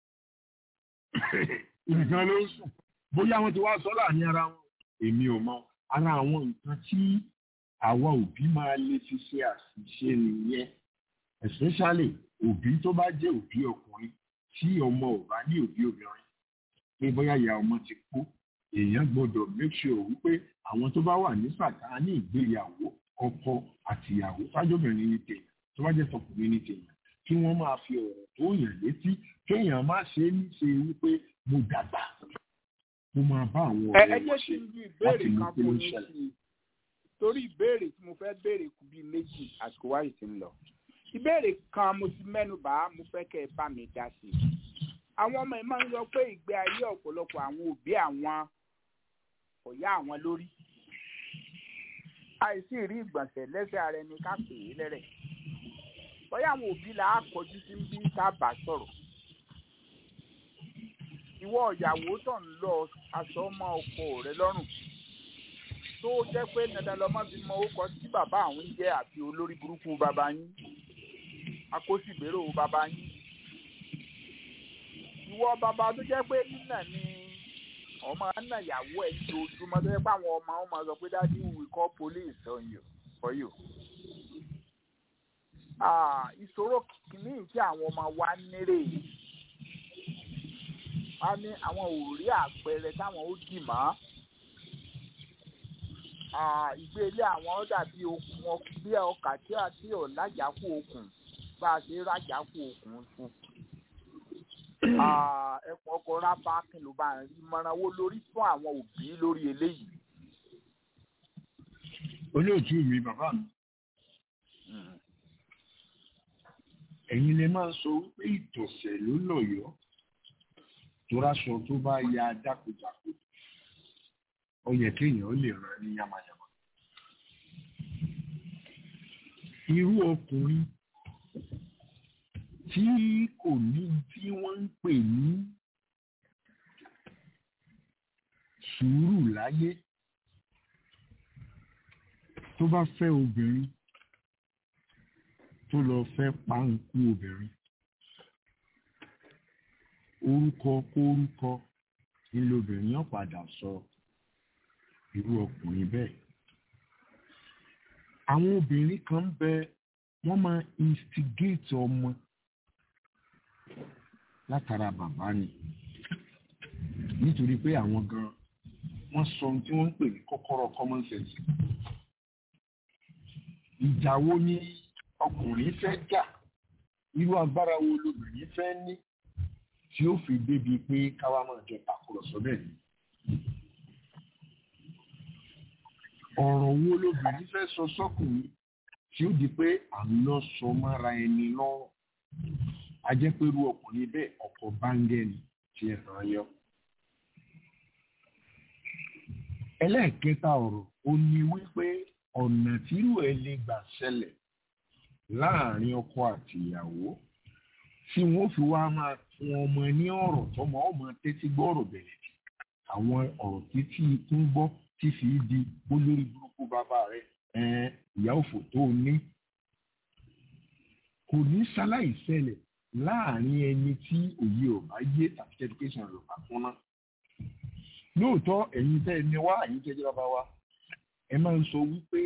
nǹkan ló ń sùn bóyá wọ́n ti wá sọ láàrin ara wọn èmi ò mọ̀ ara àwọn nǹkan tí àwa òbí máa lè fi ṣe àṣìṣe nìyẹn especially òbí tó bá jẹ́ òbí ọkùnrin tí ọmọ ò bá ní òbí obìnrin pé bóyá ìyá ọmọ ti kú èèyàn gbọ́dọ̀ make sure wípé àwọn tó bá wà ní sàkáání ìgbéyàwó ọkọ àtìyàwó fájọbìnrin ní tèèyàn tó bá jẹ́ tọkùnrin ní tèèyàn kí wọ́n máa fi ọ̀rọ̀ tó yàn létí kéèyàn má ṣe é ṣe wípé mo dàgbà mo máa bá àwọn ẹ ọ̀rẹ́ ẹ wọn jẹ́ ṣe kí n ju láti ìbéèrè mú kan kí ló fún ń yín ṣẹlẹ̀. sí i torí ìbéèrè tí mo fẹ́ béèrè kù bíi méjì àsìkò wáyé ti ń lọ ìbéèrè kan mo ti mẹ́nu bà á mo fẹ́ kẹ́ ẹ bá mi dá sí i àwọn ọmọ ẹ máa ń sọ pé ìgbé ayé ọ̀pọ̀lọpọ̀ àwọn òbí àwọn kò yá àwọn lórí àìsí rí ìgbọ̀nsẹ̀ lẹ́sẹ̀ ara ẹni ká pè é lẹ́rẹ̀ bóyá àwọn òbí là á kọjú sí bí ká bà sọ̀rọ̀ ìwọ ìyàwó tó ń lọ aṣọ ọmọ ọkọ rẹ lọ́rùn tó jẹ́ pé dandan lọmọ fi mọ orúkọ tí bàbá àwọn ń jẹ́ àti olórí burúkú bàbá yín akóṣìgbérò bàbá yín ìwọ bàbá tó jẹ́ pé nínà ni ọmọ nà ìyàwó ẹ̀ ní ojúmọ́ tó jẹ́ pé àwọn ọmọ ọmọ sọ pé dájú we call police on you for you. Ah, ìṣòro kìíní tí àwọn ọmọ wa nírè a ní àwọn ò rí àpẹẹrẹ táwọn ó dì mọ́ Ah, ìgbé ilé àwọn dàbí okùn ọk- bí ọkà tí a tí ò lájàkú okùn bá a ṣe rájàkú okùn fún Ah, ẹkùn ọkọ rábà kìlọ̀ bá ń rí ìmọ̀ràn wo lórí fún àwọn òbí lórí eléyìí. olóòtú mi bàbá mi ẹ̀yin lè máa sọ wípé ìtọ̀sẹ̀ ló lọ̀yọ́ tó ráṣọ tó bá ya jákujàku ó yẹ kéèyàn ó lè rán ní yamayama irú ọkùnrin tí kò ní tí wọ́n ń pè ní sùúrù láyé tó bá fẹ́ obìnrin tó lọ fẹ́ páńkú obìnrin orúkọ kórúkọ nílò obìnrin yóò padà sọ irú ọkùnrin bẹ́ẹ̀ àwọn obìnrin kan ń bẹ wọ́n máa instigate ọmọ látara bàbá ni nítorí pé àwọn gan wọ́n sọ ohun tí wọ́n ń pè ní kọ́kọ́rọ́ common sense ìjà wo ni ọkùnrin fẹ́ jà irú agbára wo lobìnrin fẹ́ ní tí ó fi débi pé káwa máa jọ tàkùrọ̀sọ bẹ́ẹ̀ ni. ọ̀rọ̀ wo lobìnrin fẹ́ sọ sọ́kùnrin tí ó di pé à ń lọ sọ mára ẹni lọ́rùn a jẹ́ pé irú ọkùnrin bẹ́ẹ̀ ọkọ̀ báńgẹ́ni tí ẹ hàn yọ. ẹlẹ́ẹ̀kẹta ọ̀rọ̀ ó ní wípé ọ̀nà tírú ẹ lè gbà ṣẹlẹ̀ láàrin ọkọ àti ìyàwó tí wọ́n fi wá máa fún ọmọ ní ọ̀rọ̀ tọmọ ọmọ tẹ́tí gbọ́ ọ̀rọ̀ bẹ̀rẹ̀ jù àwọn ọ̀rọ̀ títí tó ń gbọ́ tí fi di olórí burúkú bàbá rẹ̀ ẹ̀ẹ́n ìyá òfò tó ní kò ní ṣaláì ṣẹlẹ̀ láàrin ẹni tí òye ò bá yé tàbí education rẹ̀ ò bá kúnná lóòótọ́ ẹ̀yin tẹ́ ẹni wá ẹ̀yin tẹ́ jẹ́ bàbá wa ẹ máa ń sọ wípé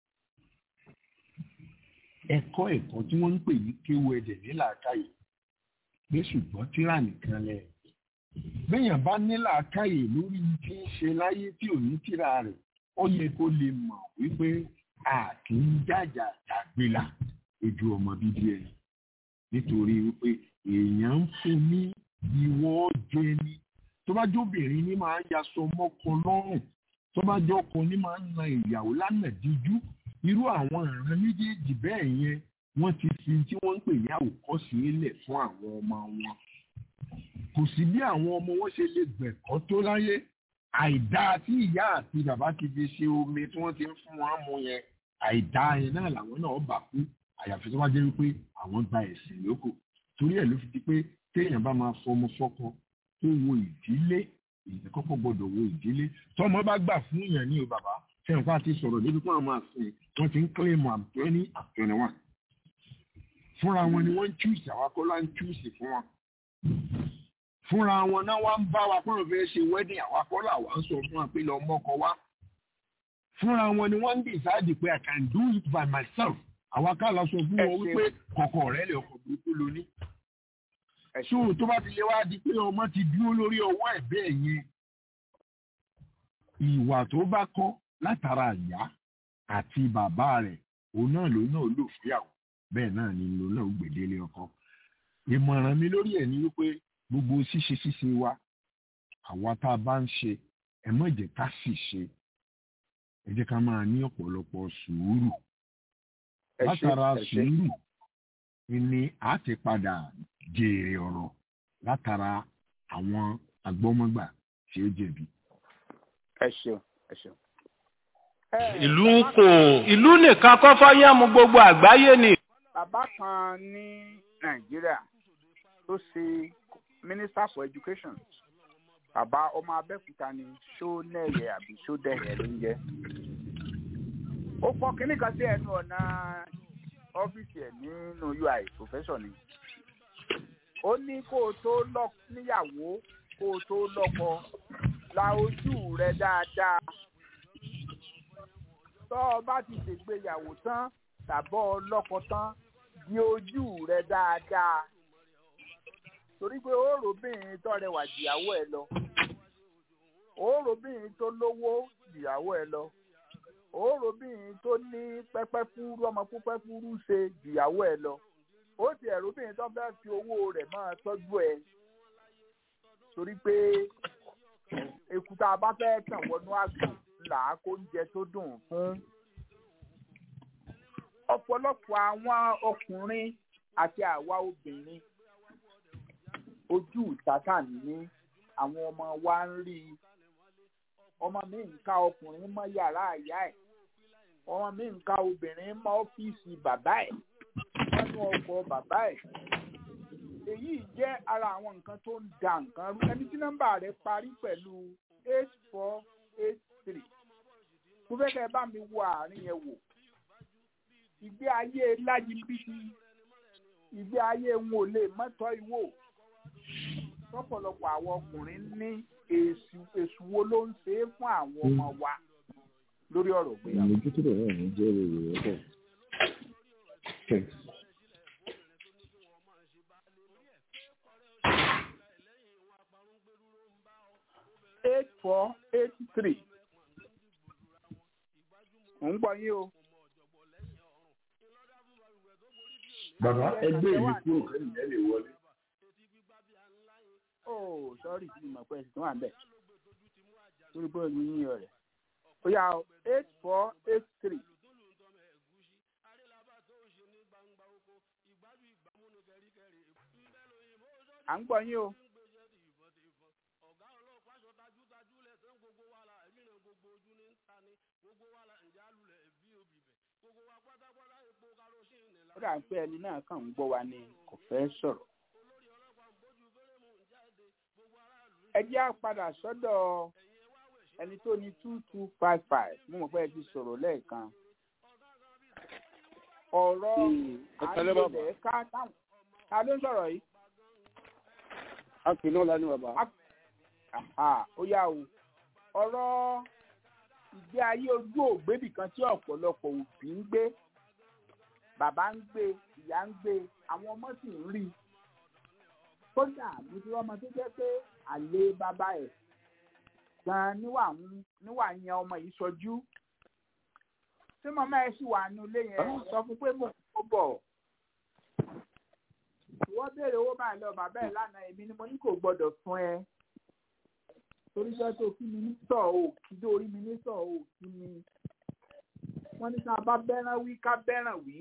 ẹ̀kọ́ ẹ̀kọ́ tí wọ́n ń pè ní kéwu ẹ̀dẹ̀ ní làákàyè pé ṣùgbọ́n tíra nìkan lẹ̀ bẹ́yàn bá ní làákàyè lórí tí ń ṣe láyé tí ò ní tíra rẹ̀ ó yẹ kó lè mọ̀ wípé a kì í jàjà jàgbélà ojú ọmọ bíbí ẹ̀ nítorí wípé èèyàn ń fún ní ìwọ jẹ ni tó bá jóbìnrin ní máa ń yaṣọ mọ́kọ lọ́rùn tó bá jọkọ ní máa ń na ìyàwó lánàá díjú irú àwọn ìran méjèèjì bẹ́ẹ̀ yẹn wọ́n ti fi tí wọ́n ń pè ní àwòkọ́ṣe lẹ̀ fún àwọn ọmọ wọn kò sí bí àwọn ọmọ wọn ṣe lè gbẹ̀kọ́ tó láyé àìdá tí ìyá àti bàbá ti fi ṣe omi tí wọ́n ti ń fún wọn mu yẹn àìdá yẹn náà làwọn náà bà kú àyàfi tó bá jẹ́ wípé àwọn gba ẹ̀sìn lóko torí ẹ̀ ló fi di pé téèyàn bá máa fọmọ fọ́kọ tó wo ìdílé èyí kọ́kọ́ gbọ́dọ̀ wo ìdílé tọ́mọ bá gbà fún yàn ní o bàbá sẹ́yìn fún àti sọ̀rọ̀ débi fún àwọn àfin wọ́n ti ń kílèmù àtọ́ní àtọ́ni wọn fúnra wọn ni wọ́n ń chúùsì àwọn akọ́lá ń chúùsì fún wọn fúnra wọn náà wá ń bá wa pọ́n fẹ́ ṣe wedding àwọn akọ́lá wa ń sọ fún wa pé lọ mọ́kọ wá fúnra wọn ni wọ́n ń decide pé I can do it by myself àwa ká lọ sọ fún wọn wípé kọ̀kọ̀ rẹ lè ọkọ̀ burúkú lóní. ṣóò tó bá ti lè wá di pé ọmọ ti dúró lórí ọwọ́ ẹ̀ bẹ́ẹ̀ yẹn ìwà tó bá kọ́ látara ìyá àti bàbá rẹ̀ òun náà ló náà lò fúyàwó bẹ́ẹ̀ náà ni ló náà gbèdélé ọkọ. ìmọ̀ràn mi lórí ẹ̀ ni wípé gbogbo ṣíṣe ṣíṣe wa àwa tá a bá ń ṣe ẹ má jẹ́ ká sì ṣe ẹ jẹ́ ká máa ní ọ̀pọ̀lọpọ̀ sùúrù látara sùúrù ni a ti padà jèrè ọ̀rọ̀ látara àwọn agbọ́mọgbà tí ó jẹ̀bi. ẹ ṣeun ẹ ṣeun. ìlú ń kò ìlú nìkan kọ́ fọ́yẹ́mu gbogbo àgbáyé ni. bàbá kan ní nàìjíríà tó ṣe minister for education bàbá ọmọ abẹ́òkúta ni ṣónẹ́yẹ àbí ṣódẹ̀yẹ ló ń jẹ́. ó kọ́ kínní kan sí ẹnu ọ̀nà ọ́fíìsì ẹ̀ nínú ui professor ni. ó ní kó o tó lọ níyàwó kó o tó lọ́kọ la ojú rẹ dáadáa. tọ́ ọ bá ti ṣègbéyàwó tán tàbọ̀ ọlọ́kọ tán di ojú rẹ dáadáa torí pé òórùbìnrin tó rẹwà jìyàwó ẹ lọ òórùbìnrin tó lówó jìyàwó ẹ lọ òórùbìnrin tó ní pẹ́pẹ́ fúrú ọmọ púpẹ́ fúrú ṣe jìyàwó ẹ lọ ó ti ẹ̀rúbìnrin tó fẹ́ fi owó rẹ̀ máa tọ́jú ẹ torí pé èkúta bá fẹ́ tàn wọnú àgbò là á kó oúnjẹ tó dùn fún ọ̀pọ̀lọpọ̀ àwọn ọkùnrin àti àwa obìnrin ojú sátán ní àwọn ọmọ wa ń rí i ọmọ mi ń ka ọkùnrin mọ́ yàrá àyà ẹ̀ ọmọ mi ń ka obìnrin mọ́ ọ́fíìsì bàbá ẹ̀ nínú ọkọ̀ bàbá ẹ̀ èyí jẹ́ ara àwọn nǹkan tó ń da nǹkan rú ẹni tí nọ́mbà rẹ̀ parí pẹ̀lú eight four eight three mo fẹ́ kẹ́ ẹ bá mi wo àárín yẹn wò ìgbé ayé láyé bíbí ìgbé ayé wọn ò lè mọ́tọ́ ìwò lọ́pọ̀lọpọ̀ àwọn ọkùnrin ní èsù èsù wo ló ń ṣe é fún àwọn ọmọ wa lórí ọ̀rọ̀ ìgbéyàwó. ìmójútó rẹ̀ náà ní jẹ́ èrè rẹ̀ pọ̀. eight four eight three ò ń gbọ́ yín o. bàbá ẹgbẹ́ yìí kúrò kẹ́yìn ẹ lè wọlé. oh sorry kí ni mo pẹ́ sí tó wà ń bẹ̀ lórí bóyá mi yín yọ rẹ̀ ó yà ó eight four eight three. à ń gbọ́ yín o. ó dà pé ẹni náà kàn ń gbọ́ wa ni kò fẹ́ sọ̀rọ̀. ẹ jẹ́ á padà sọ́dọ̀ ẹni tó ní two two five five mo mọ̀ pé ẹ ti sọ̀rọ̀ lẹ́ẹ̀kan. ọ̀rọ̀ àyẹ̀lẹ̀ ká táwọn ta ló ń sọ̀rọ̀ yìí. a kì í náà lánàá bàbá. ó yá o ọ̀rọ̀ ìgbé ayé ojú ògbébì kan tí ọ̀pọ̀lọpọ̀ òbí ń gbé bàbá ń gbé ìyá ń gbé àwọn ọmọ sì ń rí i kódà mo ti rọ́mọ tó jẹ́ pé àlè bàbá ẹ̀ gan níwà ń níwà yẹn ọmọ yìí sọjú tí màmá ẹ sì wà nínú ilé yẹn sọ fún pé mo kò bọ̀ ìwọ béèrè owó báyìí lọ bàbá ẹ̀ lánàá èmi ni mo ní kò gbọ́dọ̀ fún ẹ torí jẹ́ tó kí mi ní sọ̀ ò kí dórí mi ní sọ̀ ò kí mi wọ́n ní ká bá bẹ́ràn wí ká bẹ́ràn wí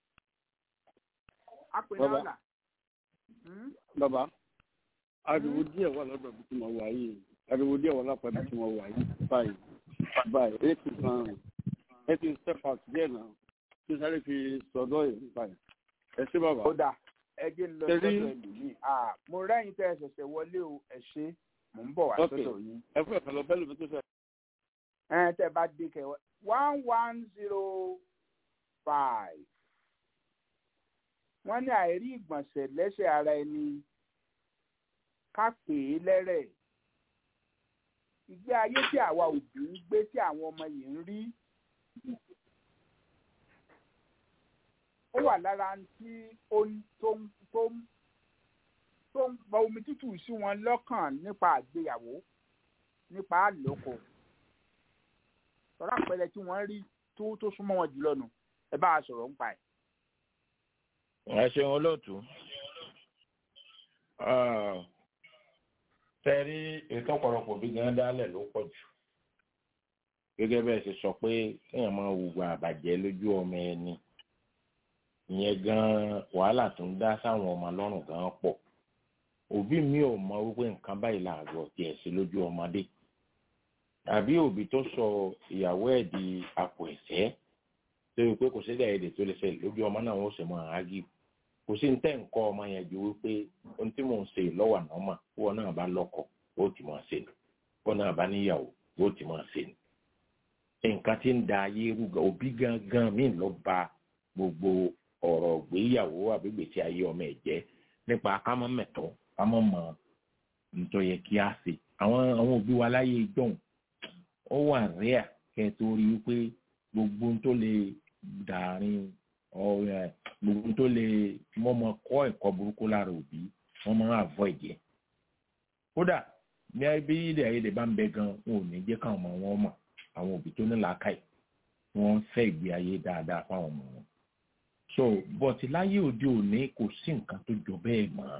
apè náà là. bàbá ariwo díẹ̀ wà lọ́dọ̀ bí tí mo wà yìí ariwo díẹ̀ wà lápá bí tí mo wà yìí báyìí báyìí ẹ ti kan ẹ ti step out díẹ̀ náà tí sáré fi sọ̀dọ̀ yìí báyìí ẹ ṣé bàbá. ó dà ẹ jẹ́ ń lọ sọ́dọ̀ ẹlòmíì mo rẹ́yìn tẹ́ ẹ ṣẹ̀ṣẹ̀ wọlé o ẹ ṣé mò ń bọ̀ wá sọ́dọ̀ yín. ẹ fún ẹ̀ka lọ bẹ́ẹ̀ lómi tó fẹ́. ẹ tẹ́ bá dé kẹwàá one one zero five wọ́n ní àìrí ìgbọ̀nsẹ̀ lẹ́sẹ̀ ara ẹni ká pè é lẹ́rẹ̀ ìgbé ayé tí àwa òbí ń gbé tí àwọn ọmọ yìí ń rí ó wà lára tí ó ń tó ń tó ń tó ń gba omi tútù sí wọn lọ́kàn nípa àgbéyàwó nípa àlòkò sọ̀rọ̀ àpẹẹrẹ tí wọ́n rí tó tó súnmọ́ wọn jùlọ nù ẹ bá a sọ̀rọ̀ ń pa ẹ̀. ẹ ṣeun olóòtú tẹ́rí ètò ọ̀pọ̀lọpọ̀ bí gan dálẹ̀ ló pọ̀ jù gẹ́gẹ́ bẹ́ẹ̀ ṣe sọ pé kéèyàn máa hùwà àbàjẹ́ lójú ọmọ ẹni ìyẹn gan wàhálà tó ń dá sáwọn ọmọ lọ́rùn gan pọ̀ òbí mi ò mọ wípé nǹkan báyìí làárọ̀ tiẹ̀ sí lójú ọmọdé tàbí òbí tó sọ ìyàwó ẹ̀ di àpò ẹ̀sẹ́ tó yẹ pé kò sí èdè tó lè ṣẹlẹ̀ lójú ọmọ náà wọ́n sì máa ágì kò sí ní tẹ́ ń kọ́ ọmọ yẹn ju wípé ohun tí mò ń ṣe lọ́wọ́ àná mà wọ́n náà bá lọ́kọ ó ti máa ṣe ni wọ́n náà bá níyàwó ó ti máa ṣe ni nǹkan tí ń da ayé rúgà òbí gangan míì lọ ba gbogbo ọ̀rọ̀ gbéyàwó àbígbèsí ayé ọmọ ẹ̀ jẹ́ nípa kámọ́ mẹ̀tọ́ kámọ́ mọ nítorí yẹ kí á ṣe àwọn àwọn òbí wa láyé ìjọ́un ó wà rẹ́à kẹ́ tó rí wípé gbogbo tó lè dàrin gbogbo tó lè wọ́n mọ kọ́ ẹ̀kọ́ burúkú lára òbí wọ́n máa avoid ẹ̀ kódà ní bí ilé ayédè bá ń bẹ gan wọn ò ní jẹ́ káwọn ọmọ wọn mọ̀ àwọn òbí tó ní làákàyè wọ́n ń fẹ́ ìgbé ayé dáadáa fáwọn ọmọ wọn so bọ̀tí láyé òde òní kò sí nǹkan tó jọ bẹ́ẹ̀ mọ́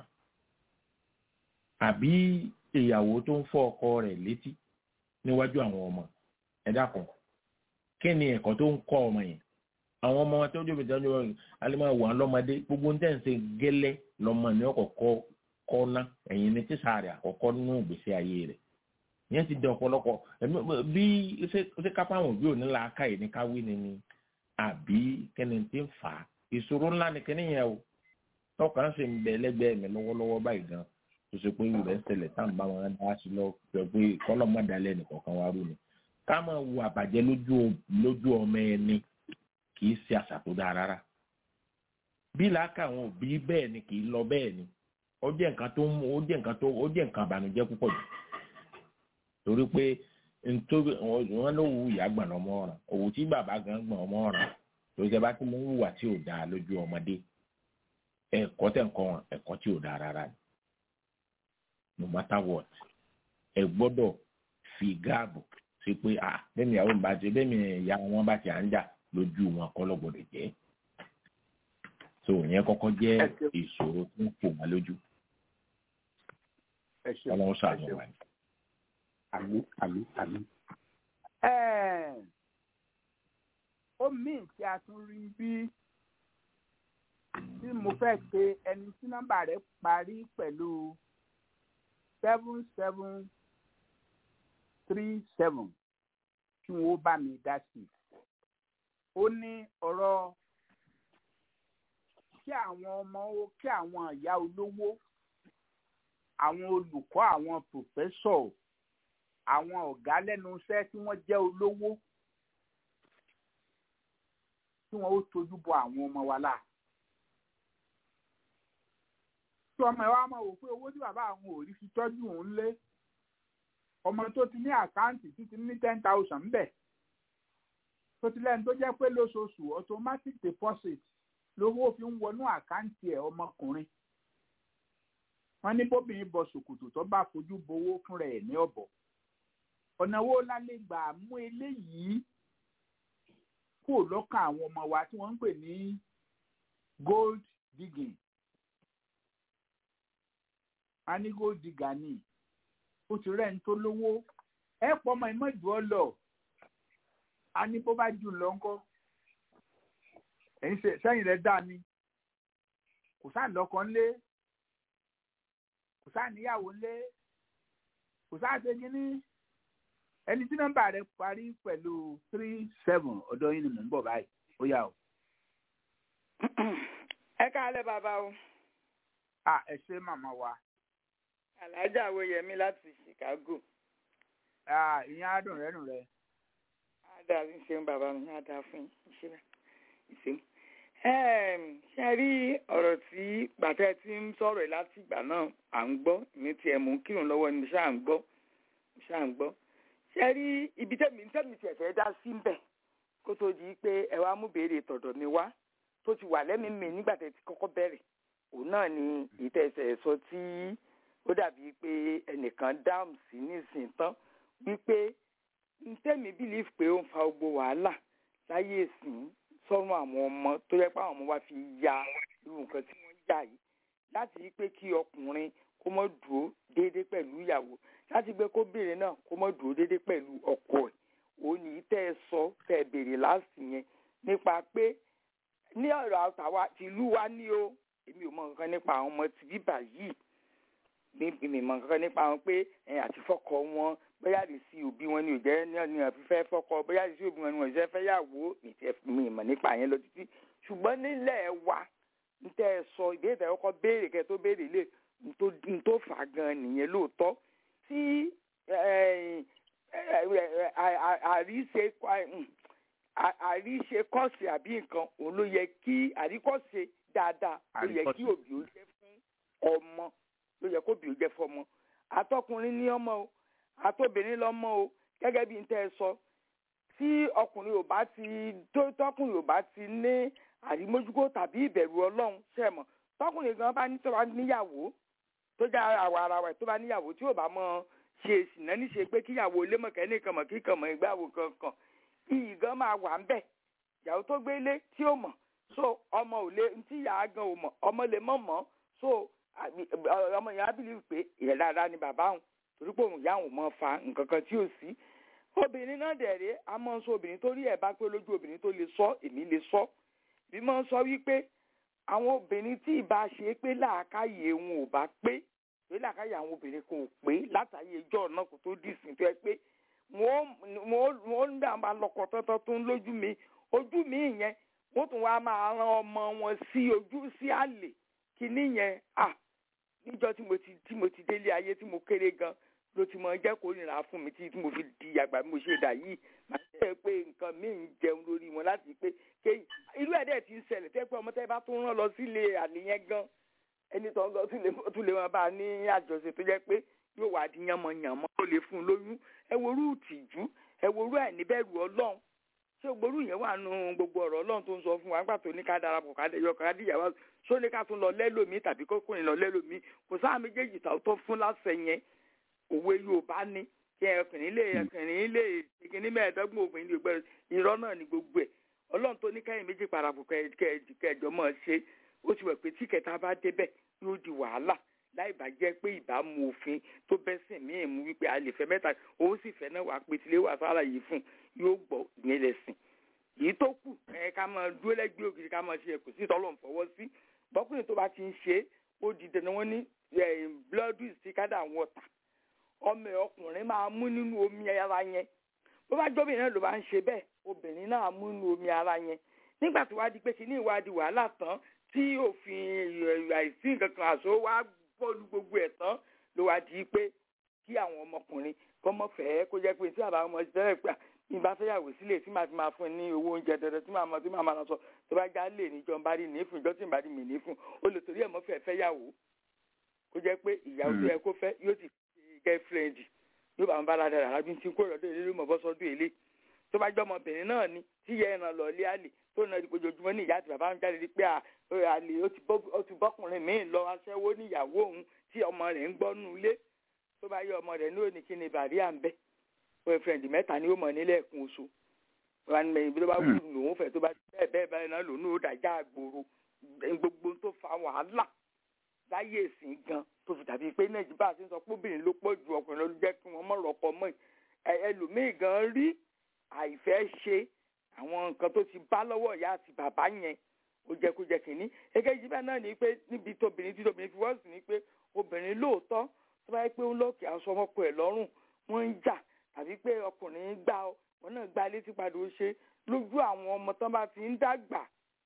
àbí ìyàwó tó ń fọ́ ọkọ rẹ̀ létí níwájú àwọn ọmọ ẹ dákun kí ni ẹ̀kọ́ tó ń kọ́ ọmọ yẹn àwọn ọmọ tó jóbi tó jóbi alimọ̀ wà lọ́mọdé gbogbo ní tẹ̀sí gẹ́lẹ́ lọ́mọ ní ọkọ̀ọ̀kọ́ kọ́ná ẹ̀yìn ní tíṣà rẹ̀ àkọ́kọ́ nínú ìgbésí ayé rẹ̀ yẹn ti dẹ ọ̀pọ̀lọpọ̀ bí ṣé kápá àwọn òbí òní làákà yìí ní káwí ni ni àbí kẹ́ni tí ń fà á ìṣòro ńlá ni kẹ́ni yẹn o tọkàn sì ń bẹ lẹ́gbẹ̀ẹ́ mi lọ́wọ́lọ́wọ́ báyìí gan tó ṣe pé ìrẹ̀ ń ṣẹlẹ̀ tá à ń bá wọn dá sí lọ pẹ̀ pé kọ́lọ́mọdalẹ̀ nìkọ̀ọ̀kan wá rú ni ká máa wo àbàjẹ́ lójú ọmọ ẹni kì í ṣe àṣà tó dáa rárá bí làákà àwọn òbí bẹ́ẹ̀ ni kì í lọ bẹ́ẹ̀ ni ó jẹ́ nǹkan tó ó jẹ́ nǹkan tó ó jẹ́ nǹkan àbànújẹ́ púpọ̀ jù torí pé nítorí wọn ló wu ìyá gbọ̀n ọmọ ọ̀ràn òwò tí bàbá gan gbọ̀n ọmọ ọ̀ràn torí tẹ bá ti mú wùwà tí ò dáa lójú ọmọdé ẹ̀kọ́ tẹ̀ ń kọ́ wọn ẹ̀kọ́ tí ò dáa rárá ni no matter what ẹ gbọ́dọ̀ fi gáàbù sí pé à bẹ́ẹ̀ ni ìyàwó mi bá ti bẹ́ẹ̀ ni ìyá wọn bá ti à ń jà lójú wọn kọ́ lọ́gbọ̀dọ̀ jẹ́ so ìyẹn kọ́kọ́ jẹ́ ìṣòro tó ń fò wọn lójú ọlọ́run ṣàánú wa ni àmì àmì àmì. ó míì tí a tún rí bí tí mo fẹ́ pe ẹni tí nọ́mbà rẹ̀ parí pẹ̀lú seven seven three seven kí wọ́n bá mi dá sí i. ó ní ọ̀rọ̀ kí àwọn ọmọ kí àwọn ìyá olówó àwọn olùkọ́ àwọn pòfẹ́sọ̀ àwọn ọ̀gá lẹ́nu iṣẹ́ tí wọ́n jẹ́ olówó tí wọ́n ó tojú bọ àwọn ọmọ wa là. tí ọmọ ẹ wá máa wò pé owó tí bàbá àwọn ò rí fi tọ́jú òun lé ọmọ tó ti ní àkáǹtì títí ní ten thousand bẹ̀ tó ti lẹ́nu tó jẹ́ pé lóṣooṣù automatic deposit lówó fi ń wọnú àkáǹtì ẹ̀ ọmọkùnrin wọ́n ní bóbìnrin bọ ṣòkòtò tó bá fojú bowó fúnra ẹ̀ ní ọ̀bọ̀ ọ̀nà wo la lè gbà mú eléyìí kúrò lọ́kàn àwọn ọmọ wa tí wọ́n ń pè ní gold digging a ní gold digger ni ó ti rẹ̀ ń tó lówó ẹ pọ̀ ọmọ ìmọ̀jù ọ lọ a ní bó bá jù lọ ńkọ́ ẹ̀yin sẹ́yìn rẹ̀ dá ni kò sáà lọ́kọ ńlé kò sáà níyàwó ńlé kò sáà ṣe kínní ẹni tí nọ́mbà rẹ̀ parí pẹ̀lú three seven ọ̀dọ̀ yín ni mò ń bọ̀ báyìí ó yá o. ẹ káalẹ́ bàbá o. a ẹ ṣe màmá wa. alájà awoyemi láti chicago. ìyẹn adùn rẹ nù rẹ. ada ń ṣeun bàbá mi ada fún ìṣẹ́lẹ̀ ìṣeun. ṣe rí ọ̀rọ̀ tí gbàtẹ́ tí ń sọ̀rọ̀ ẹ̀ láti ìgbà náà à ń gbọ́ ní tiẹ̀ mú kírun lọ́wọ́ ni ṣáà ń gbọ́ ṣáà ń gbọ́ ṣe rí ibi tẹ́mi tẹ́mi tiẹ̀ fẹ́ dá sí ń bẹ̀ kó tó di pé ẹ wá mú béèrè tọ̀dọ̀ mi wá tó ti wà lẹ́mìí mi nígbà tẹ́ ti kọ́kọ́ bẹ̀rẹ̀ òun náà ni ìtẹ̀sẹ̀ sọ tí ó dàbí pé ẹnìkan dáhùn sí nísìnyí tán wípé ntẹ́mi bílíf pé ó ń fa gbogbo wàhálà láyé ìsìn sọ́run àwọn ọmọ tó yẹ pé àwọn ọmọ wa fi ya irú nǹkan tí wọ́n yà yìí láti rí pé kí ọkùnrin kó mọ́ dúró déédéé pẹ̀lú ìyàwó láti gbé kóbìnrin náà kó mọ́ dúró déédéé pẹ̀lú ọkọ ẹ̀ òun ní tẹ́ ẹ sọ tẹ́ ẹ béèrè láàsì yẹn nípa pé ní ọ̀rọ̀ àtàwa tìlú wa ní o èmi ò mọ nǹkan nípa àwọn ọmọ tí bíbà yìí mi mọ nǹkan nípa wọn pé àti fọkọ wọn bóyá lè sí òbí wọn ni ò jẹ́ ní ọ̀nà fífẹ́ fọkọ bóyá lè sí òbí wọn ni wọn ò jẹ́ fẹ́ yàwó mi mọ̀ nípa yẹn lọ títí ṣùgbọ́n nílẹ̀ wa ń tẹ́ ẹ sọ ìbéèrè ọkọ béèrè kẹ́ tó béèrè lè n tó fà gan nìyẹn lóòótọ́ tí àríṣe àríṣe kọ́ọ̀sì àbí nǹkan òun ló yẹ kí àríkọ́ṣe dáadáa ló yẹ kí òbí ó jẹ́ fún ọmọ ló yẹ kó òbí ó jẹ́ fún ọmọ àtọkùnrin ní ọmọ o àtobìnrin lọ́mọ o gẹ́gẹ́ bí n tẹ́ ẹ sọ tí ọkùnrin ò bá ti tó tọkùnrin ò bá ti ní àrímójúkó tàbí ìbẹ̀rù ọlọ́run ṣẹ̀mọ̀ tọkùnrin gan bá ní tó bá níyàwó tó já àwa ara wa tó bá níyàwó tí ò bá mọ ṣe ìsìnà níṣe pé kíyàwó ilé mọ̀kẹ́ nìkan mọ̀ kíkan mọ̀ ìgbàwó kankan iyì gan máa wà ń bẹ̀ ìyàwó tó gbélé tí ó mọ̀ so ọmọ ò lè ntí ìyá gan ò mọ̀ ọmọ lè mọ̀ mọ́ so ọmọ yẹn á bìlì pé ìyẹn dáadáa ni bàbá òun torí pé òun ìyá òun mọ̀ fa nǹkan kan tí ò sí obìnrin náà dẹ̀rẹ̀ a máa ń sọ obìnrin tó rí ẹ̀ bá pé lójú obìnrin tó lè sọ èmi lè sọ bí máa ń sọ wípé àwọn obìnrin tí ìbá ṣe pé làákàyè wọn ò bá pé pé làákàyè àwọn obìnrin kò pé látàyè ẹjọ́ náà kò tó dì sí tó yẹ pé wọ́n ń dà máa lọ́kọ̀ tọ́tọ́ tó ń lójú mi ojú mi yẹn wọ́n tún wá máa ran ọmọ wọn sí ojú sí àlè kíní yẹn à níjọ́ tí mo ti tí mo ti délé ayé tí mo kéré gan ló ti mọ jẹ́ kó nira fún mi tí mo fi di àgbà bí mo ṣe dà yìí màá jẹ́ pé nǹkan mi ń jẹun lórí wọn láti pé kéyìn irú ẹ̀ dẹ̀ ti ń ṣẹlẹ̀ tẹ́ pé ọmọ tẹ́ bá tún rán lọ sílé àlè yẹn gan ẹni tó ń lọ sílé tún lè wọn bá a ní àjọṣe tó jẹ́ pé yóò wá di yánmọ̀yánmọ́ tó lè fún un lóyún ẹ worú ìtìjú ẹ worú ẹ̀ níbẹ̀rù ọlọ́run ṣé gború yẹn wà nù gbogbo ọ̀rọ̀ ọlọ́run tó ń sọ fún wa nígbà tó ní ká darapọ̀ ká yọ ká díyàwó ṣó ní ká tún lọ lẹ́lòmíì tàbí kókòrìn lọ lẹ́lòmíì kò sáà méjèèjì tó fún láṣẹ yẹn òwe yorùbá ní kí ọkùnrin lè ọkùnrin lè ìkíní mẹ́ẹ̀ẹ́dọ́gbọ̀n obìnrin lè gbẹ̀rẹ̀ irọ́ náà ní gbogbo ẹ̀ ọlọ́run tó ní kẹ́yìn méjì parapọ̀ kẹjọ mọ̀ ṣe ó ti wẹ̀ pé tí kẹta bá débẹ̀ yóò di wàhálà láì bá jẹ́ pé ìbámu òfin tó bẹ́sìn míì mú wípé a lè fẹ́ mẹ́ta òun sì fẹ́ náà wà pé tilé wà sára yìí fún yóò gbọ́ ìyẹn lẹ́sìn èyí tó kù ẹ ká máa dúró lẹ́gbẹ̀ẹ́ ògiri ká máa ṣe kò sí tọ́lọ̀ ń fọwọ́ sí bọ́kùnrin tó bá ti ń ṣe ó di dandan wọn ní blood is thicker than water ọmọ ọkùnrin máa mú nínú omi ara yẹn bó bá jọ́bìnrin náà ló bá ń ṣe bẹ́ẹ̀ obìnrin náà mú nínú omi ara yẹn nígbà tó wá di pé kíní ìwádìí wàhálà tán tí òfin àìsí nǹkan kan àṣọ wá bọ́ọ̀lù gbogbo ẹ̀ tán ló wá di pé kí àwọn ọmọkùnrin kọ́ mọ́ fẹ́ẹ́ kó jẹ́ pé tí àbá ọmọ ìṣẹ́lẹ̀ pé ní bá fẹ́yàwó sílẹ̀ tí màá fi máa fún ní owó oúnjẹ dandan tí màá mọ tí màá máa lọ sọ tó bá já lè níjọ ń bá rí ní fún ìjọ tí ń bá rí mi ní fún ó lè torí ẹ̀ mọ́ fẹ́ fẹ́yàwó kó jẹ́ pé ìyàwó tó yẹ kó fẹ́ yóò ti fi girlfriend yóò bá ń bá aládàá rà lábí tí kò rọ̀dọ̀ èlé ló mọ̀ bọ́ sọ́dún èlé tó bá jẹ́ ọmọbìnrin náà ni tí yẹ ẹran lọ lé àlè tó na ojoojúmọ́ ní ìyá àti bàbá ń jáde rí pé àlè ó ti bọ́kùnrin míì lọ aṣẹ́wó níyàwó òun tí ọmọ rẹ̀ ń gbọ́ nù ilé tó bá yẹ ọmọ rẹ̀ ní òní kí ni bàrí à ń bẹ́ boyfriend mẹ́ta ni ó mọ̀ nílẹ̀ ẹ̀kún oṣù wọn ní ibi tó bá wù lòun fẹ́ tó bá bẹ́ẹ̀ bẹ́ẹ̀ báyìí náà lòun ó dàjà àgbòrò gbogbo tó fa wàhálà láyé ìsìn gan tó fi dàbí pé nàìjíríà ti ń sọ pé obìnrin ló pọ̀ ju ọkùnrin ló jẹ́ kí wọ́n mọ̀ rọ́pọ̀ mọ́ ẹlòmíì gan rí àìfẹ́ ṣe àwọn nǹkan tó ti bá lọ́wọ́ ìyá àti bàbá yẹn ó jẹ́ kó jẹ́ kínní èkejì bẹ́ẹ̀ náà ni pé níbi tóbìnrin tí tóbìnrin fi wọ́ọ̀sì ni pé obìnrin lóòótọ́ tó bá yẹ pé ó lọ́ọ̀kì aṣọ ọmọkọ ẹ̀ lọ́rùn wọ́n ń jà tàbí pé ọkùnrin gbá ọ wọn náà gbá létí padà ó ṣe lójú àwọn ọmọ tán bá ti ń dàgbà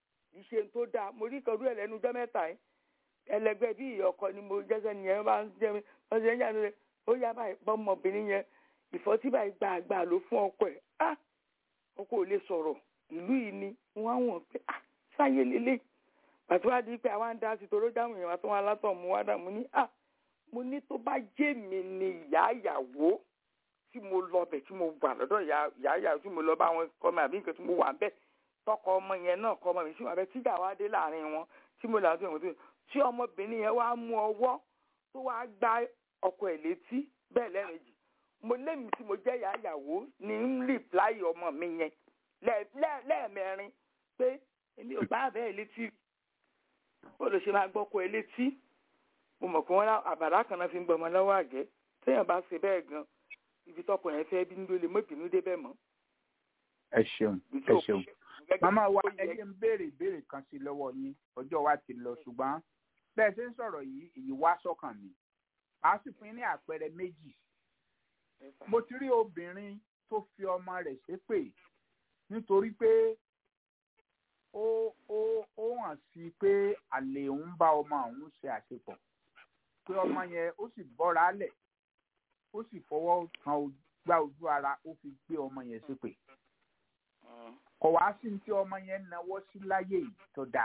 ìṣe tó dáa mo rí kan rú ẹ̀ lẹ́nu ọjọ́ mẹ́ta yìí ẹlẹgbẹ́ bí ọkọ ni mo jẹ́sẹ̀ nìyẹn bá ń jẹ́ mi wọ́n ṣe ń jà lóore ó yá báyìí bọ́mọbìnrin yẹn ìfọ́tí báyìí gbà gbà ló fún ọkọ ẹ̀ á ọkọ ò lè sọ̀rọ̀ ìlú yìí ni wọ́n á wọ̀n pé á sáyé lélẹ̀ pàtó wá di pé àwa ń dá sí toró dáhùn yẹn wá tó wọn alátọ̀ mú wá dà mú ní á mo ní tó bá jẹ́ mi ni ìyá ìyàwó tí mo lọ bẹ̀ tí mo wà lọ́dọ̀ ìyá ìyàwó tí mo lọ bá wọn kọ́ mi àbí nǹkan tí mo wà ń bẹ̀ tọkọ ọmọ yẹn náà kọ ọmọ mi sí wọn abẹ tíjà wá dé láàrin wọn tí mo là ń tó ìwọ̀n tó tí ọmọbìnrin yẹn wá mú ọwọ́ tó wá gbá ọkọ ẹ̀ létí bẹ́ẹ̀ lẹ́ẹ̀mejì mo lémi tí mo jẹ́ ìyàwó ní ń rìpláì ọmọ mi yẹn lẹ́ẹ̀mẹrin pé èmi ò bá bẹ́ẹ̀ létí ó lè ṣe máa gbọ́kọ ẹ létí mo mọ̀ pé wọ́n àbàrá kan náà fi ń gbọmọ lọ́wọ́ àgẹ́ téèyàn bá ṣe bẹ́ẹ̀ gan ibi tọkọ yẹn fẹ́ bí nílò lè mọ́ ìbínú débẹ̀ mọ́. ẹ ṣeun ẹ ṣeun màmá wa ẹyẹ ń béèrè ìbéèrè kan sí lọ́wọ́ yín ọjọ́ wa ti lọ ṣùgbọ́n bẹ́ẹ̀ ṣe ń sọ̀rọ̀ yìí èyí wá sọ́kàn mi a sì fún yín ní àpẹẹrẹ méjì mo ti rí obìnrin tó fi ọmọ rẹ̀ ṣépè nítorí pé ó ó ó hàn sí pé àlè ń bá ọmọ òun ṣe àṣepọ̀ pé ọmọ yẹn ó sì bọ́ra lẹ̀ ó sì fọwọ́ kan gbá ojú ara ó fi gbé ọmọ yẹn ṣépè kò wá sí ní tí ọmọ yẹn náwó sí láyé yìí tó dáa.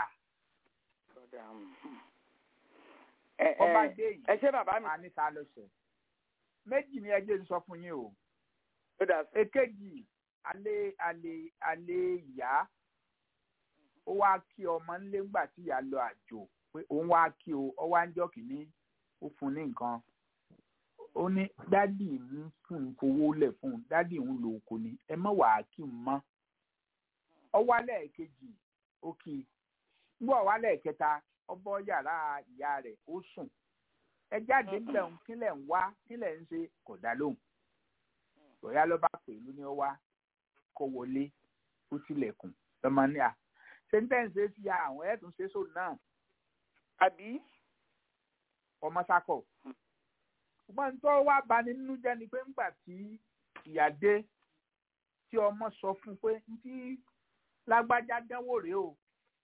ọba dé yìí ẹ ṣé bàbá mi. a ní ta ló ṣe méjì ni ẹjẹ ń sọ fún yín o èkejì alẹ́ alẹ́ alẹ́ ìyá ó wá kí ọmọ ńlé ńgbà tí ìyá lọ àjò pé òun wá kí o ọ wá ń jọ kìíní ó fún ní nǹkan ó ní dádì ń fún un fowó lẹ̀ fún un dádì ń lo oko ni ẹ má wàá kí n mọ́ ọ wá lẹ́ẹ̀kejì ó kí i gbọ́ wá lẹ́ẹ̀kẹta ọ bọ́ yàrá ìyá rẹ̀ ó sùn ẹ jáde ńlẹ̀ ń kílẹ̀ ń wá kílẹ̀ ń ṣe kò dá lóhùn bóyá ló bá pè ló ní ọ wá kó wọlé ó tilẹ̀kùn lọ́mọ ní à sẹ́ńtẹ́ǹsì fi àwọn ẹ̀tún ṣe sóun náà. àbí. ọmọ sákọ̀. ṣùgbọ́n tó wá bani nínú jẹ́ ni pé ńgbà tí ìyá dé tí ọmọ sọ fún un pé ntí lágbájá dánwò rèé o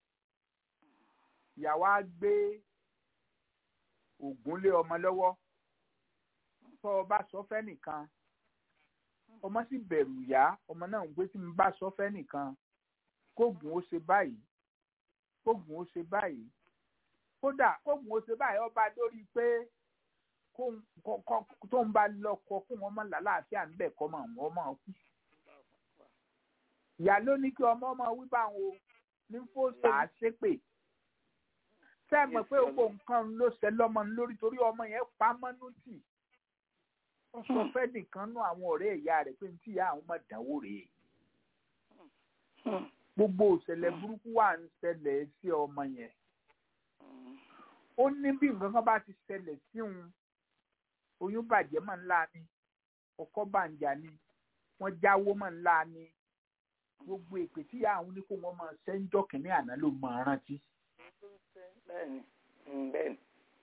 ìyá wa gbé ògùn lé ọmọ lọ́wọ́ tó o bá sọ fẹ́ nìkan ọmọ sì bẹ̀rù ìyá ọmọ náà ń gbé tí mo bá sọ fẹ́ nìkan kóògùn ó ṣe báyìí kóògùn ó ṣe báyìí kódà kóògùn ó ṣe báyìí ọba lórí pé tó ń bá lọkọ fún ọmọ làlàáfíà ń bẹ̀ kọ́ mọ̀ wọ́n mọ̀ kú. ìyá ló ní kí ọmọ ọmọ wí báwọn o ní fòsà á ṣépè sẹ́ẹ̀mọ̀ pé gbogbo nǹkan ló ṣe lọ́mọ lórí torí ọmọ yẹn pa mọ́nú tì ó sọ fẹ́ nìkan nú àwọn ọ̀rẹ́ ìyá rẹ̀ pé ní tí ìyá àwọn ọmọ dánwò rèé gbogbo òṣèlè burúkú wà ń ṣẹlẹ̀ sí ọmọ yẹn ó ní bí nǹkan kan bá ti ṣẹlẹ̀ sí òun oyún bàjẹ́ mọ̀ ńlá ni ọkọ bàǹjà ni wọ́n jáwó mọ̀ ńlá ni gbogbo èpè tí ìyá àwọn oníkó wọn máa ṣe ń jọ kìnínní àná ló máa rántí. bẹ́ẹ̀ni bẹ́ẹ̀ni.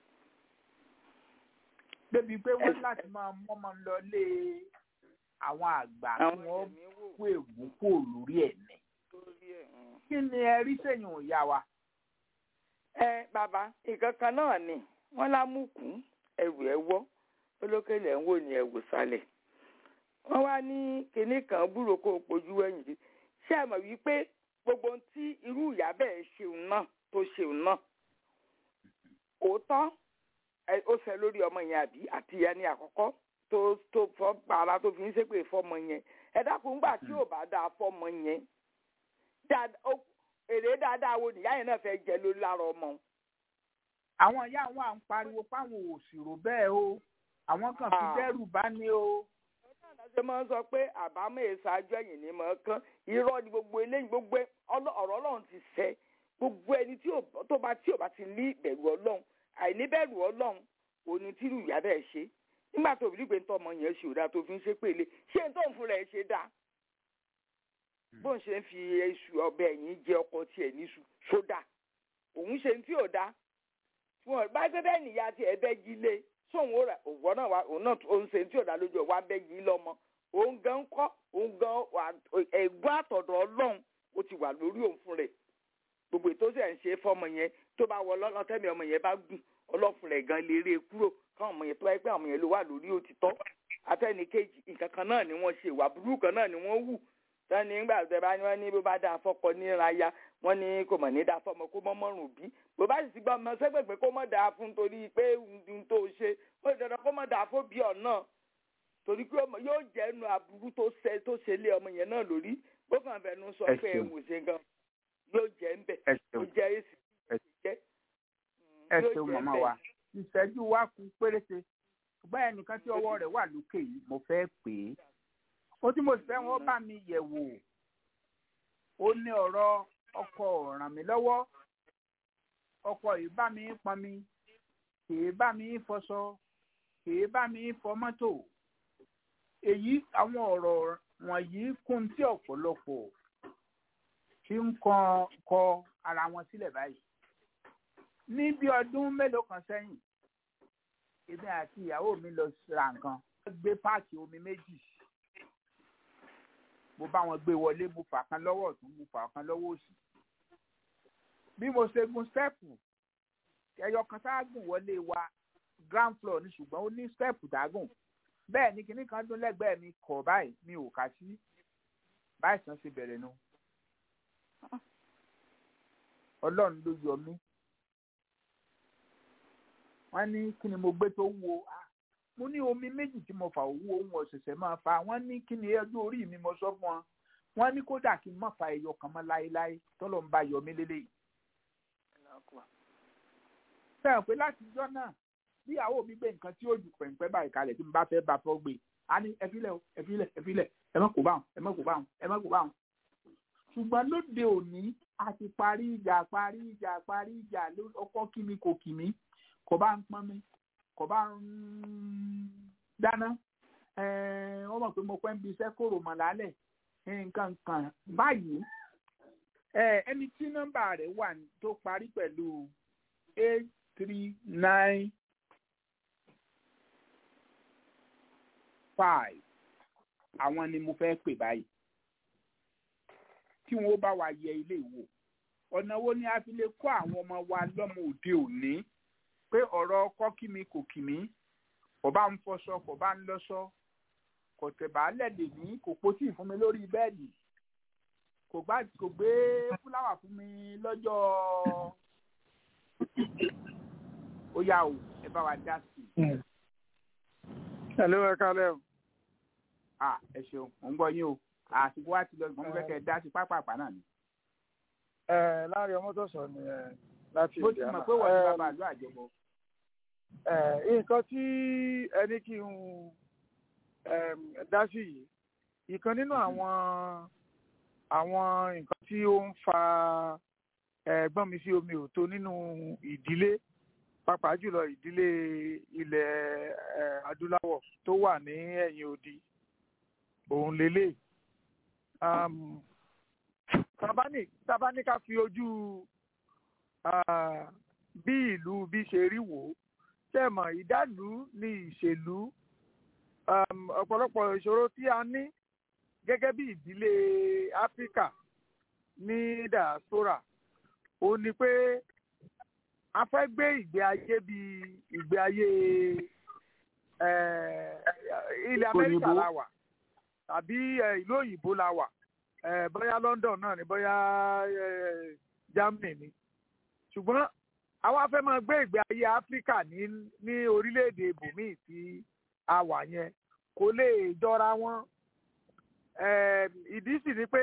débi pé wọ́n láti máa mọ́ máa lọ lé àwọn àgbà kí wọ́n kó ègún kó lórí ẹ̀ ní kí ni ẹ rí sẹ́yìn òyà wa. ẹ bàbá nǹkan kan náà ni wọn lámùkù ẹrù ẹ wọ olókèlè ń wò ní ẹwù sálẹ̀ wọn wá ní kinní kan búrò kó o pojú ẹ̀yìn sí ṣé ẹ mọ̀ wípé gbogbo ohun tí irú ìyá bẹ́ẹ̀ ṣeun náà tó ṣeun náà òótọ́ ó ṣe lórí ọmọ yẹn àbí àti ìyá ní àkọ́kọ́ tó tó fọ́ para tó fi ń ṣépè fọ́mọ yẹn ẹ dákun gbà tí ò bá dáa fọ́mọ yẹn èrè dáadáa wo nìyá yẹn náà fẹ́ jẹ lórí lára ọmọ. àwọn ìyá wọn à ń pariwo fáwọn òṣìrò bẹ́ẹ̀ o àwọn kan fi dẹ́rù bá ní o. ṣé máa ń sọ pé àbámọ̀ ìṣáájú ẹ̀yìn ni mọ̀ ọ́ kán irọ́ ni gbogbo eléyìí gbogbo ọ̀rọ̀ ọlọ́run ti ṣẹ gbogbo ẹni tó bá tí ò bá ti ní ìbẹ̀rù ọlọ́run àìní bẹ̀rù ọlọ́run òní tírú ìyá bẹ́ẹ̀ ṣe nígbà tó bí pé ń tọ́ ọmọ yẹn ṣe òdà tó fi ń ṣe pèlè ṣé ń tó ń fún rẹ̀ ṣe dáa bóun ṣe ń fi iṣu ọbẹ̀ ẹ̀yìn jẹ ọkọ tiẹ̀ níṣu sódà òun ṣe ń tí ò dá wọn bá gbé bẹ́ẹ̀ nìyá tí ẹ bẹ́gi lé sóun ó rà òwò náà wà òun náà òun ṣe ń tí ò dá lójú ẹ̀ wá bẹ́gi lọ́mọ òun gan kọ́ òun gan ẹ̀gbọ́n àtọ̀dọ̀ ọlọ́run ó ti wà lórí òun fún rẹ̀ gbogbo ètò ṣe ń ṣe fọmọ yẹn tó bá wọ lọ́tẹ́mi ọmọ yẹn bá gùn ọlọ́fun rẹ̀ gan lè rí e kúrò káwọn ọmọ yẹn tó wáyé pé àwọn ọmọ yẹn ló wà lórí òtítọ́ atẹ́nìkejì nǹkan kan náà ni wọ́n ṣe ìwà burúkú kan náà ni wọ́n wù sani ńgbà tẹ bá ní wọn ní bó bá dáa fọkọ níraya wọn ní kò mọ̀ ní dáa fọmọ kó mọ́ mọ́rùn bí bó bá sì ti gbọ́ ọmọ sẹ́gbẹ̀gbẹ̀ kó mọ̀ dáa fún torí pé ohun tó ṣe ó lè dandan kó mọ̀ dáa fún bí ọ̀nà torí pé yóò jẹ́ nu aburú tó ṣe tó ṣe lé ọmọ yẹn náà lórí bó kàn fẹnu sọ pé ẹ wò ṣe gan yóò jẹ́ ń bẹ̀ ẹ ó ṣeun jẹ́ èsì ẹ jẹ́ ẹ yóò ṣeun jẹ́ màmá bẹ́ẹ̀. wa ìṣẹ́jú wa kù péréte ṣùgbọ́n ẹnìkan tí ọwọ́ rẹ̀ wà lókè yìí mo fẹ́ pè é ó tí mo sì fẹ́ wọn bá mi yẹ̀ wò ó ní ọ̀rọ̀ ọkọ ràn mí lọ́wọ́ ọkọ yìí bá mi pọn mi kìí bá mi fọṣọ kìí bá mi fọ mọ́tò èyí àwọn ọ̀rọ̀ wọ̀nyí kún tí ọ̀pọ̀lọpọ̀ tí ń kọ kọ ara wọn sílẹ̀ báyìí ní bí ọdún mélòó kan sẹ́yìn èmi àti ìyàwó mi lọ ra nǹkan wọ́n gbé páàkì omi méjì mo bá wọn gbé wọlé mo fà kan lọ́wọ́ ọ̀tún mo fà kan lọ́wọ́ òsì bí mo ṣe gun stẹ́ẹ̀pù ẹyọ kan sáàgùn wọlé wa ground floor ni ṣùgbọ́n ó ní stẹ́ẹ̀pù dágùn bẹ́ẹ̀ ni kinní kan dún lẹ́gbẹ̀ẹ́ mi kọ̀ báyìí mi ò kà sí báyìí sàn ṣe bẹ̀rẹ̀ nu ọlọ́run ló yọ mí wọ́n ní kí ni mo gbé tó wúwo Ah, mo ní omi méjì tí mo fà owó ohun ọ̀sẹ̀sẹ̀ máa fa wọ́n ní kí ni ẹjọ́ orí mi mo sọ fún wọn wọ́n ní kódà kí n má fa ẹyọ kan mọ́ láéláé tọ́lọ́ ń bá yọ mí lélẹ́yìí. fẹ́ràn pé láti ijọ́ náà bí ìyàwó mi gbé nǹkan tí ó ju pẹ̀ǹpẹ́ báyìí kalẹ̀ tí mo bá fẹ́ bá fọ́ gbé a ní ẹ filẹ̀ o ẹ filẹ̀ ẹ filẹ̀ ẹ má kó bá wọn ẹ má kó bá wọn ẹ má kó bá wọn. ṣùgbọ́n lóde òní a ti parí ìjà parí ìjà parí ìjà ló- ọkọ kí mi kò kì mí kò bá ń pọ́n mi kò bá ń dáná ẹ̀ẹ́n, wọ́n mọ̀ pé mo pẹ́ ń bi iṣẹ́ kòrò mọ̀ lálẹ́ nǹkan kan báyìí ẹ, ẹni tí nọ́mbà rẹ̀ wà ní- tó parí pẹ̀lú eight three nine five àwọn ni mo fẹ́ pè báyìí kí wọ́n bá wa yẹ ilé ìwò ọ̀nà wo ni a fi lè kọ́ àwọn ọmọ wa lọ́mọ òde òní pé ọ̀rọ̀ ọkọ kí mi kò kì mí kò bá ń fọṣọ kò bá ń lọ́ṣọ kò tẹ̀bálẹ̀ lè ní kò pótì fún mi lórí bẹ́ẹ̀dì kò gbá kò gbé fúláwà fún mi lọ́jọ́ ó yá o ẹ bá wa dá sí i. Hello, ẹ kálẹ̀ o. à ẹ ṣeun mò ń gbọ́ yín o àsìkò wa ti lọ ìgbọ́n mo fẹ́ kẹ́ ẹ dá sí pápápá náà ni. Ẹ láàrin ọmọ tó sọ ni ẹ láti mo ti Indiana. mọ̀ pé wọ́n ti Ẹ, bàbá àlọ́ àjọbọ. ẹ, nǹkan tí ẹni kí n ẹm, dá sí yìí ìkan nínú àwọn àwọn nǹkan tí ó ń fa ẹ̀gbọ́n mi sí omi ò tó nínú ìdílé pàápàá jùlọ ìdílé ilẹ̀ ẹ, adúláwọ̀ tó wà ní ẹ̀yìn odi òun lélẹ̀ um, tabani tabani ká fi ojú ah, bí ìlú bí ṣe rí wò ó tẹ̀mọ̀ ìdálù ní ìṣèlú um, ọ̀pọ̀lọpọ̀ ìṣòro tí a ní gẹ́gẹ́ bí ìdílé áfíríkà ní diaspora ó ní pé a fẹ́ gbé ìgbé ayé bí ìgbé ayé eh, ilẹ̀ amẹ́ríkà Òyìnbó. la wà tàbí eh, ìlú òyìnbó la wà eh, bóyá london náà ni bóyá eh, germany ni ṣùgbọ́n àwa fẹ́ máa gbé ìgbé ayé áfíríkà ní ní orílẹ̀-èdè ibòmíì tí a wà yẹn kò lè jọra wọn Eh, ìdí sì ni pé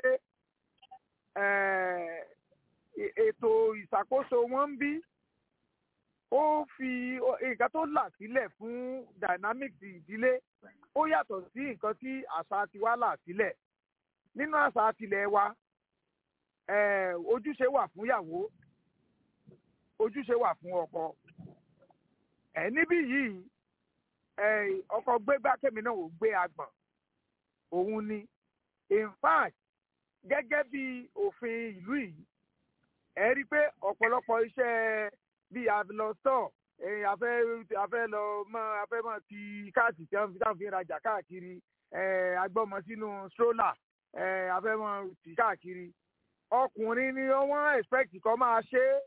eh, e- ètò ìṣàkóso wọn ń bí ó fi ó- nǹkan tó là sílẹ̀ fún dynamics ìdílé ó yàtọ̀ sí nǹkan tí àṣà tiwa là sílẹ̀ nínú àṣà tilẹ̀ wa eh, ojúṣe wà fún ìyàwó ojúṣe wà fún ọkọ ẹ níbí yìí ẹ ọkọ gbégbá kémi náà ò gbé agbọ̀n òun ni in fact gẹ́gẹ́ bí òfin ìlú yìí ẹ rí i pé ọ̀pọ̀lọpọ̀ iṣẹ́ bíi avilọ́stọ̀ afẹ́ afẹ́ lọ mọ afẹ́ mọ ti káàtì tí wọ́n fi táwọn fi ń rajà káàkiri ẹ agbọ́mọ sínú stroller ẹ afẹ́ mọ tì káàkiri ọkùnrin ni wọ́n expect kó máa ṣe é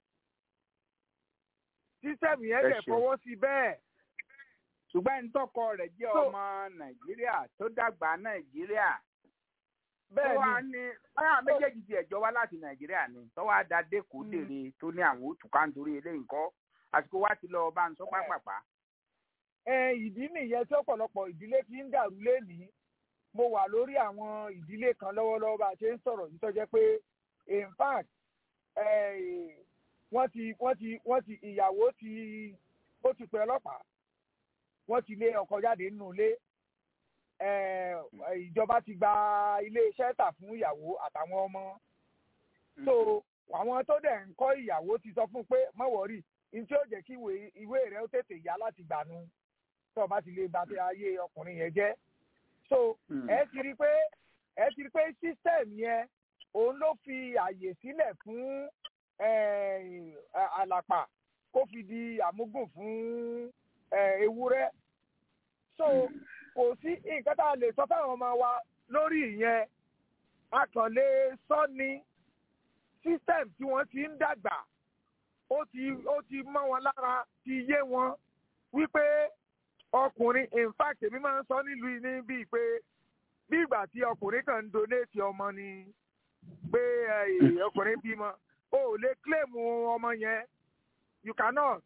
sísẹ́mù yẹn Ẹ dẹ̀ ṣeun. fọwọ́ sí bẹ́ẹ̀. ṣùgbọ́n ẹni tọ́kọ rẹ̀ jẹ́ So- ọmọ nàìjíríà tó dàgbà nàìjíríà Bẹ́ẹ̀ tó wá ni. ní báyà méjèèjì ti ẹ̀jọ́ wá láti nàìjíríà ni tó wá da dẹ́kun dèrè tó ní àwọn òtúkà nítorí eléyìí nǹkan àsìkò wá ti lọ bá ń sọ pápápá. ẹ ìdí nìyẹn tí ọ̀pọ̀lọpọ̀ ìdílé fi ń dàrú lénìí mo wà lórí àwọn ìdílé kan lọ́wọ́lọ́wọ́ bá a ṣe ń sọ̀rọ̀ yìí tó jẹ́ pé in fact wọ́n ti wọ́n ti wọ́n ti ìyàwó ti ó ti pè ọlọ́pàá wọ́n ti lé ọkọ jáde nínú ilé ìjọba ti gba ilé iṣẹ́ tà fún ìyàwó àtàwọn ọmọ so àwọn tó dẹ̀ ń kọ́ ìyàwó ti sọ fún pé má wọ̀rí ní tí ó jẹ́ kí ìwé rẹ̀ ó tètè yá láti gbànú tó o bá ti lè ba ayé ọkùnrin yẹn jẹ́ so ẹ ti rí pé ẹ ti rí pé system yẹn òun ló fi àyè sílẹ̀ fún àlàpà kó fi di àmúgùn fún ewúrẹ́ so kò sí nǹkan tá a lè sọ fáwọn ọmọ wa lórí ìyẹn a kàn lè sọ ní system tí wọ́n ti ń dàgbà ó ti ó ti mọ́ wọn lára ti yé wọn wípé ọkùnrin in fact èmi máa ń sọ nílùú ní bíi pé bí ìgbà tí ọkùnrin kan ń donate ọmọ ni pé ọkùnrin bímọ o ò lè claim ọmọ yẹn you cannot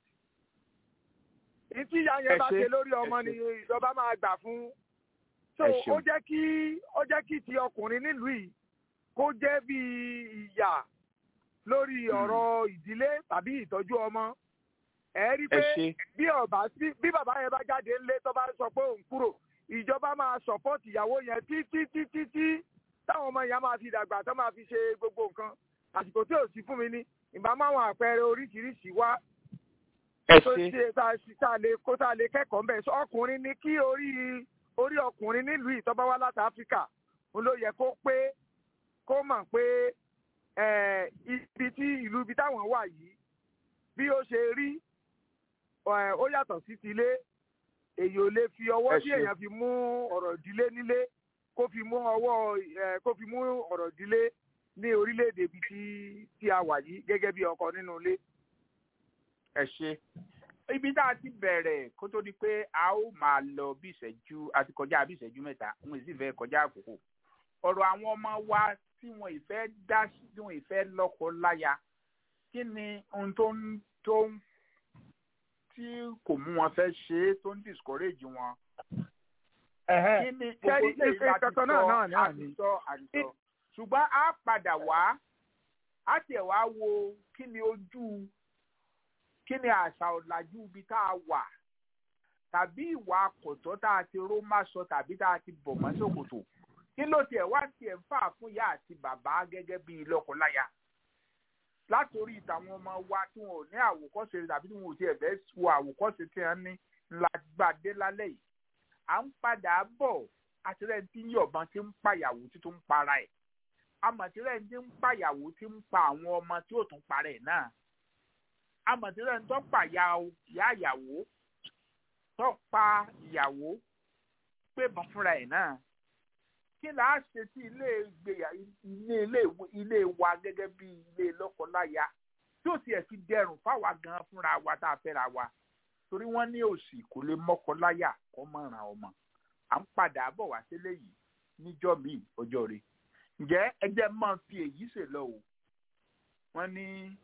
ìtí ìyá yẹn bá ṣe lórí ọmọ ni ìjọba máa gbà fún so ó jẹ́ kí ó jẹ́ kí ti ọkùnrin nílùú yìí kó jẹ́ bí ìyà lórí ọ̀rọ̀ ìdílé tàbí ìtọ́jú ọmọ ẹ rí i pé bí ọba bí bàbá yẹn bá jáde ńlé tó bá sọ pé òun kúrò ìjọba máa support ìyàwó yẹn títí títí tí táwọn ọmọ yẹn máa fi dàgbà tó máa fi ṣe gbogbo nǹkan àsìkò tí ò sí fún mi ní ìbá máwọn àpẹẹrẹ oríṣiríṣi wá tó ṣe tá a lè kó tá a lè kẹ́kọ̀ọ́ mbẹ́ sọ ọkùnrin ni kí orí orí ọkùnrin nílùú ìtọ́ba wá láti áfíríkà ń ló yẹ kó pé kó mọ̀ pé ibi tí ìlú ibi táwọn wà yìí bí ó ṣe rí ó yàtọ̀ sí tilé èyí ò lè fi ọwọ́ tí èèyàn fi mú ọ̀rọ̀ ìdílé nílé kó fi mú ọwọ́ kó fi mú ọ̀rọ̀ ìdílé ní orílẹ̀-èdè ibi tí tí a wà yìí gẹ́gẹ́ bí ọkọ nínú ilé. ẹ ṣe ibi tá a ti bẹ̀rẹ̀ kó tó di pé a ó máa lọ bí ìṣẹ́jú àti kọjá bí ìṣẹ́jú mẹ́ta wọn ì sì fẹ́ kọjá àkókò ọ̀rọ̀ àwọn ọmọ wa tí wọn ì fẹ́ dá tí wọn ì fẹ́ lọ́kọ láya kí ni ohun tó ń tó ń tí kò mú wọn fẹ́ ṣe é tó ń discourage wọn. kí ni gbogbo ilé ìlà ti sọ àtìsọ àtìsọ ṣùgbọ́n a padà wá a tiẹ̀ wá wo kí ni ojú kí ni àṣà ọ̀làjú ibi tá a wà tàbí ìwà àkọ́tọ́ tá a ti ró má sọ tàbí tá a ti bọ̀ mọ́ ṣòkòtò kí ló tiẹ̀ wá tiẹ̀ ń fà fún ìyá àti bàbá gẹ́gẹ́ bí lọ́kọláya látòrí ìtàwọn ọmọ wa tí wọn ò ní àwòkọ́ṣe tàbí tí wọn ò tiẹ̀ fẹ́ wo àwòkọ́ṣe tí wọ́n ní ńlá gbàdé lálẹ́ yìí à ń padà bọ̀ àtìrẹ́ tí yọ̀bọ̀n ti ń pàyàwó tí tó ń para ẹ̀ amọ̀tìrẹ́ tí ń pàyàwó tí ń pa àwọn ọmọ tí ò tún para ẹ̀ náà amọ̀tìrẹ́ tó pàyà ìyá ìyàwó tó pa ìyàwó pé bọ́n fúnra ẹ̀ náà kí là á ṣe sí ilé ìgbéyà ilé ilé ilé wa gẹ́gẹ́ bí ilé lọ́kọláya tí ó tiẹ̀ fi dẹrùn fáwa gan fúnra wa tá a fẹ́ra wa torí wọ́n ní òsì kò lè mọ́kọláya kó mọ̀ràn ọmọ à ń padà bọ̀ wá sílé yìí níjọ́ míì ọjọ́ rẹ̀ ǹjẹ́ ẹjẹ́ máa fi èyí ṣe lọ o wọ́n ní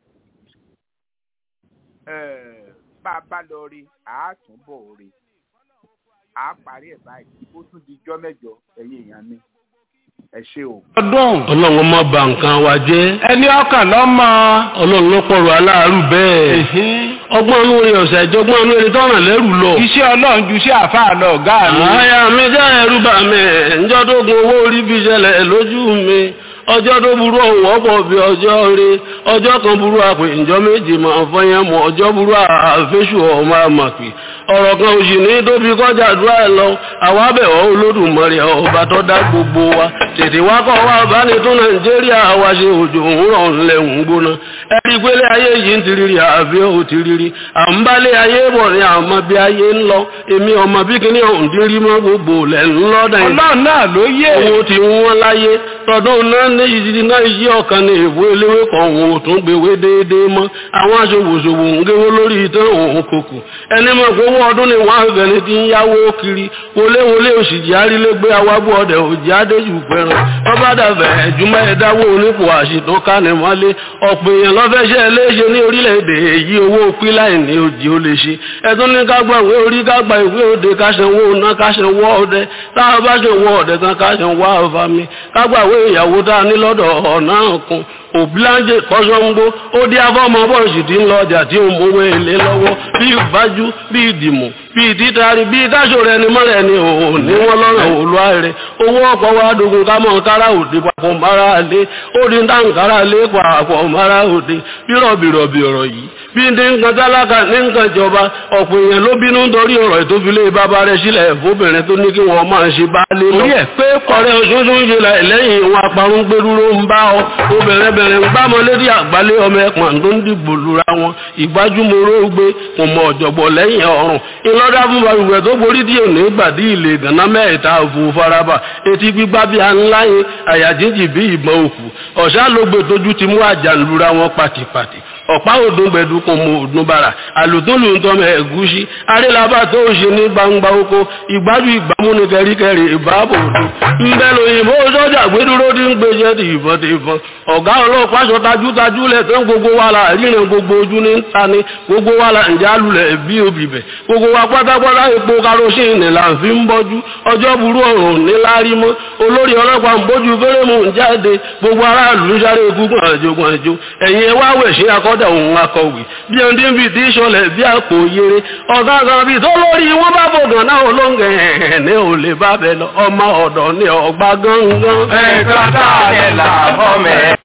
bá a bá lọ rí àátúbọ̀ rí a parí ẹ̀ báyìí ó tún di ijọ́ mẹ́jọ ẹ̀yin èèyàn mi ẹ ṣé o. ọdún ọlọ́run má bà nǹkan wa jẹ́. ẹni ọkàn lọ́mọ. ọlọ́run ló pọ̀rọ̀ aláàárù bẹ́ẹ̀. ọgbọ́n inú rẹ̀ ọ̀sẹ̀ ìjọgbọ́n inú rẹ̀ tọ́ràn lẹ́rù lọ. iṣẹ́ ọlọ́run ju iṣẹ́ àfáà lọ ọ̀gá mi. àyà mi jẹ́ ẹrú bà mí ǹjọ́ tó gun owó orí fi ṣẹlẹ̀ lójú mi ọjọ́ tó burú ọ̀hún ọ̀pọ̀ bí ọjọ́ rẹ ọjọ́ kan burú àpè ǹjọ́ méje máa fọyín mọ́ ọjọ́ burú àfẹ́sù ọmọ àmàpì ọ̀rọ̀ kan òsì ní tóbi kọjá àdúrà ẹ̀ lọ àwọn abẹ̀wọ̀ olódùmarè ọba tó dá gbogbo wa tètè wá kọ́ wá bá ní tó nàìjíríà wá ṣe òjò òwúrọ̀ ńlẹ̀ ń gbóná ẹ̀rí pélé ayé yìí ń tiriri àbí ò tiriri à ń bálé ayé bọ̀ ní àmọ́ bí ayé ń lọ èmi ọmọ bí kíní ọ̀hún ti rí mọ́ gbogbo lẹ̀ ń lọ́dà yìí ọlọ́run náà ló yé owó ti ń wọ́n láyé tọdún náà ní ìdí náà yí ọ̀kan ní ìwé eléwé kan òun ò tún gbèwé déédéé mọ́ àwọn aṣòwòṣòwò ń géwó lórí ìtàn òun kòkò ẹni mọ̀ pé owó ọdún ni wọ́n àgbẹ̀ni ti ń yáwó kiri wọléwọlé òṣìjì arílégbé awábọ̀ ọdẹ òjì adéjù pẹ̀ràn bọ́bá dàbẹ̀ ẹ̀júmọ́ ẹ̀dáwó onípò àṣìtàn kánimọ́lé ọ̀pọ̀ èèyàn lọ́fẹ́ṣẹ́ léṣe ní orílẹ̀-èdè èyí owó píláì ní òjì ó lè ṣe ẹ̀tún ní kágbà ìwé orí kágbà ìwé òde káṣẹ̀wó ọ̀nà káṣẹ̀wó ọdẹ táwọn bá ṣe wọ ọdẹ tán káṣẹ̀wó àfàmì kágbà ìwé ìyàwó tá a ní lọ́dọ̀ ọ̀nà kan òbíláńjẹ kọ́sọ́ngbó ó dé afọ́mọ bọ́ọ̀sì tí ń lọ ọjà tí ó mówó èlé lọ́wọ́ bí ìbájú bí ìdìmọ̀ bí ìtítàrí bí ìdáṣò rẹ ni mọ́rẹ̀ ni òun ní wọ́n lọ́rọ̀ òlúwa rẹ̀ owó ọkọ̀ wa dogun ká mọ́ kára òde papọ̀ mara lé ó di ń dáhùn kára lé papọ̀ mara òde bí rọ̀bìrọ̀bì ọ̀rọ̀ yìí bí ní nǹkan tálákà ní nǹkan ìjọba ọ̀pọ̀ èèyàn ló bínú nítorí ọ̀rọ̀ ìtófilé bàbá rẹ̀ sílẹ̀ fóbìnrin tó ní kí wọ́n máa ṣe bá lé lọ. orí ẹ̀ pé kọ̀rẹ́ oṣooṣù ń ṣe lẹ́yìn ìwọ̀n aparun gbẹdúró ń bá ọ obìnrin bẹ̀rẹ̀ ń gbámọ lédi àgbálé ọmọ ẹ̀pọ̀n tó ń dìbò lura wọn ìgbájúmọ́rọ́ gbé kò mọ ọ̀jọ̀gbọ̀ lẹ́yìn ọ̀run ìlọ́dà fún balùwẹ̀ tó borí díẹ̀ ní gbàdí ilé ìdáná mẹ́ta òfò faraba etí gbígbá bí ańláyé àyàjíjì bí ìbọn òkú ọ̀ṣà ló gbé tójú ti mú àjà lura wọn pàtìpàtì ọ̀pá òdùn gbẹ̀dù kò mọ òdùn bàrà àlùtólù ń tọ́mọ ẹ̀gúsí arélabà tó ń ṣe ní gbangba oko ìgbájú ìgbàmú ní kẹríkẹrí ìbáàbò òdùn ńbẹ lóyìnbó sọ́jà gbẹdúró tí ń gbèsè ti ìbọn ti ìbọn ọ̀gá ọlọ́pàá sọ tajútajú lẹ̀ tán gbogbo wa la ríran gbogbo ojú ní ta ni gbogbo wa la ǹjẹ́ alulẹ̀ bí obìbẹ̀ gbogbo wa pátápátá epo karosíìnì là ń fi ń bọ́jú ọjọ́ burú ọ̀rùn ní lárí mọ́ olórí ọlọ́pàá ń bójú fẹ́rẹ́mù ń jáde gbogbo aráàlú ń sáré gúngùn àjogún àjò ẹ̀yìn ẹwà wẹ̀ ṣe akọ́dà òun akọ̀wé bí ẹni tí ń fi tí ìṣọlẹ̀ bí àpò yere ọ̀gá kan bí tó lórí wọn bá fògàn náà olóńgẹ̀ ẹ̀ ní ò lè bá bẹ lọ ọmọ ọ̀dọ̀ ní ọgbà gángan. ẹ̀ka tá a lè là fọ́mẹ̀.